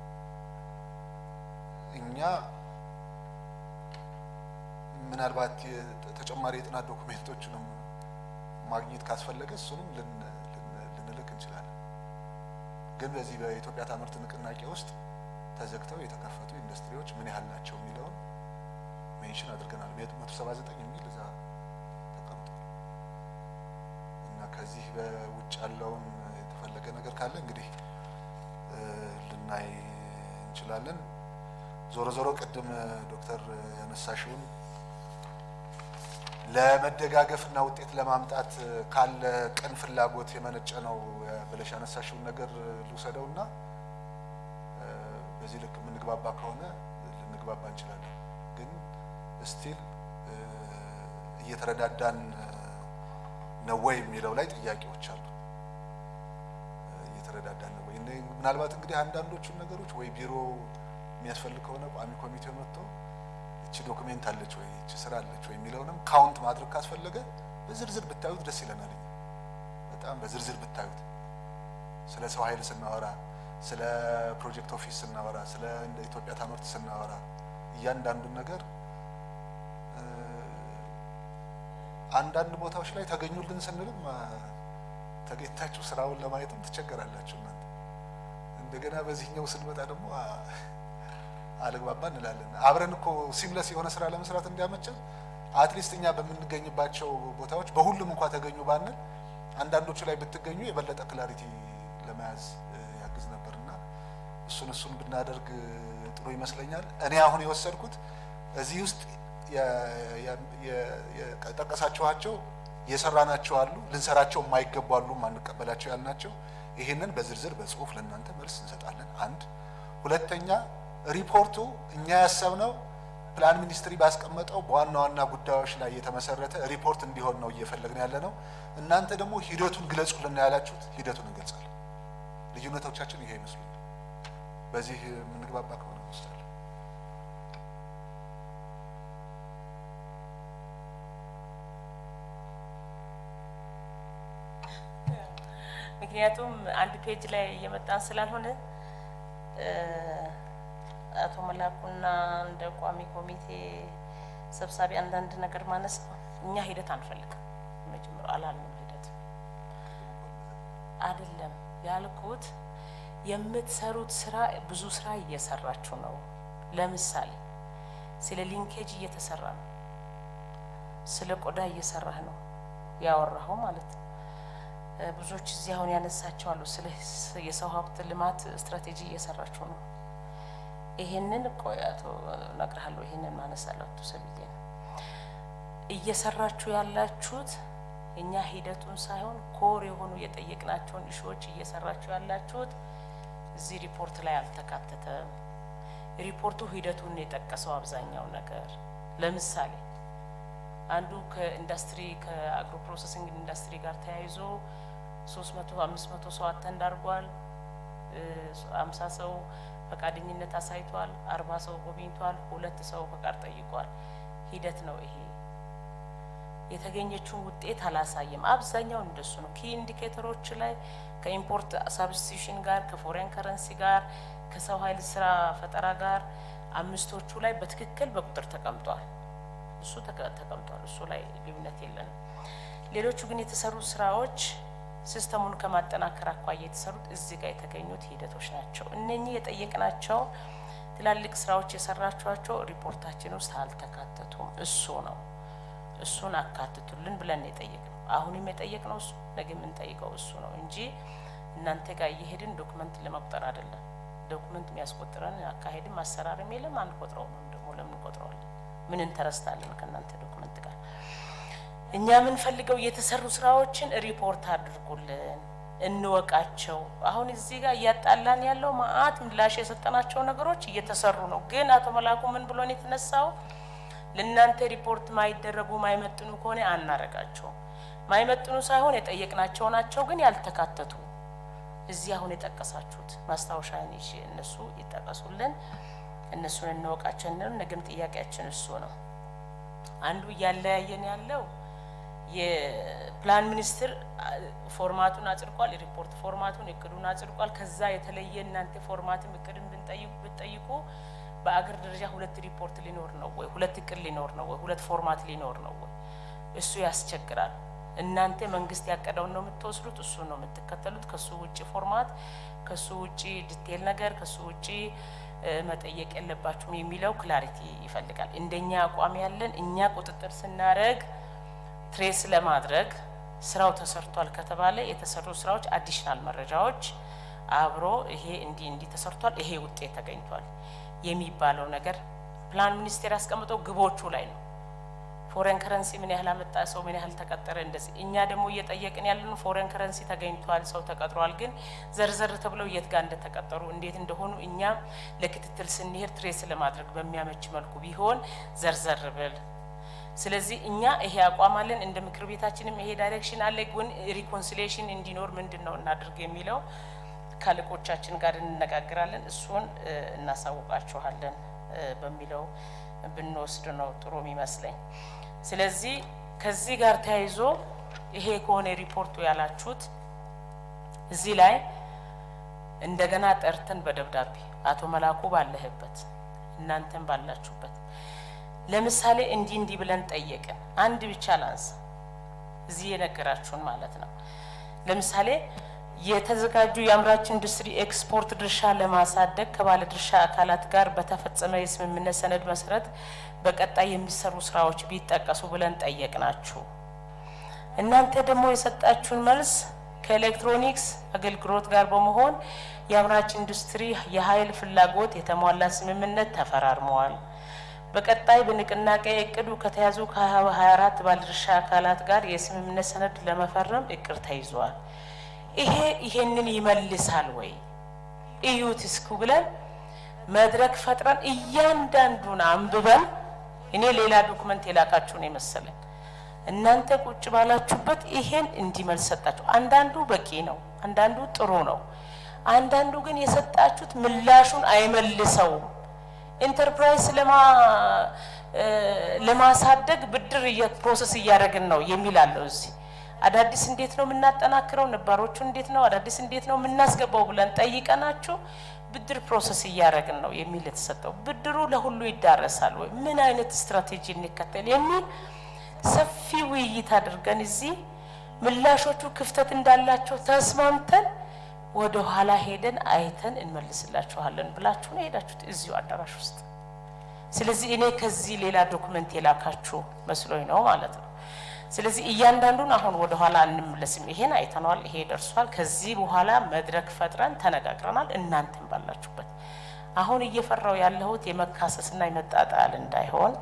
እኛ ምናልባት ተጨማሪ የጥናት ዶኩሜንቶችንም ማግኘት ካስፈለገ እሱንም ልንልክ እንችላለን። ግን በዚህ በኢትዮጵያ ታምርት ንቅናቄ ውስጥ ተዘግተው የተከፈቱ ኢንዱስትሪዎች ምን ያህል ናቸው የሚለውን ሜንሽን አድርገናል። መቶ ሰባ ዘጠኝ የሚል እዛ ተቀምጧል እና ከዚህ በውጭ ያለውን የተፈለገ ነገር ካለ እንግዲህ ልናይ እንችላለን። ዞሮ ዞሮ ቅድም ዶክተር ያነሳሽውን ለመደጋገፍ እና ውጤት ለማምጣት ካለ ቅን ፍላጎት የመነጨ ነው ብለሽ ያነሳሽውን ነገር ልውሰደው እና በዚህ ልክ የምንግባባ ከሆነ ልንግባባ እንችላለን። ግን ስቲል እየተረዳዳን ነው ወይ የሚለው ላይ ጥያቄዎች አሉ። እየተረዳዳን ነው ወይ? ምናልባት እንግዲህ አንዳንዶቹን ነገሮች ወይ ቢሮ የሚያስፈልግ ከሆነ ቋሚ ኮሚቴው መጥቶ እቺ ዶክሜንት አለች ወይ እቺ ስራ አለች ወይ የሚለውንም ካውንት ማድረግ ካስፈለገ በዝርዝር ብታዩት ደስ ይለናል። በጣም በዝርዝር ብታዩት ስለ ሰው ኃይል ስናወራ፣ ስለ ፕሮጀክት ኦፊስ ስናወራ፣ ስለ እንደ ኢትዮጵያ ታምርት ስናወራ እያንዳንዱን ነገር አንዳንድ ቦታዎች ላይ ተገኙልን ስንልም ተገኝታችሁ ስራውን ለማየትም ትቸገራላችሁ እናንተ። እንደገና በዚህኛው ስንመጣ ደግሞ አልግባባ እንላለን። አብረን እኮ ሲምለስ የሆነ ስራ ለመስራት እንዲያመቸን አትሊስት እኛ በምንገኝባቸው ቦታዎች በሁሉም እንኳ ተገኙ ባንል አንዳንዶቹ ላይ ብትገኙ የበለጠ ክላሪቲ ለመያዝ ያግዝ ነበር እና እሱን እሱን ብናደርግ ጥሩ ይመስለኛል። እኔ አሁን የወሰድኩት እዚህ ውስጥ የጠቀሳችኋቸው የሰራናቸው አሉ፣ ልንሰራቸው የማይገቡ አሉ፣ ማንቀበላቸው ያልናቸው ይህንን በዝርዝር በጽሁፍ ለእናንተ መልስ እንሰጣለን። አንድ ሁለተኛ ሪፖርቱ እኛ ያሰብነው ፕላን ሚኒስትሪ ባስቀመጠው በዋና ዋና ጉዳዮች ላይ የተመሰረተ ሪፖርት እንዲሆን ነው እየፈለግን ያለ ነው። እናንተ ደግሞ ሂደቱን ግለጹልን ያላችሁት ሂደቱን እንገልጻለን። ልዩነቶቻችን ይሄ ይመስሉኛል። በዚህ የምንግባባ ከሆነ እንወስዳለን። ምክንያቱም አንድ ፔጅ ላይ እየመጣን ስላልሆነ አቶ መላኩና እንደ ቋሚ ኮሚቴ ሰብሳቢ አንዳንድ ነገር ማነስ እኛ ሂደት አንፈልግም። መጀመሪያ አላልንም ሂደት አይደለም ያልኩት። የምትሰሩት ስራ ብዙ ስራ እየሰራችሁ ነው። ለምሳሌ ስለ ሊንኬጅ እየተሰራ ነው። ስለ ቆዳ እየሰራህ ነው ያወራኸው ማለት ነው። ብዙዎች እዚህ አሁን ያነሳቸው አሉ። ስለ የሰው ሀብት ልማት ስትራቴጂ እየሰራችሁ ነው። ይሄንን ቆይ አቶ እነግርሃለሁ። ይሄንን ማነሳለሁ አቶ ሰብዬ ነው እየሰራችሁ ያላችሁት እኛ ሂደቱን ሳይሆን ኮር የሆኑ የጠየቅናቸውን እሾዎች እየሰራችሁ ያላችሁት እዚህ ሪፖርት ላይ አልተካተተም። ሪፖርቱ ሂደቱን የጠቀሰው አብዛኛው ነገር ለምሳሌ አንዱ ከኢንዱስትሪ ከአግሮ ፕሮሰሲንግ ኢንዱስትሪ ጋር ተያይዞ ሶስት መቶ አምስት መቶ ሰው አተንድ አድርጓል። አምሳ ሰው ፈቃደኝነት አሳይቷል። አርባ ሰው ጎብኝቷል። ሁለት ሰው ፈቃድ ጠይቋል። ሂደት ነው ይሄ። የተገኘችውን ውጤት አላሳየም። አብዛኛው እንደሱ ነው። ኪ ኢንዲኬተሮች ላይ ከኢምፖርት ሳብስቲቱሽን ጋር ከፎሬን ከረንሲ ጋር ከሰው ኃይል ስራ ፈጠራ ጋር አምስቶቹ ላይ በትክክል በቁጥር ተቀምጧል። እሱ ተቀምጧል። እሱ ላይ ልዩነት የለንም። ሌሎቹ ግን የተሰሩ ስራዎች ሲስተሙን ከማጠናከር አኳያ የተሰሩት እዚህ ጋር የተገኙት ሂደቶች ናቸው። እነኚህ የጠየቅናቸው ትላልቅ ስራዎች የሰራችኋቸው ሪፖርታችን ውስጥ አልተካተቱም። እሱ ነው እሱን አካትቱልን ብለን የጠየቅነው። አሁንም የጠየቅነው እሱ ነገ የምንጠይቀው እሱ ነው እንጂ እናንተ ጋር እየሄድን ዶክመንት ለመቁጠር አይደለም። ዶክመንት የሚያስቆጥረን አካሄድም አሰራርም የለም። አንቆጥረው ነው ደግሞ ለምን ቆጥረዋለን? ምን እንተረስታለን ከእናንተ ዶክመንት ጋር? እኛ የምንፈልገው የተሰሩ ስራዎችን ሪፖርት አድርጉልን፣ እንወቃቸው። አሁን እዚህ ጋር እያጣላን ያለው ማአት ምላሽ የሰጠናቸው ነገሮች እየተሰሩ ነው። ግን አቶ መላኩ ምን ብሎን የተነሳው ለእናንተ ሪፖርት ማይደረጉ ማይመጥኑ ከሆነ አናረጋቸውም። ማይመጥኑ ሳይሆን የጠየቅናቸው ናቸው፣ ግን ያልተካተቱ እዚህ አሁን የጠቀሳችሁት ማስታወሻ ይዤ እነሱ ይጠቀሱልን፣ እነሱን እንወቃቸው እንል። ነገም ጥያቄያችን እሱ ነው። አንዱ እያለያየን ያለው የፕላን ሚኒስትር ፎርማቱን አጽድቋል፣ የሪፖርት ፎርማቱን እቅዱን አጽድቋል። ከዛ የተለየ እናንተ ፎርማትም እቅድን ብትጠይቁ በአገር ደረጃ ሁለት ሪፖርት ሊኖር ነው ወይ? ሁለት እቅድ ሊኖር ነው ወይ? ሁለት ፎርማት ሊኖር ነው ወይ? እሱ ያስቸግራል። እናንተ መንግስት ያቀደውን ነው የምትወስዱት፣ እሱ ነው የምትከተሉት። ከሱ ውጭ ፎርማት፣ ከሱ ውጭ ዲቴል ነገር፣ ከሱ ውጭ መጠየቅ የለባችሁም የሚለው ክላሪቲ ይፈልጋል። እንደኛ አቋም ያለን እኛ ቁጥጥር ስናደርግ ትሬስ ለማድረግ ስራው ተሰርቷል ከተባለ የተሰሩ ስራዎች አዲሽናል መረጃዎች አብሮ ይሄ እንዲህ እንዲህ ተሰርቷል፣ ይሄ ውጤት ተገኝቷል የሚባለው ነገር ፕላን ሚኒስቴር ያስቀምጠው ግቦቹ ላይ ነው። ፎሬን ከረንሲ ምን ያህል አመጣ፣ ሰው ምን ያህል ተቀጠረ፣ እንደዚህ። እኛ ደግሞ እየጠየቅን ያለን ፎሬን ከረንሲ ተገኝቷል፣ ሰው ተቀጥሯል፣ ግን ዘርዘር ተብለው የት ጋር እንደተቀጠሩ እንዴት እንደሆኑ እኛ ለክትትል ስንሄድ ትሬስ ለማድረግ በሚያመች መልኩ ቢሆን ዘርዘር ብል ስለዚህ እኛ ይሄ አቋም አለን። እንደ ምክር ቤታችንም ይሄ ዳይሬክሽን አለ። ግን ሪኮንሲሊዬሽን እንዲኖር ምንድን ነው እናድርግ የሚለው ከአለቆቻችን ጋር እንነጋግራለን። እሱን እናሳውቃችኋለን በሚለው ብንወስድ ነው ጥሩ የሚመስለኝ። ስለዚህ ከዚህ ጋር ተያይዞ ይሄ ከሆነ ሪፖርቱ ያላችሁት እዚህ ላይ እንደገና ጠርተን በደብዳቤ አቶ መላኩ ባለህበት እናንተን ባላችሁበት ለምሳሌ እንዲህ እንዲህ ብለን ጠየቅን። አንድ ብቻ ላንሳ፣ እዚህ የነገራችሁን ማለት ነው። ለምሳሌ የተዘጋጁ የአምራች ኢንዱስትሪ ኤክስፖርት ድርሻ ለማሳደግ ከባለ ድርሻ አካላት ጋር በተፈጸመ የስምምነት ሰነድ መሰረት በቀጣይ የሚሰሩ ስራዎች ቢጠቀሱ ብለን ጠየቅናችሁ። እናንተ ደግሞ የሰጣችሁን መልስ ከኤሌክትሮኒክስ አገልግሎት ጋር በመሆን የአምራች ኢንዱስትሪ የኃይል ፍላጎት የተሟላ ስምምነት ተፈራርመዋል። በቀጣይ በንቅናቄ እቅዱ ከተያዙ ከ24 ባለድርሻ አካላት ጋር የስምምነት ሰነድ ለመፈረም እቅድ ተይዟል። ይሄ ይሄንን ይመልሳል ወይ እዩት እስኩ ብለን መድረክ ፈጥረን እያንዳንዱን አንብበን እኔ ሌላ ዶክመንት የላካችሁ ነው የመሰለን እናንተ ቁጭ ባላችሁበት ይሄን እንዲመልስ ሰጣችሁ። አንዳንዱ በቂ ነው፣ አንዳንዱ ጥሩ ነው፣ አንዳንዱ ግን የሰጣችሁት ምላሹን አይመልሰውም። ኢንተርፕራይዝ ለማሳደግ ብድር ፕሮሰስ እያደረግን ነው የሚል አለው እዚህ አዳዲስ እንዴት ነው የምናጠናክረው፣ ነባሮቹ እንዴት ነው አዳዲስ እንዴት ነው የምናስገባው ብለን ጠይቀናችሁ ብድር ፕሮሰስ እያደረግን ነው የሚል የተሰጠው። ብድሩ ለሁሉ ይዳረሳል ወይ? ምን አይነት ስትራቴጂ እንከተል የሚል ሰፊ ውይይት አድርገን እዚህ ምላሾቹ ክፍተት እንዳላቸው ተስማምተን ወደ ኋላ ሄደን አይተን እንመልስላችኋለን ብላችሁ ነው ሄዳችሁት እዚሁ አዳራሽ ውስጥ። ስለዚህ እኔ ከዚህ ሌላ ዶክመንት የላካችሁ መስሎኝ ነው ማለት ነው። ስለዚህ እያንዳንዱን አሁን ወደ ኋላ እንመለስም። ይሄን አይተነዋል፣ ይሄ ደርሷል። ከዚህ በኋላ መድረክ ፈጥረን ተነጋግረናል። እናንተን ባላችሁበት አሁን እየፈራው ያለሁት የመካሰስና የመጣጣል እንዳይሆን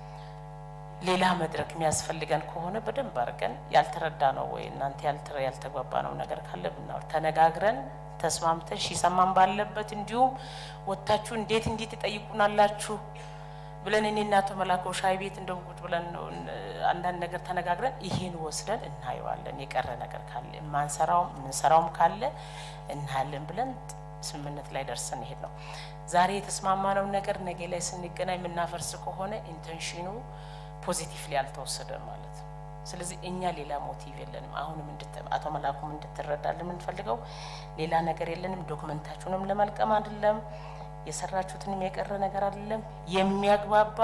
ሌላ መድረክ የሚያስፈልገን ከሆነ በደንብ አድርገን ያልተረዳ ነው ወይ እናንተ ያልተግባባ ነው ነገር ካለ ብናወር ተነጋግረን ተስማምተን ሺሰማን ባለበት እንዲሁም ወጥታችሁ እንዴት እንዴት ትጠይቁናላችሁ ብለን እኔ እና አቶ መላኩ ሻይ ቤት እንደው ቁጭ ብለን አንዳንድ ነገር ተነጋግረን ይሄን ወስደን እናየዋለን። የቀረ ነገር ካለ የማንሰራውም የምንሰራውም ካለ እናያለን ብለን ስምምነት ላይ ደርሰን ይሄድ ነው። ዛሬ የተስማማነው ነገር ነገ ላይ ስንገናኝ የምናፈርስ ከሆነ ኢንቴንሽኑ ፖዚቲቭሊ አልተወሰደም ማለት ነው። ስለዚህ እኛ ሌላ ሞቲቭ የለንም። አሁንም አቶ መላኩም እንድትረዳል የምንፈልገው ሌላ ነገር የለንም። ዶክመንታችሁንም ለመልቀም አይደለም የሰራችሁትንም የቀረ ነገር አይደለም። የሚያግባባ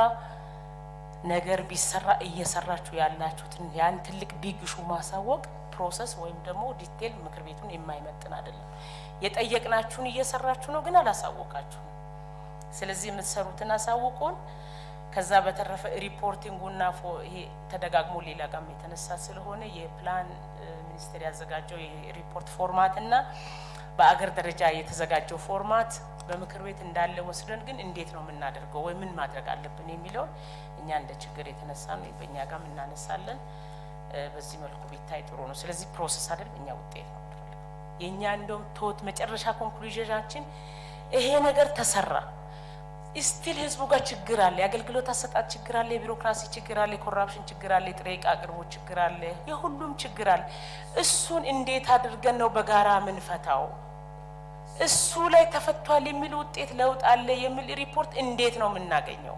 ነገር ቢሰራ እየሰራችሁ ያላችሁትን ያን ትልቅ ቢግ ሹ ማሳወቅ ፕሮሰስ ወይም ደግሞ ዲቴል ምክር ቤቱን የማይመጥን አይደለም። የጠየቅናችሁን እየሰራችሁ ነው፣ ግን አላሳወቃችሁም። ስለዚህ የምትሰሩትን አሳውቁን። ከዛ በተረፈ ሪፖርቲንጉና ይሄ ተደጋግሞ ሌላ ጋም የተነሳ ስለሆነ የፕላን ሚኒስቴር ያዘጋጀው የሪፖርት ፎርማት እና በአገር ደረጃ የተዘጋጀው ፎርማት በምክር ቤት እንዳለ ወስደን ግን እንዴት ነው የምናደርገው ወይ ምን ማድረግ አለብን የሚለውን እኛ እንደ ችግር የተነሳ ነው በእኛ ጋም እናነሳለን። በዚህ መልኩ ቢታይ ጥሩ ነው። ስለዚህ ፕሮሰስ አይደል እኛ ውጤት ነው የምንፈልገው። የእኛ እንደውም ቶት መጨረሻ ኮንክሉዥናችን ይሄ ነገር ተሰራ ስቲል ህዝቡ ጋር ችግር አለ፣ የአገልግሎት አሰጣጥ ችግር አለ፣ የቢሮክራሲ ችግር አለ፣ የኮራፕሽን ችግር አለ፣ የጥሬ ዕቃ አቅርቦት ችግር አለ፣ የሁሉም ችግር አለ። እሱን እንዴት አድርገን ነው በጋራ ምንፈታው? እሱ ላይ ተፈቷል የሚል ውጤት ለውጥ አለ የሚል ሪፖርት እንዴት ነው የምናገኘው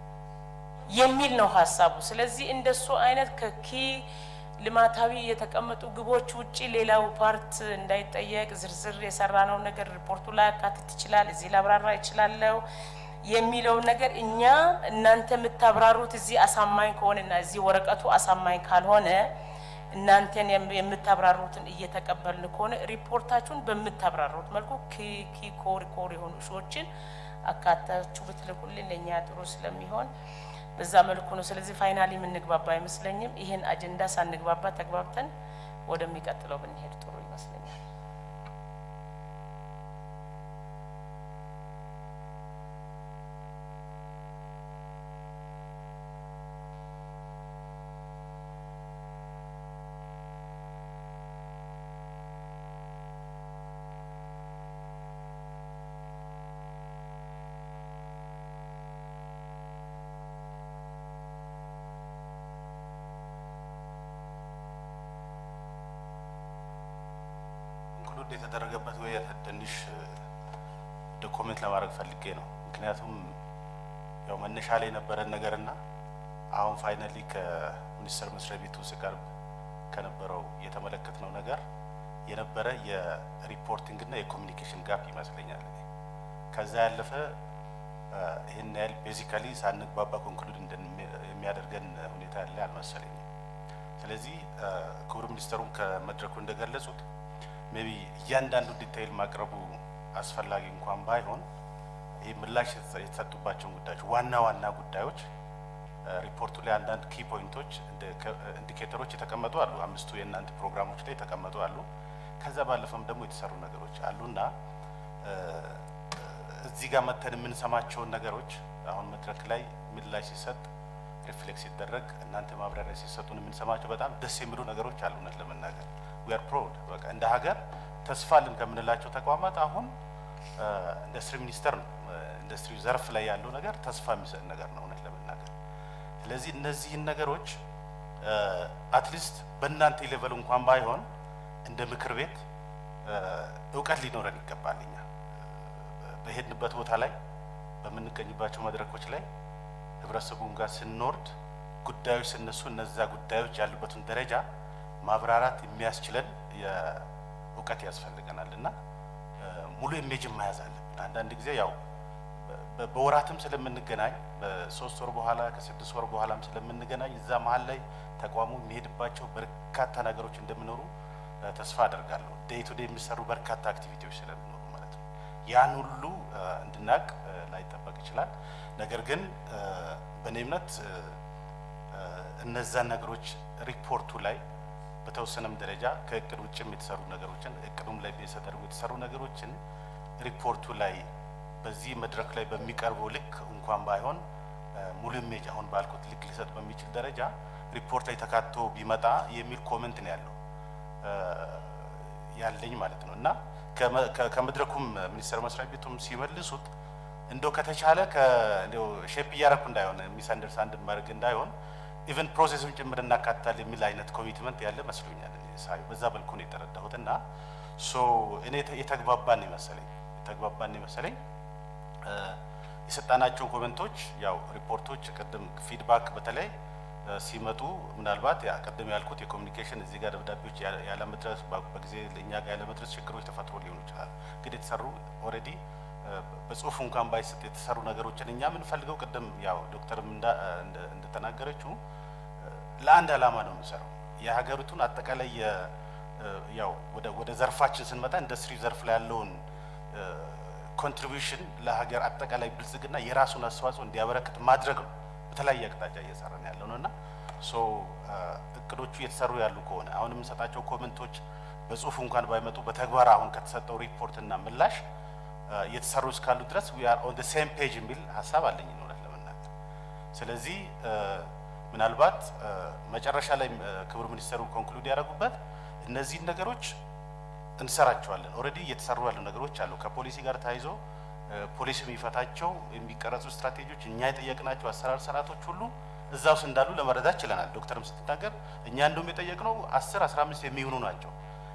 የሚል ነው ሀሳቡ። ስለዚህ እንደሱ አይነት ከኪ ልማታዊ የተቀመጡ ግቦች ውጪ ሌላው ፓርት እንዳይጠየቅ ዝርዝር የሰራነው ነገር ሪፖርቱ ላይ አካትት ይችላል፣ እዚህ ላብራራ ይችላለሁ የሚለው ነገር እኛ እናንተ የምታብራሩት እዚህ አሳማኝ ከሆነና እዚህ ወረቀቱ አሳማኝ ካልሆነ እናንተን የምታብራሩትን እየተቀበልን ከሆነ ሪፖርታችሁን በምታብራሩት መልኩ ኪ ኮር ኮር የሆኑ እሾችን አካታችሁ ብትልኩልን ለእኛ ጥሩ ስለሚሆን በዛ መልኩ ነው። ስለዚህ ፋይናሊ የምንግባባ አይመስለኝም። ይህን አጀንዳ ሳንግባባ ተግባብተን ወደሚቀጥለው ብንሄድ ጥሩ ይመስለኛል። የተደረገበት ወይ ትንሽ ዶኮሜንት ለማድረግ ፈልጌ ነው። ምክንያቱም ያው መነሻ ላይ የነበረን ነገርና አሁን ፋይናሊ ከሚኒስቴር መስሪያ ቤቱ ሲቀርብ ከነበረው የተመለከትነው ነገር የነበረ የሪፖርቲንግ እና የኮሚኒኬሽን ጋፕ ይመስለኛል። እኔ ከዛ ያለፈ ይህን ያህል ቤዚካሊ ሳንግባባ ኮንክሉድ የሚያደርገን ሁኔታ ያለ አልመሰለኝም። ስለዚህ ክቡር ሚኒስተሩም ከመድረኩ እንደገለጹት ሜቢ እያንዳንዱ ዲታይል ማቅረቡ አስፈላጊ እንኳን ባይሆን ይህ ምላሽ የተሰጡባቸውን ጉዳዮች ዋና ዋና ጉዳዮች ሪፖርቱ ላይ አንዳንድ ኪ ፖይንቶች ኢንዲኬተሮች የተቀመጡ አሉ። አምስቱ የእናንተ ፕሮግራሞች ላይ የተቀመጡ አሉ። ከዛ ባለፈም ደግሞ የተሰሩ ነገሮች አሉና እዚህ ጋር መተን የምንሰማቸውን ነገሮች አሁን መድረክ ላይ ምላሽ ሲሰጥ ሪፍሌክስ ሲደረግ እናንተ ማብራሪያ ሲሰጡን የምንሰማቸው በጣም ደስ የሚሉ ነገሮች አሉ። እውነት ለመናገር ዊ አር ፕራውድ በቃ እንደ ሀገር ተስፋ አለን ከምንላቸው ተቋማት አሁን ኢንዱስትሪ ሚኒስቴር ነው። ኢንዱስትሪ ዘርፍ ላይ ያለው ነገር ተስፋ የሚሰጥ ነገር ነው እውነት ለመናገር ስለዚህ እነዚህን ነገሮች አትሊስት በእናንተ ሌቨል እንኳን ባይሆን እንደ ምክር ቤት እውቀት ሊኖረን ይገባል። እኛ በሄድንበት ቦታ ላይ በምንገኝባቸው መድረኮች ላይ ህብረተሰቡን ጋር ስንወርድ ጉዳዮች ስነሱ እነዛ ጉዳዮች ያሉበትን ደረጃ ማብራራት የሚያስችለን እውቀት ያስፈልገናል እና ሙሉ ኢሜጅን መያዝ አለብን። አንዳንድ ጊዜ ያው በወራትም ስለምንገናኝ በሶስት ወር በኋላ ከስድስት ወር በኋላም ስለምንገናኝ እዛ መሀል ላይ ተቋሙ የሚሄድባቸው በርካታ ነገሮች እንደሚኖሩ ተስፋ አደርጋለሁ። ዴይ ቱ ዴይ የሚሰሩ በርካታ አክቲቪቲዎች ስለሚኖሩ ማለት ነው። ያን ሁሉ እንድናቅ ላይጠበቅ ይችላል። ነገር ግን በእኔ እምነት እነዛን ነገሮች ሪፖርቱ ላይ በተወሰነም ደረጃ ከእቅድ ውጭም የተሰሩ ነገሮችን እቅዱም ላይ ተደርጎ የተሰሩ ነገሮችን ሪፖርቱ ላይ በዚህ መድረክ ላይ በሚቀርበው ልክ እንኳን ባይሆን ሙሉ ኢሜጅ አሁን ባልኩት ልክ ሊሰጥ በሚችል ደረጃ ሪፖርት ላይ ተካቶ ቢመጣ የሚል ኮመንት ነው ያለው ያለኝ ማለት ነው እና ከመድረኩም ሚኒስቴር መስሪያ ቤቱም ሲመልሱት እንደው ከተቻለ እንደው ሼፕ እያረኩ እንዳይሆን ሚስ አንደርስታንድ ማድረግ እንዳይሆን ኢቨን ፕሮሴሱን ጭምር እናካትታል የሚል አይነት ኮሚትመንት ያለ መስሎኛል ሳይ በዛ በልኩ ነው የተረዳሁት እና ሶ እኔ የተግባባን ይመሰለኝ የተግባባን ይመሰለኝ የሰጣናቸውን ኮመንቶች ያው ሪፖርቶች ቅድም ፊድባክ በተለይ ሲመጡ ምናልባት ያ ቅድም ያልኩት የኮሚኒኬሽን እዚህ ጋር ደብዳቤዎች ያለመድረስ በጊዜ እኛ ጋር ያለመድረስ ችግሮች ተፈጥሮ ሊሆኑ ይችላል። ግን የተሰሩ ኦልሬዲ በጽሁፍ እንኳን ባይሰጥ የተሰሩ ነገሮችን እኛ የምንፈልገው ቅድም ያው ዶክተርም እንደተናገረችው ለአንድ ዓላማ ነው የምንሰራው የሀገሪቱን አጠቃላይ ያው ወደ ዘርፋችን ስንመጣ ኢንዱስትሪ ዘርፍ ላይ ያለውን ኮንትሪቢዩሽን ለሀገር አጠቃላይ ብልጽግና የራሱን አስተዋጽኦ እንዲያበረክት ማድረግ ነው። በተለያየ አቅጣጫ እየሰራን ያለው ነው እና ሶ እቅዶቹ እየተሰሩ ያሉ ከሆነ አሁን የምንሰጣቸው ኮመንቶች በጽሁፍ እንኳን ባይመጡ በተግባር አሁን ከተሰጠው ሪፖርትና ምላሽ እየተሰሩ እስካሉ ድረስ ዊ አር ኦን ሴም ፔጅ የሚል ሀሳብ አለኝ እውነት ለመናገር። ስለዚህ ምናልባት መጨረሻ ላይ ክቡር ሚኒስተሩ ኮንክሉድ ያደረጉበት እነዚህን ነገሮች እንሰራቸዋለን። ኦልሬዲ እየተሰሩ ያሉ ነገሮች አሉ። ከፖሊሲ ጋር ተያይዞ ፖሊሲ የሚፈታቸው የሚቀረጹ ስትራቴጂዎች፣ እኛ የጠየቅናቸው አሰራር ስርዓቶች ሁሉ እዛ ውስጥ እንዳሉ ለመረዳት ችለናል። ዶክተርም ስትናገር እኛ እንደውም የጠየቅነው አስር አስራ አምስት የሚሆኑ ናቸው።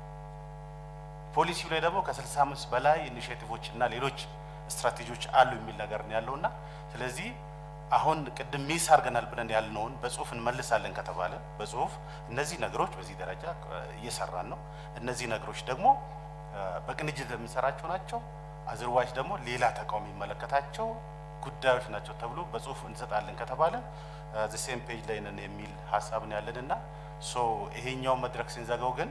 ፖሊሲው ላይ ደግሞ ከስልሳ አምስት በላይ ኢኒሽቲቮች እና ሌሎች ስትራቴጂዎች አሉ የሚል ነገር ነው ያለው እና ስለዚህ አሁን ቅድም ሚስ አድርገናል ብለን ያልነውን በጽሁፍ እንመልሳለን ከተባለ በጽሁፍ እነዚህ ነገሮች በዚህ ደረጃ እየሰራን ነው፣ እነዚህ ነገሮች ደግሞ በቅንጅት የምንሰራቸው ናቸው፣ አዝርዋች ደግሞ ሌላ ተቃውሞ የሚመለከታቸው ጉዳዮች ናቸው ተብሎ በጽሁፍ እንሰጣለን ከተባለ ሴም ፔጅ ላይ ነን የሚል ሀሳብ ነው ያለን እና ሶ ይሄኛው መድረክ ስንዘጋው ግን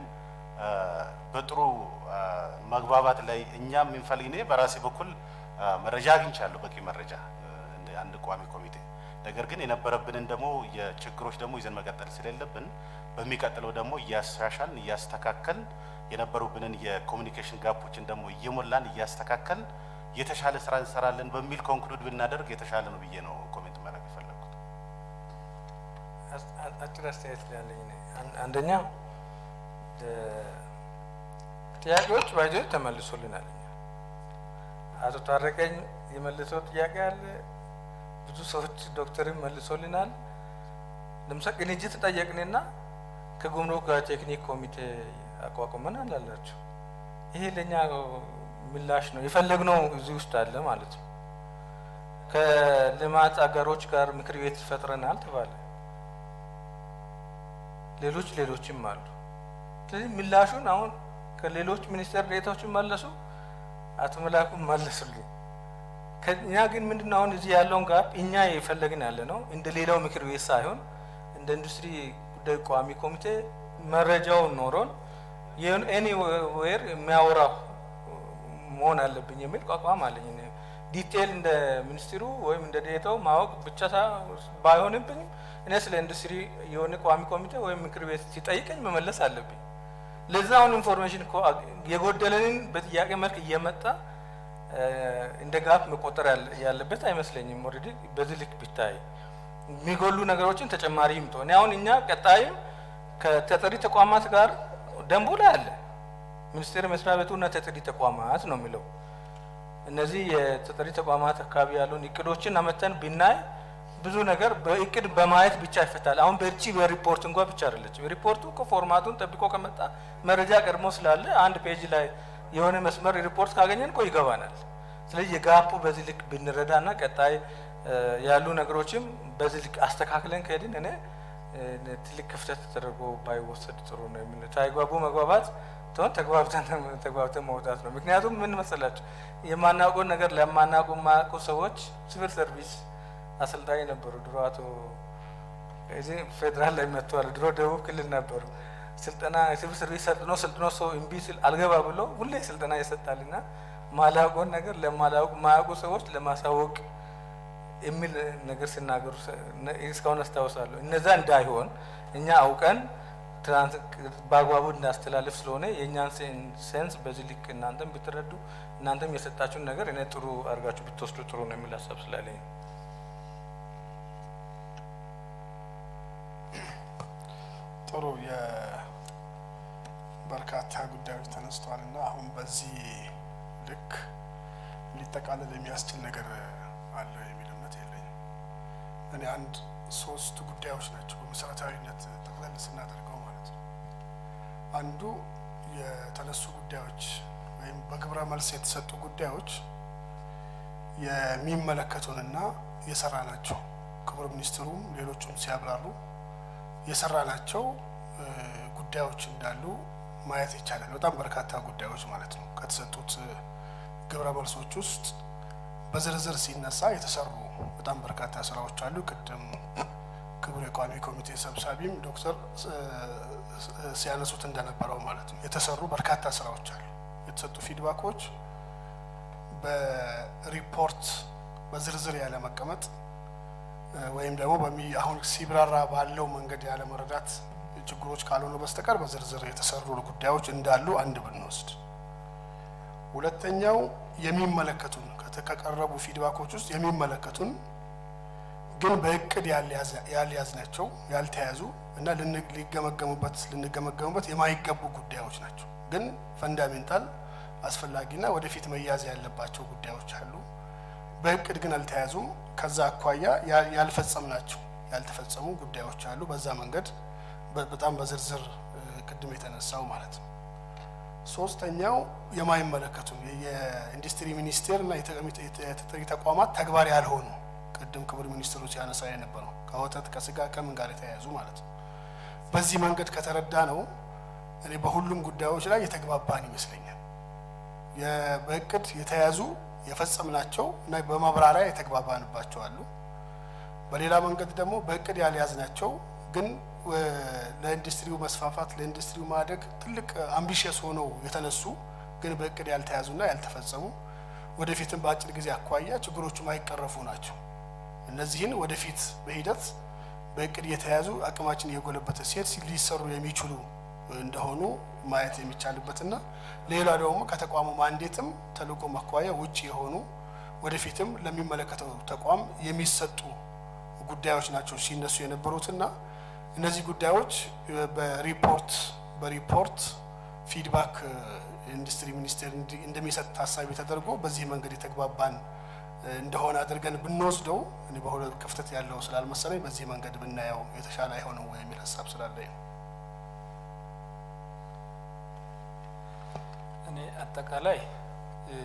በጥሩ መግባባት ላይ እኛም የምንፈልግ እኔ በራሴ በኩል መረጃ አግኝቻለሁ፣ በቂ መረጃ እንደ አንድ ቋሚ ኮሚቴ። ነገር ግን የነበረብንን ደግሞ የችግሮች ደግሞ ይዘን መቀጠል ስለሌለብን በሚቀጥለው ደግሞ እያሻሻልን እያስተካከልን የነበሩብንን የኮሚኒኬሽን ጋፖችን ደግሞ እየሞላን እያስተካከልን የተሻለ ስራ እንሰራለን በሚል ኮንክሉድ ብናደርግ የተሻለ ነው ብዬ ነው ኮሜንት ማድረግ የፈለግኩት። አጭር አስተያየት ያለኝ አንደኛ ጥያቄዎች ባይዞ ተመልሶልናል። አቶ ታረቀኝ የመልሰው ጥያቄ አለ። ብዙ ሰዎች ዶክተርም መልሶልናል። ለምሳሌ ቅንጅት ጠየቅንና ከጉምሩክ ጋር ቴክኒክ ኮሚቴ አቋቁመን አላላችሁ። ይሄ ለእኛ ምላሽ ነው የፈለግነው እዚህ ውስጥ አለ ማለት ነው። ከልማት አጋሮች ጋር ምክር ቤት ፈጥረናል ተባለ። ሌሎች ሌሎችም አሉ። ስለዚህ ምላሹን አሁን ከሌሎች ሚኒስቴር ዴታዎችን መለሱ፣ አቶ መላኩ መለሱልኝ። ከእኛ ግን ምንድነው አሁን እዚህ ያለውን ጋር እኛ የፈለግን ያለ ነው እንደ ሌላው ምክር ቤት ሳይሆን እንደ ኢንዱስትሪ ጉዳይ ቋሚ ኮሚቴ መረጃውን ኖሮን ኤኒዌር የሚያወራው መሆን አለብኝ የሚል ቋቋም አለኝ። እኔ ዲቴይል እንደ ሚኒስትሩ ወይም እንደ ዴታው ማወቅ ብቻ ባይሆንብኝም እኔ ስለ ኢንዱስትሪ የሆነ ቋሚ ኮሚቴ ወይም ምክር ቤት ሲጠይቀኝ መመለስ አለብኝ። ለዛ አሁን ኢንፎርሜሽን እኮ የጎደለንን በጥያቄ መልክ እየመጣ እንደ ጋፕ መቆጠር ያለበት አይመስለኝም። ኦልሬዲ በዚህ ልክ ቢታይ የሚጎሉ ነገሮችን ተጨማሪ ይምጡ። እኔ አሁን እኛ ቀጣይም ከተጠሪ ተቋማት ጋር ደንቡ ላይ አለ ሚኒስቴር መስሪያ ቤቱና ተጠሪ ተቋማት ነው የሚለው። እነዚህ የተጠሪ ተቋማት አካባቢ ያሉን እቅዶችን አመተን ብናይ ብዙ ነገር በእቅድ በማየት ብቻ ይፈታል። አሁን በእርቺ በሪፖርት እንኳ ብቻ አይደለችም። ሪፖርቱ ከፎርማቱን ጠብቆ ከመጣ መረጃ ቀድሞ ስላለ አንድ ፔጅ ላይ የሆነ መስመር ሪፖርት ካገኘን እኮ ይገባናል። ስለዚህ የጋፑ በዚህ ልክ ብንረዳና ቀጣይ ያሉ ነገሮችም በዚህ ልክ አስተካክለን ከሄድን እኔ ትልቅ ክፍተት ተደርጎ ባይወሰድ ጥሩ ነው የሚል ሳይግባቡ መግባባት ትሆን ተግባብተን ተግባብተን መውጣት ነው። ምክንያቱም ምን መሰላቸው የማናውቀውን ነገር ለማናውቁ የማያውቁ ሰዎች ሲቪል ሰርቪስ አሰልጣኝ ነበሩ። ድሮ አቶ እዚህ ፌዴራል ላይ መጥተዋል። ድሮ ደቡብ ክልል ነበሩ። ስልጠና የሲቪል ሰርቪስ ሰልጥኖ ሰልጥኖ ሰው እምቢ ሲል አልገባ ብሎ ሁሌ ስልጠና ይሰጣልና ማላውቀውን ነገር ለማላውቁ ማያውቁ ሰዎች ለማሳወቅ የሚል ነገር ሲናገሩ እስካሁን አስታውሳለሁ። እነዛ እንዳይሆን እኛ አውቀን በአግባቡ እንዳስተላለፍ ስለሆነ የእኛን ሴንስ በዚህ ልክ እናንተም ብትረዱ እናንተም የሰጣችሁን ነገር እኔ ጥሩ አድርጋችሁ ብትወስዱ ጥሩ ነው የሚል ሀሳብ ስላለኝ ነው። ጥሩ የበርካታ ጉዳዮች ተነስተዋል እና አሁን በዚህ ልክ ሊጠቃለል የሚያስችል ነገር አለ የሚል እምነት የለኝም። እኔ አንድ ሶስት ጉዳዮች ናቸው በመሰረታዊነት ጠቅለል ስናደርገው ማለት ነው። አንዱ የተነሱ ጉዳዮች ወይም በግብረ መልስ የተሰጡ ጉዳዮች የሚመለከቱንና የሰራ ናቸው። ክቡር ሚኒስትሩም ሌሎቹም ሲያብራሩ የሰራ ናቸው ጉዳዮች እንዳሉ ማየት ይቻላል። በጣም በርካታ ጉዳዮች ማለት ነው። ከተሰጡት ግብረ መልሶች ውስጥ በዝርዝር ሲነሳ የተሰሩ በጣም በርካታ ስራዎች አሉ። ቅድም ክቡር የቋሚ ኮሚቴ ሰብሳቢም ዶክተር ሲያነሱት እንደነበረው ማለት ነው የተሰሩ በርካታ ስራዎች አሉ። የተሰጡ ፊድባኮች በሪፖርት በዝርዝር ያለ መቀመጥ ወይም ደግሞ አሁን ሲብራራ ባለው መንገድ ያለ መረዳት ችግሮች ካልሆኑ በስተቀር በዝርዝር የተሰሩ ጉዳዮች እንዳሉ አንድ ብንወስድ፣ ሁለተኛው የሚመለከቱን ከቀረቡ ፊድባኮች ውስጥ የሚመለከቱን ግን በእቅድ ያልያዝናቸው ያልተያዙ እና ሊገመገሙበት ልንገመገሙበት የማይገቡ ጉዳዮች ናቸው። ግን ፈንዳሜንታል አስፈላጊና ወደፊት መያዝ ያለባቸው ጉዳዮች አሉ። በእቅድ ግን አልተያዙም። ከዛ አኳያ ያልፈጸምናቸው ያልተፈጸሙ ጉዳዮች አሉ። በዛ መንገድ በጣም በዝርዝር ቅድም የተነሳው ማለት ነው። ሶስተኛው የማይመለከቱን የኢንዱስትሪ ሚኒስቴር እና የተጠሪ ተቋማት ተግባር ያልሆኑ ቅድም ክቡር ሚኒስትሩ ሲያነሳ የነበረው ከወተት ከስጋ ከምን ጋር የተያያዙ ማለት ነው። በዚህ መንገድ ከተረዳ ነው እኔ በሁሉም ጉዳዮች ላይ የተግባባን ይመስለኛል። በእቅድ የተያዙ የፈጸምናቸው እና በማብራሪያ የተግባባንባቸው አሉ። በሌላ መንገድ ደግሞ በእቅድ ያልያዝናቸው ግን ለኢንዱስትሪው መስፋፋት ለኢንዱስትሪው ማደግ ትልቅ አምቢሽየስ ሆነው የተነሱ ግን በእቅድ ያልተያዙና ያልተፈጸሙ ወደፊትም በአጭር ጊዜ አኳያ ችግሮቹ ማይቀረፉ ናቸው። እነዚህን ወደፊት በሂደት በእቅድ የተያዙ አቅማችን እየጎለበተ ሲሄድ ሊሰሩ የሚችሉ እንደሆኑ ማየት የሚቻልበትና ሌላ ደግሞ ከተቋሙ ማንዴትም ተልእኮ አኳያ ውጭ የሆኑ ወደፊትም ለሚመለከተው ተቋም የሚሰጡ ጉዳዮች ናቸው ሲነሱ የነበሩትና እነዚህ ጉዳዮች በሪፖርት በሪፖርት ፊድባክ ኢንዱስትሪ ሚኒስቴር እንደሚሰጥ ታሳቢ ተደርጎ በዚህ መንገድ የተግባባን እንደሆነ አድርገን ብንወስደው እኔ በሁለት ክፍተት ያለው ስላልመሰለኝ በዚህ መንገድ ብናየው የተሻለ አይሆንም ወይ የሚል ሀሳብ ስላለኝ ነው። እኔ አጠቃላይ እ፣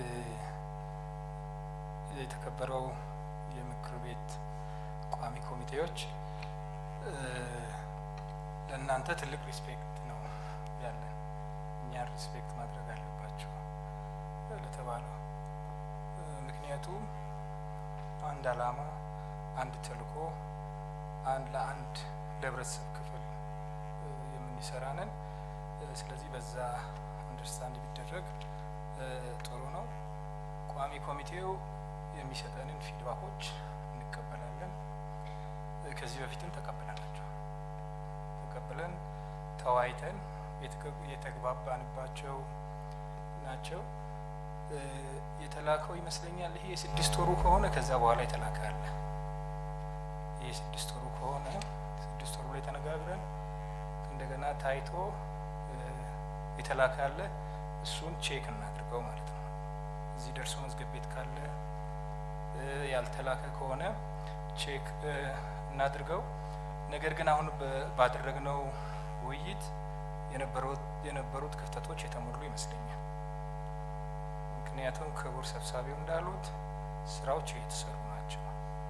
የተከበረው የምክር ቤት ቋሚ ኮሚቴዎች እ፣ ለእናንተ ትልቅ ሪስፔክት ነው ያለን። እኛን ሪስፔክት ማድረግ አለባቸው ለተባለው እ፣ ምክንያቱም አንድ አላማ፣ አንድ ተልእኮ፣ አንድ ለአንድ ለህብረተሰብ ክፍል እ፣ የምንሰራ ነን። እ፣ ስለዚህ በዛ አንደርስታንድ ቢደረግ እ፣ ጥሩ ነው። ቋሚ ኮሚቴው የሚሰጠንን ፊድባኮች እንቀበላለን። እ፣ ከዚህ በፊትም ተቀብለናቸው ተቀብለን ተወያይተን የተገ- የተግባባንባቸው ናቸው። እ፣ የተላከው ይመስለኛል ይሄ የስድስት ወሩ ከሆነ ከዛ በኋላ የተላከ አለ። ይሄ የስድስት ወሩ ከሆነ ስድስት ወሩ ላይ ተነጋግረን እንደገና ታይቶ እ፣ የተላከ አለ። እሱን ቼክ እናድርገው ማለት ነው። እዚህ ደርሶ መዝገብ ቤት ካለ እ፣ ያልተላከ ከሆነ ቼክ እ፣ እናድርገው። ነገር ግን አሁን በ- ባደረግነው ውይይት የነበሩት የነበሩት ክፍተቶች የተሞሉ ይመስለኛል። ምክንያቱም ክቡር ሰብሳቢው እንዳሉት ስራዎች እየተሰሩ ናቸው።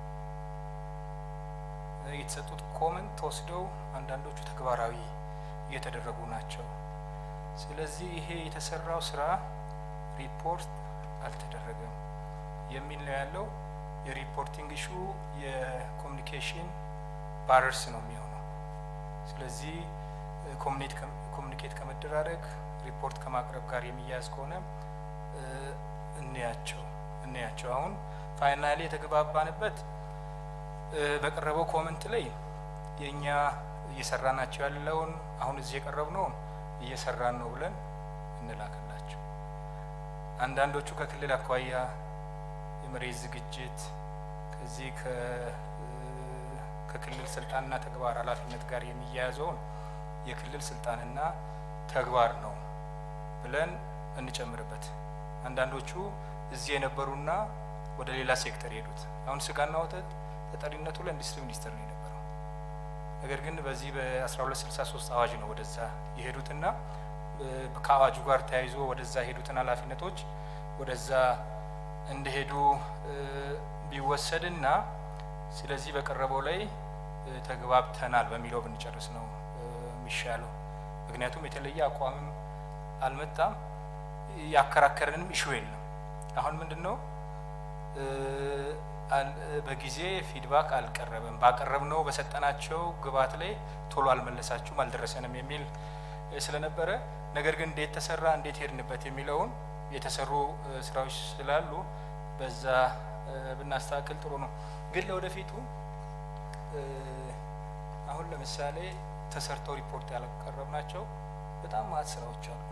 እ፣ የተሰጡት ኮመንት ተወስደው አንዳንዶቹ ተግባራዊ እየተደረጉ ናቸው። ስለዚህ ይሄ የተሰራው ስራ ሪፖርት አልተደረገም የሚል ነው ያለው። የሪፖርቲንግ ኢሹ የኮሚኒኬሽን ባረርስ ነው የሚሆነው። ስለዚህ እ፣ ኮሚኒት ከ- ኮሚኒኬት ከመደራረግ ሪፖርት ከማቅረብ ጋር የሚያያዝ ከሆነ እ፣ እንያቸው እንያቸው። አሁን ፋይናሊ የተግባባንበት እ፣ በቀረበው ኮመንት ላይ የእኛ እየሰራናቸው ያለውን አሁን እዚህ የቀረብነውን እየሰራን ነው ብለን እንላክላቸው። አንዳንዶቹ ከክልል አኳያ የመሬት ዝግጅት ከዚህ ከ- እ፣ ከክልል ስልጣንና ተግባር ኃላፊነት ጋር የሚያያዘውን የክልል ስልጣንና ተግባር ነው ብለን እንጨምርበት። አንዳንዶቹ እዚህ የነበሩና ወደ ሌላ ሴክተር የሄዱት አሁን ስጋና ወተት ተጠሪነቱ ለኢንዱስትሪ ሚኒስቴር ነው የነበረው። ነገር ግን በዚህ በ1263 አዋጅ ነው ወደዛ የሄዱትና እ፣ ከአዋጁ ጋር ተያይዞ ወደዛ የሄዱትን ኃላፊነቶች ወደዛ እንደሄዱ እ፣ ቢወሰድና ስለዚህ በቀረበው ላይ እ፣ ተግባብተናል በሚለው ብንጨርስ ነው እ፣ የሚሻለው። ምክንያቱም የተለየ አቋምም አልመጣም፣ ያከራከረንም ኢሹ የለም። አሁን ምንድን ነው እ፣ አል- በጊዜ ፊድባክ አልቀረበም፣ ባቀረብነው በሰጠናቸው ግብዓት ላይ ቶሎ አልመለሳችሁም፣ አልደረሰንም የሚል እ፣ ስለነበረ ነገር ግን እንዴት ተሰራ እንዴት ሄድንበት የሚለውን የተሰሩ እ፣ ስራዎች ስላሉ በዛ እ፣ ብናስተካክል ጥሩ ነው። ግን ለወደፊቱ እ፣ አሁን ለምሳሌ ተሰርተው ሪፖርት ያልቀረብናቸው በጣም ማት ስራዎች አሉ።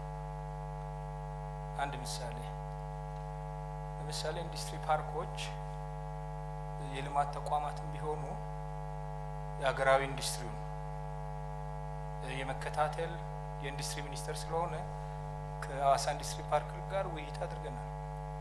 አንድ ምሳሌ ለምሳሌ ኢንዱስትሪ ፓርኮች የልማት ተቋማትም ቢሆኑ የሀገራዊ ኢንዱስትሪውን እ፣ የመከታተል የኢንዱስትሪ ሚኒስቴር ስለሆነ ከሀዋሳ ኢንዱስትሪ ፓርክ ጋር ውይይት አድርገናል።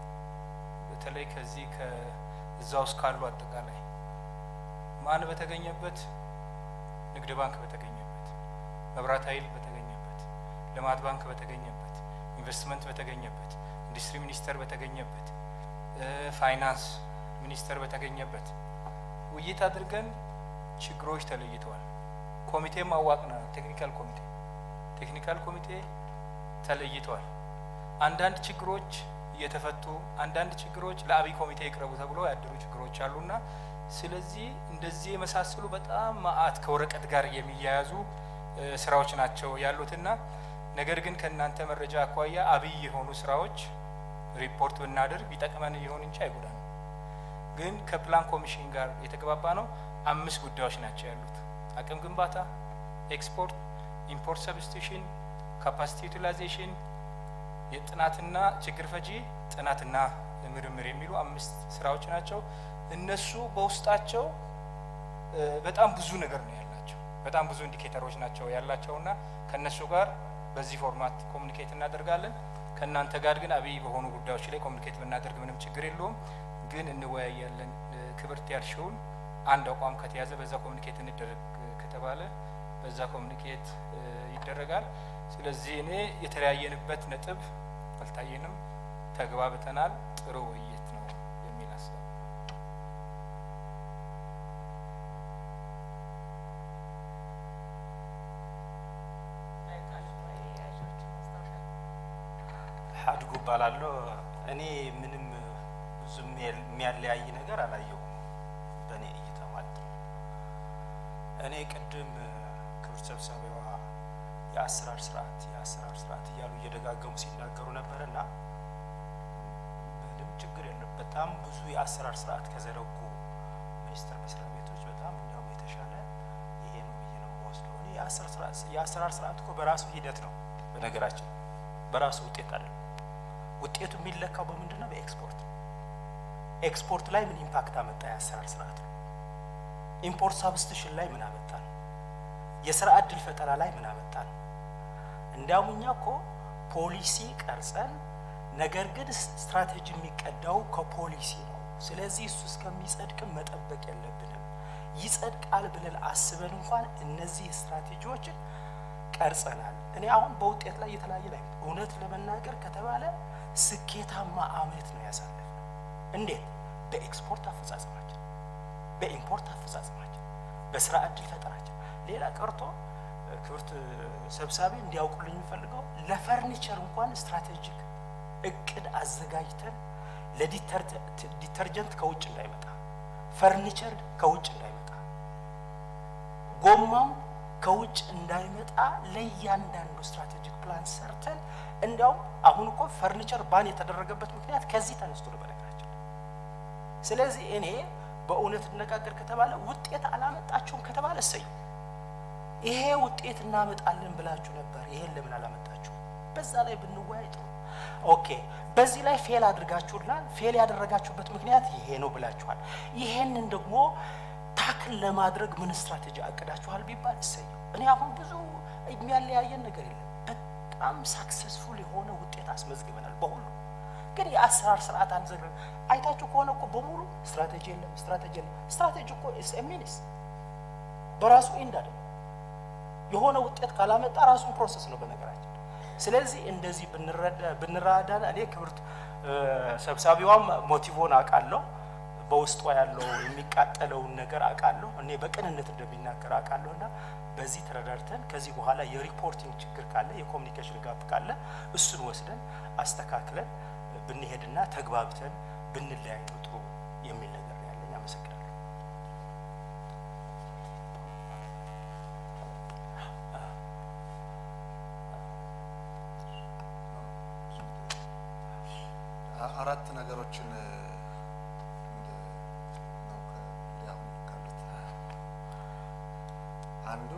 በተለይ ከዚህ ከእዛ ውስጥ ካሉ አጠቃላይ ማን በተገኘበት ንግድ ባንክ በተገኘበት፣ መብራት ኃይል በተገኘበት፣ ልማት ባንክ በተገኘበት፣ ኢንቨስትመንት በተገኘበት፣ ኢንዱስትሪ ሚኒስቴር በተገኘበት፣ እ፣ ፋይናንስ ሚኒስቴር በተገኘበት ውይይት አድርገን ችግሮች ተለይተዋል። ኮሚቴም አዋቅናል። ቴክኒካል ኮሚቴ ቴክኒካል ኮሚቴ ተለይተዋል። አንዳንድ ችግሮች እየተፈቱ አንዳንድ ችግሮች ለአብይ ኮሚቴ ይቅረቡ ተብሎ ያደሩ ችግሮች አሉና ስለዚህ እንደዚህ የመሳሰሉ በጣም መአት ከወረቀት ጋር የሚያያዙ እ፣ ስራዎች ናቸው ያሉትና ነገር ግን ከእናንተ መረጃ አኳያ አብይ የሆኑ ስራዎች ሪፖርት ብናደርግ ይጠቅመን ይሆን እንጂ አይጎዳንም። ግን ከፕላን ኮሚሽን ጋር የተግባባ ነው አምስት ጉዳዮች ናቸው ያሉት አቅም ግንባታ፣ ኤክስፖርት፣ ኢምፖርት ሰብስቲሽን፣ ካፓሲቲ ዩቲላይዜሽን፣ የጥናትና ችግር ፈጂ ጥናትና ምርምር የሚሉ አምስት ስራዎች ናቸው። እነሱ በውስጣቸው እ፣ በጣም ብዙ ነገር ነው ያላቸው። በጣም ብዙ ኢንዲኬተሮች ናቸው ያላቸውና ከእነሱ ጋር በዚህ ፎርማት ኮሚኒኬት እናደርጋለን። ከእናንተ ጋር ግን አብይ በሆኑ ጉዳዮች ላይ ኮሚኒኬት ብናደርግ ምንም ችግር የለውም። ግን እንወያያለን። እ፣ ክብርት ያልሽውን አንድ አቋም ከተያዘ በዛ ኮሚኒኬት እንደረግ ከተባለ በዛ ኮሚኒኬት እ፣ ይደረጋል። ስለዚህ እኔ የተለያየንበት ነጥብ አልታየንም። ተግባብተናል። ጥሩ ውይይት ነው የሚል ሀሳብ አድጉ እባላለሁ። እኔ ምንም ብዙ የሚያለያይ ነገር አላየሁም በእኔ እይታ ማለት ነው። እኔ ቅድም ክብር ሰብሳቢዋ የአሰራር ስርዓት የአሰራር ስርዓት እያሉ እየደጋገሙ ሲናገሩ ነበር እና ምንም ችግር የለም። በጣም ብዙ የአሰራር ስርዓት ከዘረጉ ሚኒስቴር መስሪያ ቤቶች በጣም እንዲያውም የተሻለ ይሄ ነው ብዬ ነው የምወስደው። እኔ የአሰራር ስርዓት እኮ በራሱ ሂደት ነው በነገራችን በራሱ ውጤት አይደለም። ውጤቱ የሚለካው በምንድን ነው? በኤክስፖርት ኤክስፖርት ላይ ምን ኢምፓክት አመጣ? የአሰራር ስርዓት ነው። ኢምፖርት ሳብስቲሽን ላይ ምን አመጣ ነው? የስራ እድል ፈጠራ ላይ ምን አመጣ ነው? እንዲያውም እኛ እኮ ፖሊሲ ቀርጸን ነገር ግን ስትራቴጂ የሚቀዳው ከፖሊሲ ነው። ስለዚህ እሱ እስከሚጸድቅም መጠበቅ የለብንም። ይጸድቃል ብለን አስበን እንኳን እነዚህ ስትራቴጂዎችን ቀርጸናል። እኔ አሁን በውጤት ላይ የተለያየ ላይ እውነት ለመናገር ከተባለ ስኬታማ አመት ነው ያሳለፍነው። እንዴት? በኤክስፖርት አፈጻጸማችን፣ በኢምፖርት አፈጻጸማችን፣ በስራ እድል ፈጠራችን። ሌላ ቀርቶ ክብርት ሰብሳቢ እንዲያውቁልኝ የሚፈልገው ለፈርኒቸር እንኳን ስትራቴጂክ እቅድ አዘጋጅተን ለዲተርጀንት ከውጭ እንዳይመጣ፣ ፈርኒቸር ከውጭ እንዳይመጣ፣ ጎማም ከውጭ እንዳይመጣ ለእያንዳንዱ ስትራቴጂክ ፕላን ሰርተን እንዲያውም አሁን እኮ ፈርኒቸር ባን የተደረገበት ምክንያት ከዚህ ተነስቶ ነው በነገራችን። ስለዚህ እኔ በእውነት እነጋገር ከተባለ ውጤት አላመጣችሁም ከተባለ እሰዩ። ይሄ ውጤት እናመጣለን ብላችሁ ነበር፣ ይሄን ለምን አላመጣችሁ? በዛ ላይ ብንወያይ ጥሩ። ኦኬ፣ በዚህ ላይ ፌል አድርጋችሁላል። ፌል ያደረጋችሁበት ምክንያት ይሄ ነው ብላችኋል። ይሄንን ደግሞ ታክል ለማድረግ ምን ስትራቴጂ አቅዳችኋል ቢባል እሰየው። እኔ አሁን ብዙ የሚያለያየን ነገር የለም። በጣም ሳክሰስፉል የሆነ ውጤት አስመዝግበናል በሁሉ ግን የአሰራር ስርዓት አንዘግረን አይታችሁ ከሆነ እኮ በሙሉ ስትራቴጂ የለም፣ ስትራቴጂ የለም። ስትራቴጂ እኮ ሚኒስ በራሱ ኤንድ አይደለም። የሆነ ውጤት ካላመጣ ራሱን ፕሮሰስ ነው በነገራችን። ስለዚህ እንደዚህ ብንራዳ እኔ ክብርት ሰብሳቢዋም ሞቲቮን አውቃለሁ በውስጧ ያለው የሚቃጠለውን ነገር አውቃለሁ። እኔ በቅንነት እንደሚናገር አውቃለሁ እና በዚህ ተረዳድተን ከዚህ በኋላ የሪፖርቲንግ ችግር ካለ የኮሚኒኬሽን ጋፕ ካለ እሱን ወስደን አስተካክለን ብንሄድና ተግባብተን ብንለያይ ነው ጥሩ የሚል ነገር ነው ያለኝ። አመሰግናለሁ። አራት ነገሮችን አንዱ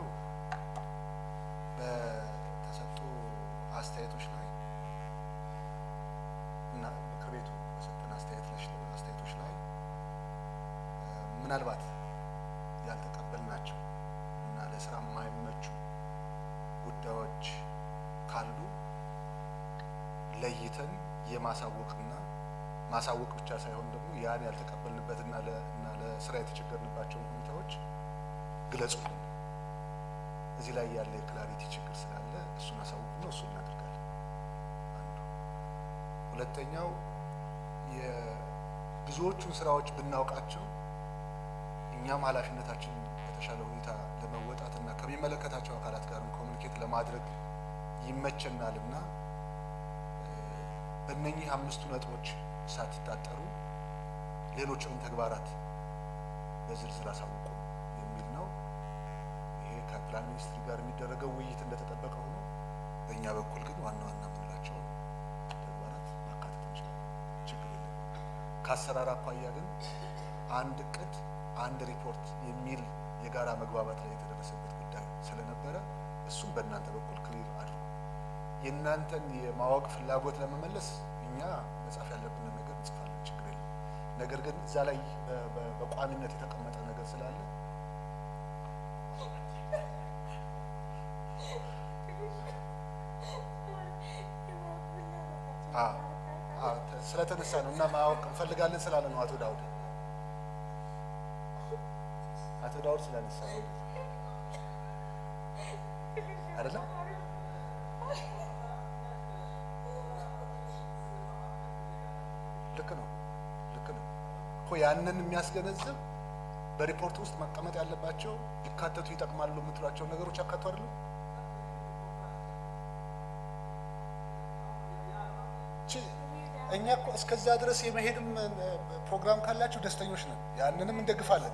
በተሰጡ አስተያየቶች ላይ እና ምክር ቤቱ በሰጠን አስተያየቶች ላይ ምናልባት ያልተቀበልናቸው እና ለስራ የማይመቹ ጉዳዮች ካሉ ለይተን የማሳወቅና ማሳወቅ ብቻ ሳይሆን ደግሞ ያን ያልተቀበልንበትና እና ለስራ የተቸገርንባቸውን ሁኔታዎች ግለጹልን። እዚህ ላይ ያለ የክላሪቲ ችግር ስላለ እሱን አሳውቁ ነው፣ እሱን እናደርጋለን። አንዱ። ሁለተኛው የብዙዎቹን ስራዎች ብናውቃቸው እኛም ኃላፊነታችን በተሻለ ሁኔታ ለመወጣት እና ከሚመለከታቸው አካላት ጋር ኮሚኒኬት ለማድረግ ይመቸናል እና በእነኚህ አምስቱ ነጥቦች ሳትታጠሩ ሌሎችንም ተግባራት በዝርዝር አሳውቁ የሚል ነው። ይሄ ከፕላን ሚኒስትሪ ጋር የሚደረገው ውይይት እንደተጠበቀ ሆኖ በእኛ በኩል ግን ዋና ዋና የምንላቸውን ተግባራት ማካተት እንችላለን። ችግር የለም። ከአሰራር አኳያ ግን አንድ እቅድ፣ አንድ ሪፖርት የሚል የጋራ መግባባት ላይ የተደረሰበት ጉዳይ ስለነበረ እሱም በእናንተ በኩል ክሊር አድርጉ። የእናንተን የማወቅ ፍላጎት ለመመለስ እኛ መጻፍ ያለብንን ነገር እንጽፋለን፣ ችግር የለም። ነገር ግን እዛ ላይ በቋሚነት የተቀመጠ ነገር ስላለ ስለተነሳ ነው እና ማወቅ እንፈልጋለን ስላለ ነው። አቶ ዳውድ አቶ ዳውድ ስላነሳ ነው አይደለም ያንን የሚያስገነዝብ በሪፖርት ውስጥ መቀመጥ ያለባቸው ሊካተቱ ይጠቅማሉ የምትሏቸውን ነገሮች ያካቱ አይደለም? ቺ- እኛ እኮ እስከዛ ድረስ የመሄድም እ፣ ፕሮግራም ካላችሁ ደስተኞች ነን። ያንንም እንደግፋለን።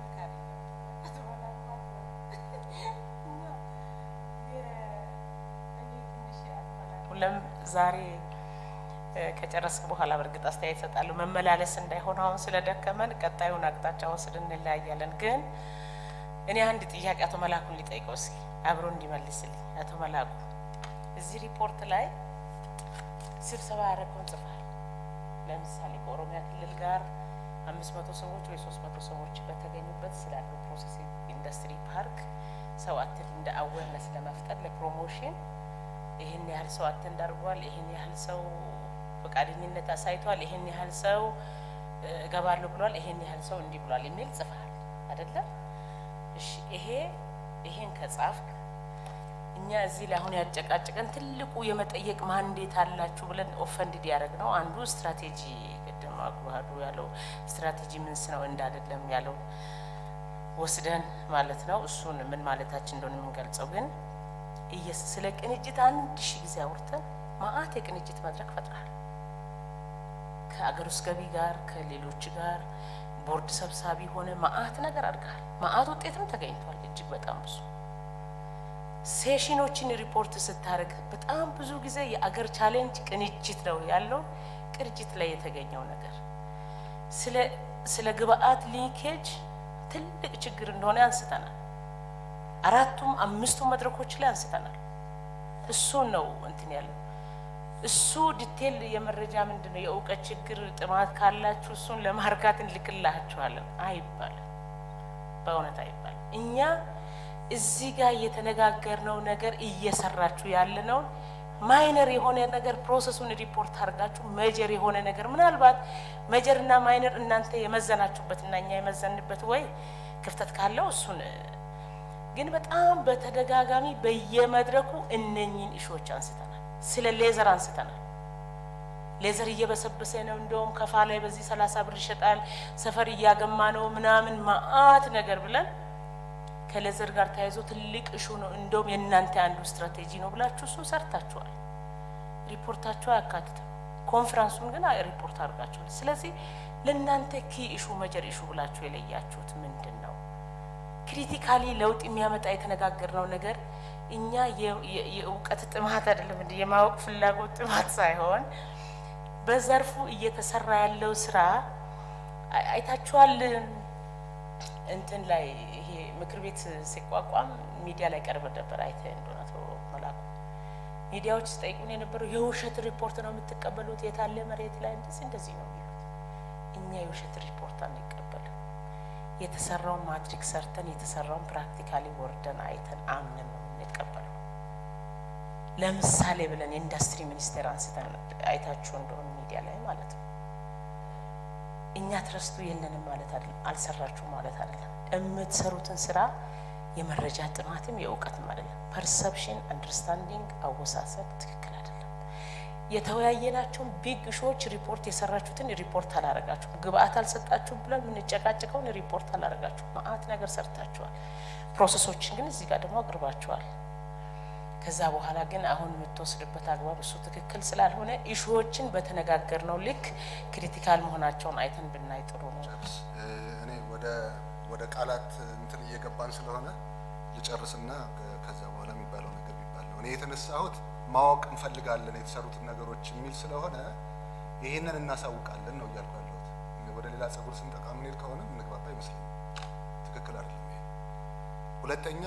ሁለም ዛሬ እ፣ ከጨረስክ በኋላ በእርግጥ አስተያየት እሰጣለሁ። መመላለስ እንዳይሆን አሁን ስለደከመን ቀጣዩን አቅጣጫ ወስድ እንለያያለን። ግን እኔ አንድ ጥያቄ አቶ መላኩን ሊጠይቀው እስኪ አብሮ እንዲመልስልኝ። አቶ መላኩ እዚህ ሪፖርት ላይ ስብሰባ ያደረገውን ጽፏል። ለምሳሌ ከኦሮሚያ ክልል ጋር አምስት መቶ ሰዎች ወይ ሶስት መቶ ሰዎች በተገኙበት ስላለው ፕሮሴሲንግ ኢንዱስትሪ ፓርክ ሰው አትል እንደ አዌርነስ ለመፍጠር ለፕሮሞሽን ይህን ያህል ሰው አተንድ አድርጓል፣ ይህን ያህል ሰው ፈቃደኝነት አሳይቷል፣ ይህን ያህል ሰው እ፣ እገባለሁ ብሏል፣ ይህን ያህል ሰው እንዲህ ብሏል የሚል ጽፈሃል አይደለም? እሺ ይሄ ይሄን ከጻፍክ እኛ እዚህ ላይ አሁን ያጨቃጨቀን ትልቁ የመጠየቅ ማንዴት አላችሁ ብለን ኦፈንድድ ያደረግ ነው። አንዱ ስትራቴጂ ቅድም አጉባዱ ያለው ስትራቴጂ ምንስ ነው እንዳደለም ያለው ወስደን ማለት ነው። እሱን ምን ማለታችን እንደሆነ የምንገልጸው ግን እየስ ስለ ቅንጅት አንድ ሺህ ጊዜ አውርተን ማአት የቅንጅት መድረክ ፈጥረሃል። ከአገር ውስጥ ገቢ ጋር ከሌሎች ጋር ቦርድ ሰብሳቢ ሆነ ማአት ነገር አድርገሃል። ማአት ውጤትም ተገኝቷል። እጅግ በጣም ብዙ ሴሽኖችን ሪፖርት ስታደርግ በጣም ብዙ ጊዜ የአገር ቻሌንጅ ቅንጅት ነው ያለው ቅንጅት ላይ የተገኘው ነገር ስለ ስለ ግብአት ሊንኬጅ ትልቅ ችግር እንደሆነ አንስተናል። አራቱም አምስቱም መድረኮች ላይ አንስተናል። እሱን ነው እንትን ያለው እሱ ዲቴል የመረጃ ምንድን ነው የእውቀት ችግር ጥማት ካላችሁ እሱን ለማርካት እንልክላችኋለን አይባልም። በእውነት አይባልም። እኛ እዚህ ጋር የተነጋገርነው ነገር እየሰራችሁ ያለነውን ማይነር የሆነ ነገር ፕሮሰሱን ሪፖርት አድርጋችሁ መጀር የሆነ ነገር ምናልባት መጀርና ማይነር እናንተ የመዘናችሁበትና እኛ የመዘንበት ወይ ክፍተት ካለው እሱን ግን በጣም በተደጋጋሚ በየመድረኩ እነኚህን እሾች አንስተናል። ስለ ሌዘር አንስተናል። ሌዘር እየበሰበሰ ነው፣ እንደውም ከፋ ላይ በዚህ ሰላሳ ብር ይሸጣል፣ ሰፈር እያገማ ነው ምናምን ማአት ነገር ብለን ከሌዘር ጋር ተያይዞ ትልቅ እሹ ነው፣ እንደውም የእናንተ አንዱ ስትራቴጂ ነው ብላችሁ እሱን ሰርታችኋል። ሪፖርታችሁ አያካትትም። ኮንፈረንሱን ግን ሪፖርት አድርጋችኋል። ስለዚህ ለእናንተ ኪ እሹ መጀር እሹ ብላችሁ የለያችሁት ምንድን ነው? ክሪቲካሊ ለውጥ የሚያመጣ የተነጋገርነው ነገር እኛ የ- የ- የእውቀት ጥማት አይደለም እንደ የማወቅ ፍላጎት ጥማት ሳይሆን በዘርፉ እየተሰራ ያለው ስራ አይ- አይታችኋል። እንትን ላይ ይሄ ምክር ቤት ሲቋቋም ሚዲያ ላይ ቀርበ ነበር። አይተ እንደሆነ አቶ መላኩ ሚዲያዎች ሲጠይቁን የነበረው የውሸት ሪፖርት ነው የምትቀበሉት፣ የታለ መሬት ላይ እንደዚህ እንደዚህ ነው የሚሉት። እኛ የውሸት ሪፖርት አንቀበልም። የተሰራውን ማትሪክ ሰርተን የተሰራውን ፕራክቲካሊ ወርደን አይተን አምነን ነው የምንቀበለው። ለምሳሌ ብለን የኢንዱስትሪ ሚኒስቴር አንስተን አይታችሁ እንደሆነ ሚዲያ ላይ ማለት ነው። እኛ ትረስቱ የለንም ማለት አይደለም፣ አልሰራችሁም ማለት አይደለም። የምትሰሩትን ስራ የመረጃ ጥማትም የእውቀትም አይደለም። ፐርሰፕሽን አንደርስታንዲንግ፣ አወሳሰብ ትክክል አይደለም። የተወያየናቸውን ቢግ ሾዎች ሪፖርት የሰራችሁትን ሪፖርት አላረጋችሁም። ግብአት አልሰጣችሁም ብለን የምንጨቃጭቀውን ሪፖርት አላረጋችሁም። ማአት ነገር ሰርታችኋል። ፕሮሰሶችን ግን እዚህ ጋር ደግሞ አቅርባችኋል። ከዛ በኋላ ግን አሁን የምትወስድበት አግባብ እሱ ትክክል ስላልሆነ ኢሹዎችን በተነጋገርነው ልክ ክሪቲካል መሆናቸውን አይተን ብናይ ጥሩ ነው። ጨርስ። እ፣ እኔ ወደ ወደ ቃላት እንትን እየገባን ስለሆነ ልጨርስና ከ- ከዛ በኋላ የሚባለው ነገር የሚባል ነው። እኔ የተነሳሁት ማወቅ እንፈልጋለን የተሰሩትን ነገሮች የሚል ስለሆነ ይህንን እናሳውቃለን ነው እያልኩ ያለሁት። እኔ ወደ ሌላ ጸጉር ስንጠቃ ምንሄድ ከሆነ እንግባባ ይመስለኛል። ትክክል አይደለም ይሄ። ሁለተኛ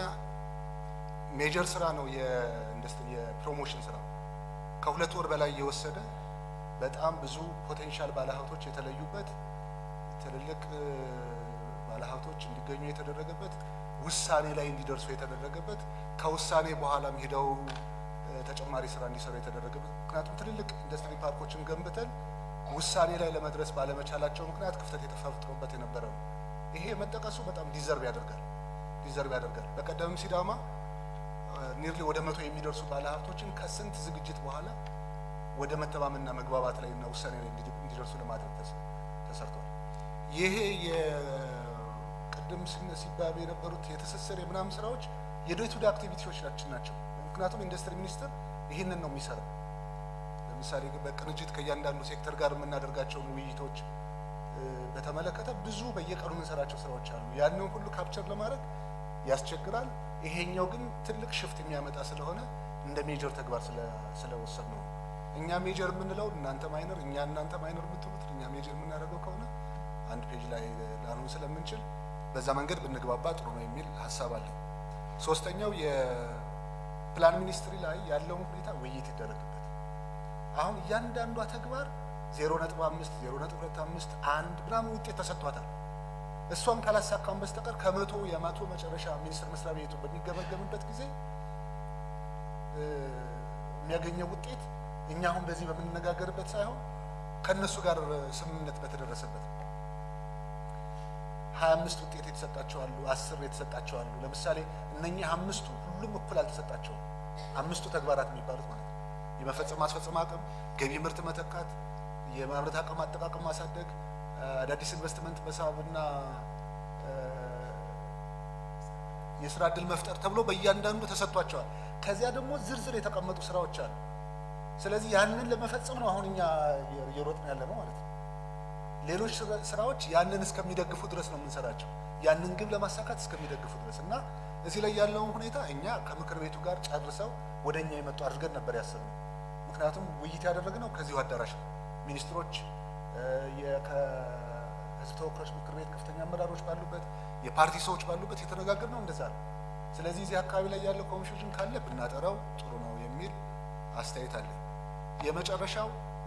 ሜጀር ስራ ነው የኢንዱስትሪ የፕሮሞሽን ስራ ነው። ከሁለት ወር በላይ የወሰደ በጣም ብዙ ፖቴንሻል ባለሀብቶች የተለዩበት ትልልቅ እ፣ ባለሀብቶች እንዲገኙ የተደረገበት ውሳኔ ላይ እንዲደርሱ የተደረገበት ከውሳኔ በኋላም ሂደው እ፣ ተጨማሪ ስራ እንዲሰሩ የተደረገበት ምክንያቱም ትልልቅ ኢንዱስትሪ ፓርኮችን ገንብተን ውሳኔ ላይ ለመድረስ ባለመቻላቸው ምክንያት ክፍተት የተፈጥሮበት የነበረ ነው። ይሄ መጠቀሱ በጣም ዲዘርቭ ያደርጋል ዲዘርቭ ያደርጋል። በቀደምም ሲዳማ ኒርሊ ወደ መቶ የሚደርሱ ባለሀብቶችን ከስንት ዝግጅት በኋላ ወደ መተማመንና መግባባት ላይ እና ውሳኔ ላይ እንዲ- እንዲደርሱ ለማድረግ ተስ- ተሰርቷል። ይሄ የቅድም ስነ ሲባሉ የነበሩት የትስስር የምናምን ስራዎች የዴይ ቱ ዴይ አክቲቪቲዎቻችን ናቸው። ምክንያቱም ኢንዱስትሪ ሚኒስቴር ይህንን ነው የሚሰራው። ለምሳሌ በቅንጅት ከእያንዳንዱ ሴክተር ጋር የምናደርጋቸውን ውይይቶች እ፣ በተመለከተ ብዙ በየቀኑ የምንሰራቸው ስራዎች አሉ። ያንን ሁሉ ካፕቸር ለማድረግ ያስቸግራል። ይሄኛው ግን ትልቅ ሽፍት የሚያመጣ ስለሆነ እንደ ሜጀር ተግባር ስለወሰድ ነው። እኛ ሜጀር የምንለው እናንተ ማይነር፣ እኛ እናንተ ማይነር የምትሉት እኛ ሜጀር የምናደርገው ከሆነ አንድ ፔጅ ላይ ላንሆን ስለምንችል በዛ መንገድ ብንግባባ ጥሩ ነው የሚል ሀሳብ አለኝ። ሶስተኛው የፕላን ሚኒስትሪ ላይ ያለውን ሁኔታ ውይይት ይደረግበት። አሁን እያንዳንዷ ተግባር ዜሮ ነጥብ አምስት ዜሮ ነጥብ ሁለት አምስት አንድ ምናምን ውጤት ተሰጥቷታል። እሷን ካላሳካም በስተቀር ከመቶ የመቶ መጨረሻ ሚኒስቴር መስሪያ ቤቱ በሚገመገምበት ጊዜ እ፣ የሚያገኘው ውጤት እኛ አሁን በዚህ በምንነጋገርበት ሳይሆን ከእነሱ ጋር ስምምነት በተደረሰበት ነው። ሀያ አምስት ውጤት የተሰጣቸው አሉ፣ አስር የተሰጣቸው አሉ። ለምሳሌ እነኚህ አምስቱ ሁሉም እኩል አልተሰጣቸውም። አምስቱ ተግባራት የሚባሉት ማለት ነው። የመፈጸም ማስፈጸም አቅም፣ ገቢ ምርት መተካት፣ የማምረት አቅም አጠቃቀም ማሳደግ፣ አዳዲስ ኢንቨስትመንት መሳብና እ፣ የስራ እድል መፍጠር ተብሎ በእያንዳንዱ ተሰጥቷቸዋል። ከዚያ ደግሞ ዝርዝር የተቀመጡ ስራዎች አሉ። ስለዚህ ያንን ለመፈጸም ነው አሁን እኛ እየሮጥን ያለ ነው ማለት ነው። ሌሎች ስራ- ስራዎች ያንን እስከሚደግፉ ድረስ ነው የምንሰራቸው፣ ያንን ግብ ለማሳካት እስከሚደግፉ ድረስ እና እዚህ ላይ ያለውን ሁኔታ እኛ ከምክር ቤቱ ጋር ጨርሰው ወደ እኛ የመጡ አድርገን ነበር ያሰብነው። ምክንያቱም ውይይት ያደረግነው ከዚሁ አዳራሽ ነው። ሚኒስትሮች እ፣ የ- ከህዝብ ተወካዮች ምክር ቤት ከፍተኛ አመራሮች ባሉበት፣ የፓርቲ ሰዎች ባሉበት የተነጋገርነው እንደዛ ነው። ስለዚህ እዚህ አካባቢ ላይ ያለው ኮንፊውዥን ካለ ብናጠራው ጥሩ ነው የሚል አስተያየት አለኝ። የመጨረሻው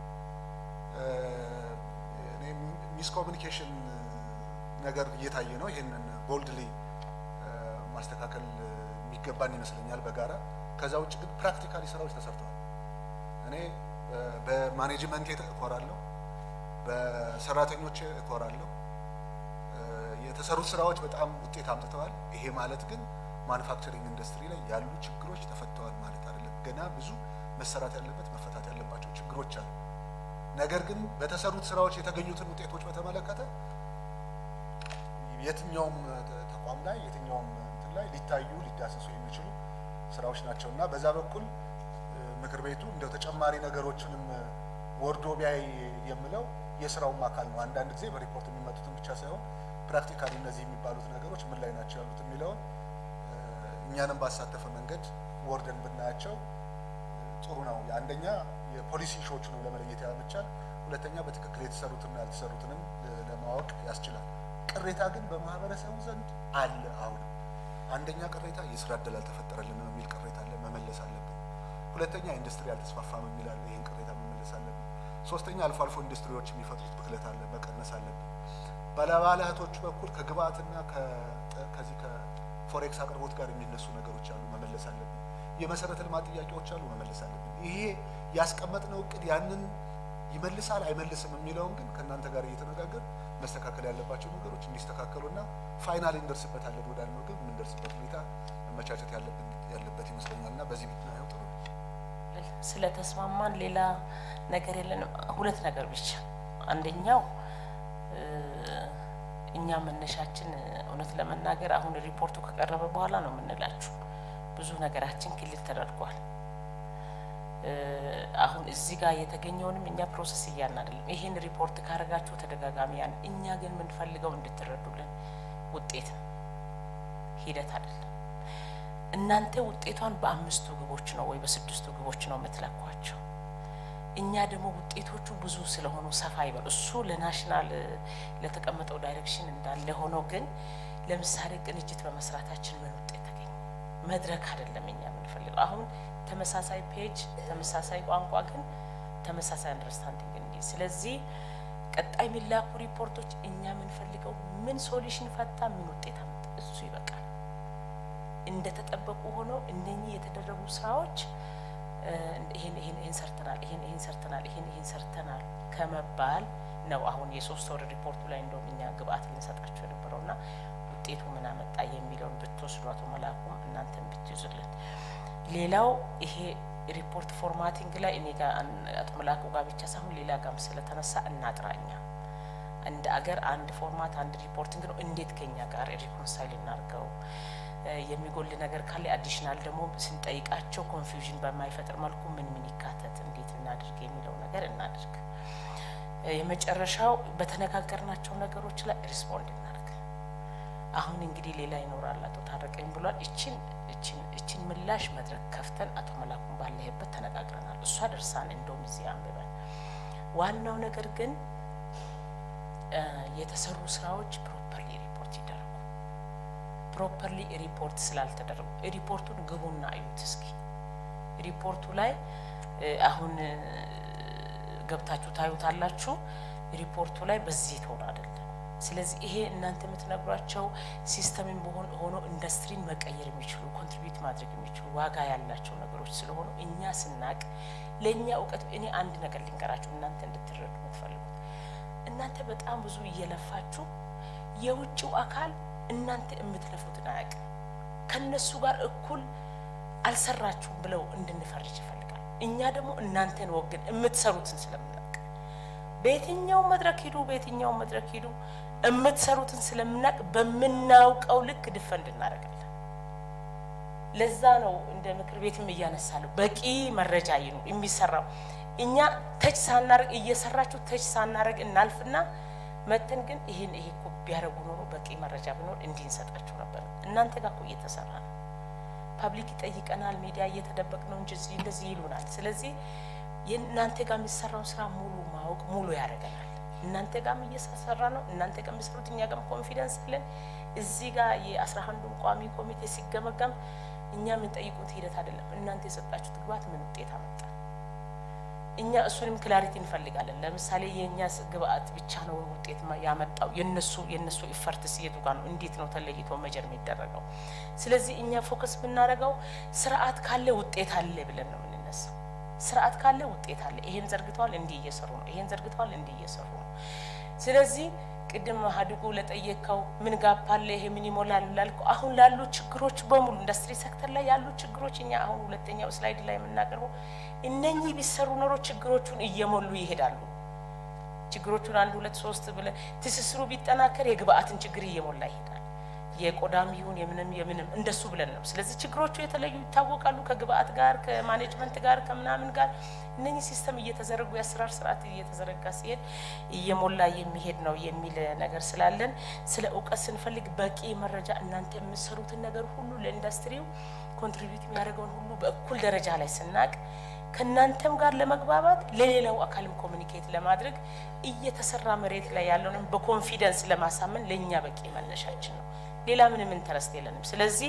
ሚስ ኮሚኒኬሽን ነገር እየታየ ነው። ይሄንን ቦልድሊ ማስተካከል የሚገባን ይመስለኛል በጋራ ከዛ ውጭ ግን ፕራክቲካሊ ስራዎች ተሰርተዋል። እኔ እ፣ በማኔጅመንቴ እኮራለሁ፣ በሰራተኞች እኮራለሁ። እ፣ የተሰሩት ስራዎች በጣም ውጤት አምጥተዋል። ይሄ ማለት ግን ማኑፋክቸሪንግ ኢንዱስትሪ ላይ ያሉ ችግሮች ተፈተዋል ማለት አይደለም። ገና ብዙ መሰራት ያለበት መፈታት ያለባቸው ችግሮች አሉ። ነገር ግን በተሰሩት ስራዎች የተገኙትን ውጤቶች በተመለከተ የትኛውም ተ- ተቋም ላይ የትኛውም እንትን ላይ ሊታዩ ሊዳሰሱ የሚችሉ ስራዎች ናቸው እና በዛ በኩል እ፣ ምክር ቤቱ እንደው ተጨማሪ ነገሮችንም እ፣ ወርዶ ቢያይ የምለው የስራውም አካል ነው። አንዳንድ ጊዜ በሪፖርት የሚመጡትን ብቻ ሳይሆን ፕራክቲካሊ እነዚህ የሚባሉት ነገሮች ምን ላይ ናቸው ያሉት የሚለውን እ፣ እኛንም ባሳተፈ መንገድ ወርደን ብናያቸው ጥሩ ነው። አንደኛ የፖሊሲ ኢሹዎቹንም ለመለየት ያመቻል። ሁለተኛ በትክክል የተሰሩትና ያልተሰሩትንም ለ- ለማወቅ ያስችላል። ቅሬታ ግን በማህበረሰቡ ዘንድ አለ። አሁንም አንደኛ ቅሬታ የስራ እድል አልተፈጠረልንም የሚል ቅሬታ አለ፣ መመለስ አለብን። ሁለተኛ ኢንዱስትሪ አልተስፋፋም የሚል አለ፣ ይህን ቅሬታ መመለስ አለብን። ሶስተኛ አልፎ አልፎ ኢንዱስትሪዎች የሚፈጥሩት ብክለት አለ፣ መቀነስ አለብን። ባለባለሀብቶቹ በኩል ከግብአትና ከ- ከዚህ ከፎሬክስ አቅርቦት ጋር የሚነሱ ነገሮች አሉ፣ መመለስ አለብን። የመሰረተ ልማት ጥያቄዎች አሉ፣ መመለስ አለብን። ይሄ ያስቀመጥነው እቅድ ያንን ይመልሳል አይመልስም የሚለውን ግን ከእናንተ ጋር እየተነጋገር መስተካከል ያለባቸው ነገሮች እንዲስተካከሉና ፋይናል እንደርስበታለን ወዳልነው ግን የምንደርስበት ሁኔታ መመቻቸት ያለብን ያለበት ይመስለኛል እና በዚህ ብናየው ጥሩ ነው። ስለተስማማን ሌላ ነገር የለንም። ሁለት ነገር ብቻ። አንደኛው እ፣ እኛ መነሻችን እውነት ለመናገር አሁን ሪፖርቱ ከቀረበ በኋላ ነው የምንላችሁ ብዙ ነገራችን ክልል ተደርጓል። እ፣ አሁን እዚህ ጋር የተገኘውንም እኛ ፕሮሰስ እያልን አይደለም። ይህን ሪፖርት ካደረጋችሁ ተደጋጋሚ ያን እኛ ግን የምንፈልገው እንድትረዱልን ውጤት ነው፣ ሂደት አይደለም። እናንተ ውጤቷን በአምስቱ ግቦች ነው ወይ በስድስቱ ግቦች ነው የምትለኳቸው። እኛ ደግሞ ውጤቶቹ ብዙ ስለሆኑ ሰፋ ይበል። እሱ ለናሽናል እ፣ ለተቀመጠው ዳይሬክሽን እንዳለ ሆኖ ግን ለምሳሌ ቅንጅት በመስራታችን ምን ውጤት ተገኘ? መድረክ አይደለም እኛ የምንፈልገው አሁን ተመሳሳይ ፔጅ፣ ተመሳሳይ ቋንቋ ግን ተመሳሳይ አንደርስታንዲንግ እንዲ ስለዚህ ቀጣይ የሚላኩ ሪፖርቶች እኛ የምንፈልገው ምን ሶሉሽን ፈታ፣ ምን ውጤት አመጣ፣ እሱ ይበቃል። እንደተጠበቁ ሆነው እነኚህ የተደረጉ ስራዎች እ፣ ይሄን ይሄን ይሄን ሰርተናል፣ ይሄን ይሄን ሰርተናል፣ ይሄን ይሄን ሰርተናል ከመባል ነው አሁን የሶስት ወር ሪፖርቱ ላይ እንደውም እኛ ግብአት ልንሰጣቸው የነበረውና ውጤቱ ምን አመጣ የሚለውን ብትወስዱ አቶ መላኩም እናንተን ብትይዙልን። ሌላው ይሄ ሪፖርት ፎርማቲንግ ላይ እኔ ጋር አን- አቶ መላኩ ጋር ብቻ ሳይሆን ሌላ ጋርም ስለተነሳ እናጥራኛ እንደ አገር አንድ ፎርማት አንድ ሪፖርቲንግ ነው። እንዴት ከኛ ጋር ሪኮንሳይል እናርገው? የሚጎል ነገር ካለ አዲሽናል ደግሞ ስንጠይቃቸው ኮንፊውዥን በማይፈጥር መልኩ ምን ምን ይካተት፣ እንዴት እናድርግ የሚለው ነገር እናድርግ። የመጨረሻው በተነጋገርናቸው ነገሮች ላይ ሪስፖንድ እናድርግ። አሁን እንግዲህ ሌላ ይኖራል አቶ ታረቀኝ ብሏል። እችን እችን እችን ምላሽ መድረክ ከፍተን አቶ መላኩን ባለህበት ተነጋግረናል። እሷ ደርሳን እንደውም እዚህ አንብበን ዋናው ነገር ግን የተሰሩ ስራዎች ፕሮፐርሊ ሪፖርት ይደረጉ። ፕሮፐርሊ ሪፖርት ስላልተደረጉ ሪፖርቱን ግቡና አዩት እስኪ። ሪፖርቱ ላይ አሁን ገብታችሁ ታዩታላችሁ። ሪፖርቱ ላይ በዚህ ተሆነ አይደለም። ስለዚህ ይሄ እናንተ የምትነግሯቸው ሲስተምን በሆን ሆኖ ኢንዱስትሪን መቀየር የሚችሉ ኮንትሪቢዩት ማድረግ የሚችሉ ዋጋ ያላቸው ነገሮች ስለሆኑ እኛ ስናቅ ለእኛ እውቀት እኔ አንድ ነገር ልንገራችሁ እናንተ እንድትረዱ የምትፈልጉት እናንተ በጣም ብዙ እየለፋችሁ የውጭው አካል እናንተ የምትለፉትን አያውቅም። ከነሱ ጋር እኩል አልሰራችሁም ብለው እንድንፈርጅ ይፈልጋል። እኛ ደግሞ እናንተን ወግን የምትሰሩትን ስለምናውቅ በየትኛው መድረክ ሂዱ፣ በየትኛው መድረክ ሂዱ የምትሰሩትን ስለምናውቅ በምናውቀው ልክ ድፈንድ እናደርጋለን። ለዛ ነው እንደ ምክር ቤትም እያነሳለሁ በቂ መረጃ ይኑ የሚሰራው እኛ ተች ሳናረግ እየሰራችሁ ተች ሳናረግ እናልፍና መተን ግን ይህን ይሄ እኮ ቢያደርጉ ኖሮ በቂ መረጃ ቢኖር እንዲህ እንሰጣችሁ ነበር። እናንተ ጋር እኮ እየተሰራ ነው። ፐብሊክ ይጠይቀናል፣ ሚዲያ እየተደበቅ ነው እንጂ እዚህ እንደዚህ ይሉናል። ስለዚህ የእናንተ ጋር የሚሰራውን ስራ ሙሉ ማወቅ ሙሉ ያደርገናል። እናንተ ጋርም እየሰራ ነው። እናንተ ጋር የሚሰሩት እኛ ጋርም ኮንፊደንስ አለን። እዚህ ጋር የአስራ አንዱን ቋሚ ኮሚቴ ሲገመገም እኛ የምንጠይቁት ሂደት አይደለም። እናንተ የሰጣችሁት ግባት ምን ውጤት አመጣ? እኛ እሱንም ክላሪቲ እንፈልጋለን። ለምሳሌ የእኛ ግብአት ብቻ ነው ውጤት ያመጣው፣ የነሱ የነሱ ኢፈርትስ የቱ ጋር ነው? እንዴት ነው ተለይቶ መጀር የሚደረገው? ስለዚህ እኛ ፎከስ የምናደርገው ስርዓት ካለ ውጤት አለ ብለን ነው የምንነሳው። ስርዓት ካለ ውጤት አለ። ይሄን ዘርግተዋል፣ እንዲህ እየሰሩ ነው። ይሄን ዘርግተዋል፣ እንዲህ እየሰሩ ነው። ስለዚህ ቅድም ሀድጉ ለጠየቀው ምን ጋፕ አለ፣ ይሄ ምን ይሞላል ላልከው አሁን ላሉ ችግሮች በሙሉ ኢንዱስትሪ ሴክተር ላይ ያሉ ችግሮች እኛ አሁን ሁለተኛው ስላይድ ላይ የምናቀርበው እነኚህ ቢሰሩ ኖሮ ችግሮቹን እየሞሉ ይሄዳሉ። ችግሮቹን አንድ ሁለት ሶስት ብለ ትስስሩ ቢጠናከር የግብአትን ችግር እየሞላ ይሄዳል። የቆዳም ይሁን የምንም የምንም እንደሱ ብለን ነው። ስለዚህ ችግሮቹ የተለዩ ይታወቃሉ። ከግብአት ጋር ከማኔጅመንት ጋር ከምናምን ጋር እነኚህ ሲስተም እየተዘረጉ የአሰራር ስርዓት እየተዘረጋ ሲሄድ እየሞላ የሚሄድ ነው የሚል ነገር ስላለን ስለ እውቀት ስንፈልግ በቂ መረጃ እናንተ የምትሰሩትን ነገር ሁሉ ለኢንዱስትሪው ኮንትሪቢዩት የሚያደርገውን ሁሉ በእኩል ደረጃ ላይ ስናቅ ከእናንተም ጋር ለመግባባት ለሌላው አካልም ኮሚኒኬት ለማድረግ እየተሰራ መሬት ላይ ያለውንም በኮንፊደንስ ለማሳመን ለእኛ በቂ መነሻችን ነው። ሌላ ምንም ኢንተረስት የለንም። ስለዚህ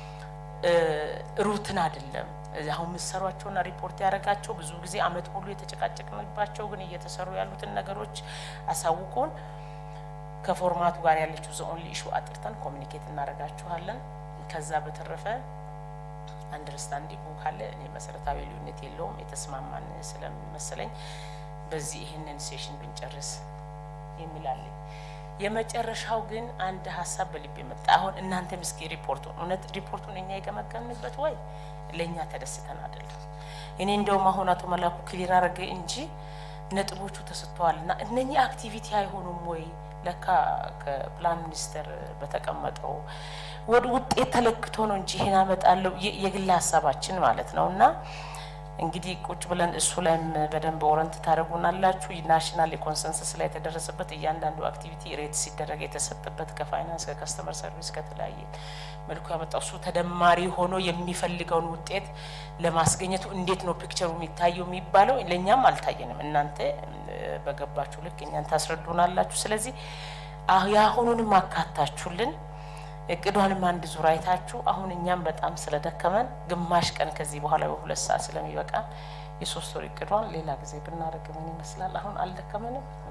ሩትን አይደለም አሁን የምትሰሯቸውና ሪፖርት ያደረጋቸው ብዙ ጊዜ አመት ሙሉ የተጨቃጨቅንባቸው ግን እየተሰሩ ያሉትን ነገሮች አሳውቁን። ከፎርማቱ ጋር ያለችው ዘኦንሊ ኢሹ አጥርተን ኮሚኒኬት እናደርጋችኋለን። ከዛ በተረፈ አንደርስታንዲንጉ ካለ እኔ መሰረታዊ ልዩነት የለውም የተስማማን ስለሚመስለኝ በዚህ ይህንን ሴሽን ብንጨርስ የሚላለኝ የመጨረሻው ግን አንድ ሀሳብ በልቤ መጣ። አሁን እናንተም እስኪ ሪፖርቱን እውነት ሪፖርቱን እኛ የገመገምንበት ወይ ለእኛ ተደስተን አይደለም። እኔ እንደውም አሁን አቶ መላኩ ክሊር አረገ እንጂ ነጥቦቹ ተሰጥተዋል እና እነኚህ አክቲቪቲ አይሆኑም ወይ ለካ ከፕላን ሚኒስቴር በተቀመጠው ወደ ውጤት ተለክቶ ነው እንጂ ይሄን አመጣለሁ የግል ሀሳባችን ማለት ነው እና እንግዲህ ቁጭ ብለን እሱ ላይም በደንብ ኦረንት ታደርጉናላችሁ። ናሽናል የኮንሰንሰስ ላይ የተደረሰበት እያንዳንዱ አክቲቪቲ ሬት ሲደረግ የተሰጠበት ከፋይናንስ ከከስተመር ሰርቪስ ከተለያየ መልኩ ያመጣው እሱ ተደማሪ ሆኖ የሚፈልገውን ውጤት ለማስገኘቱ እንዴት ነው ፒክቸሩ የሚታየው የሚባለው ለእኛም አልታየንም። እናንተ በገባችሁ ልክ እኛን ታስረዱናላችሁ። ስለዚህ የአሁኑንም አካታችሁልን እቅዷንም አንድ ዙር አይታችሁ አሁን እኛም በጣም ስለደከመን ግማሽ ቀን ከዚህ በኋላ በሁለት ሰዓት ስለሚበቃ የሶስት ወር እቅዷን ሌላ ጊዜ ብናደርግ ምን ይመስላል? አሁን አልደከመንም?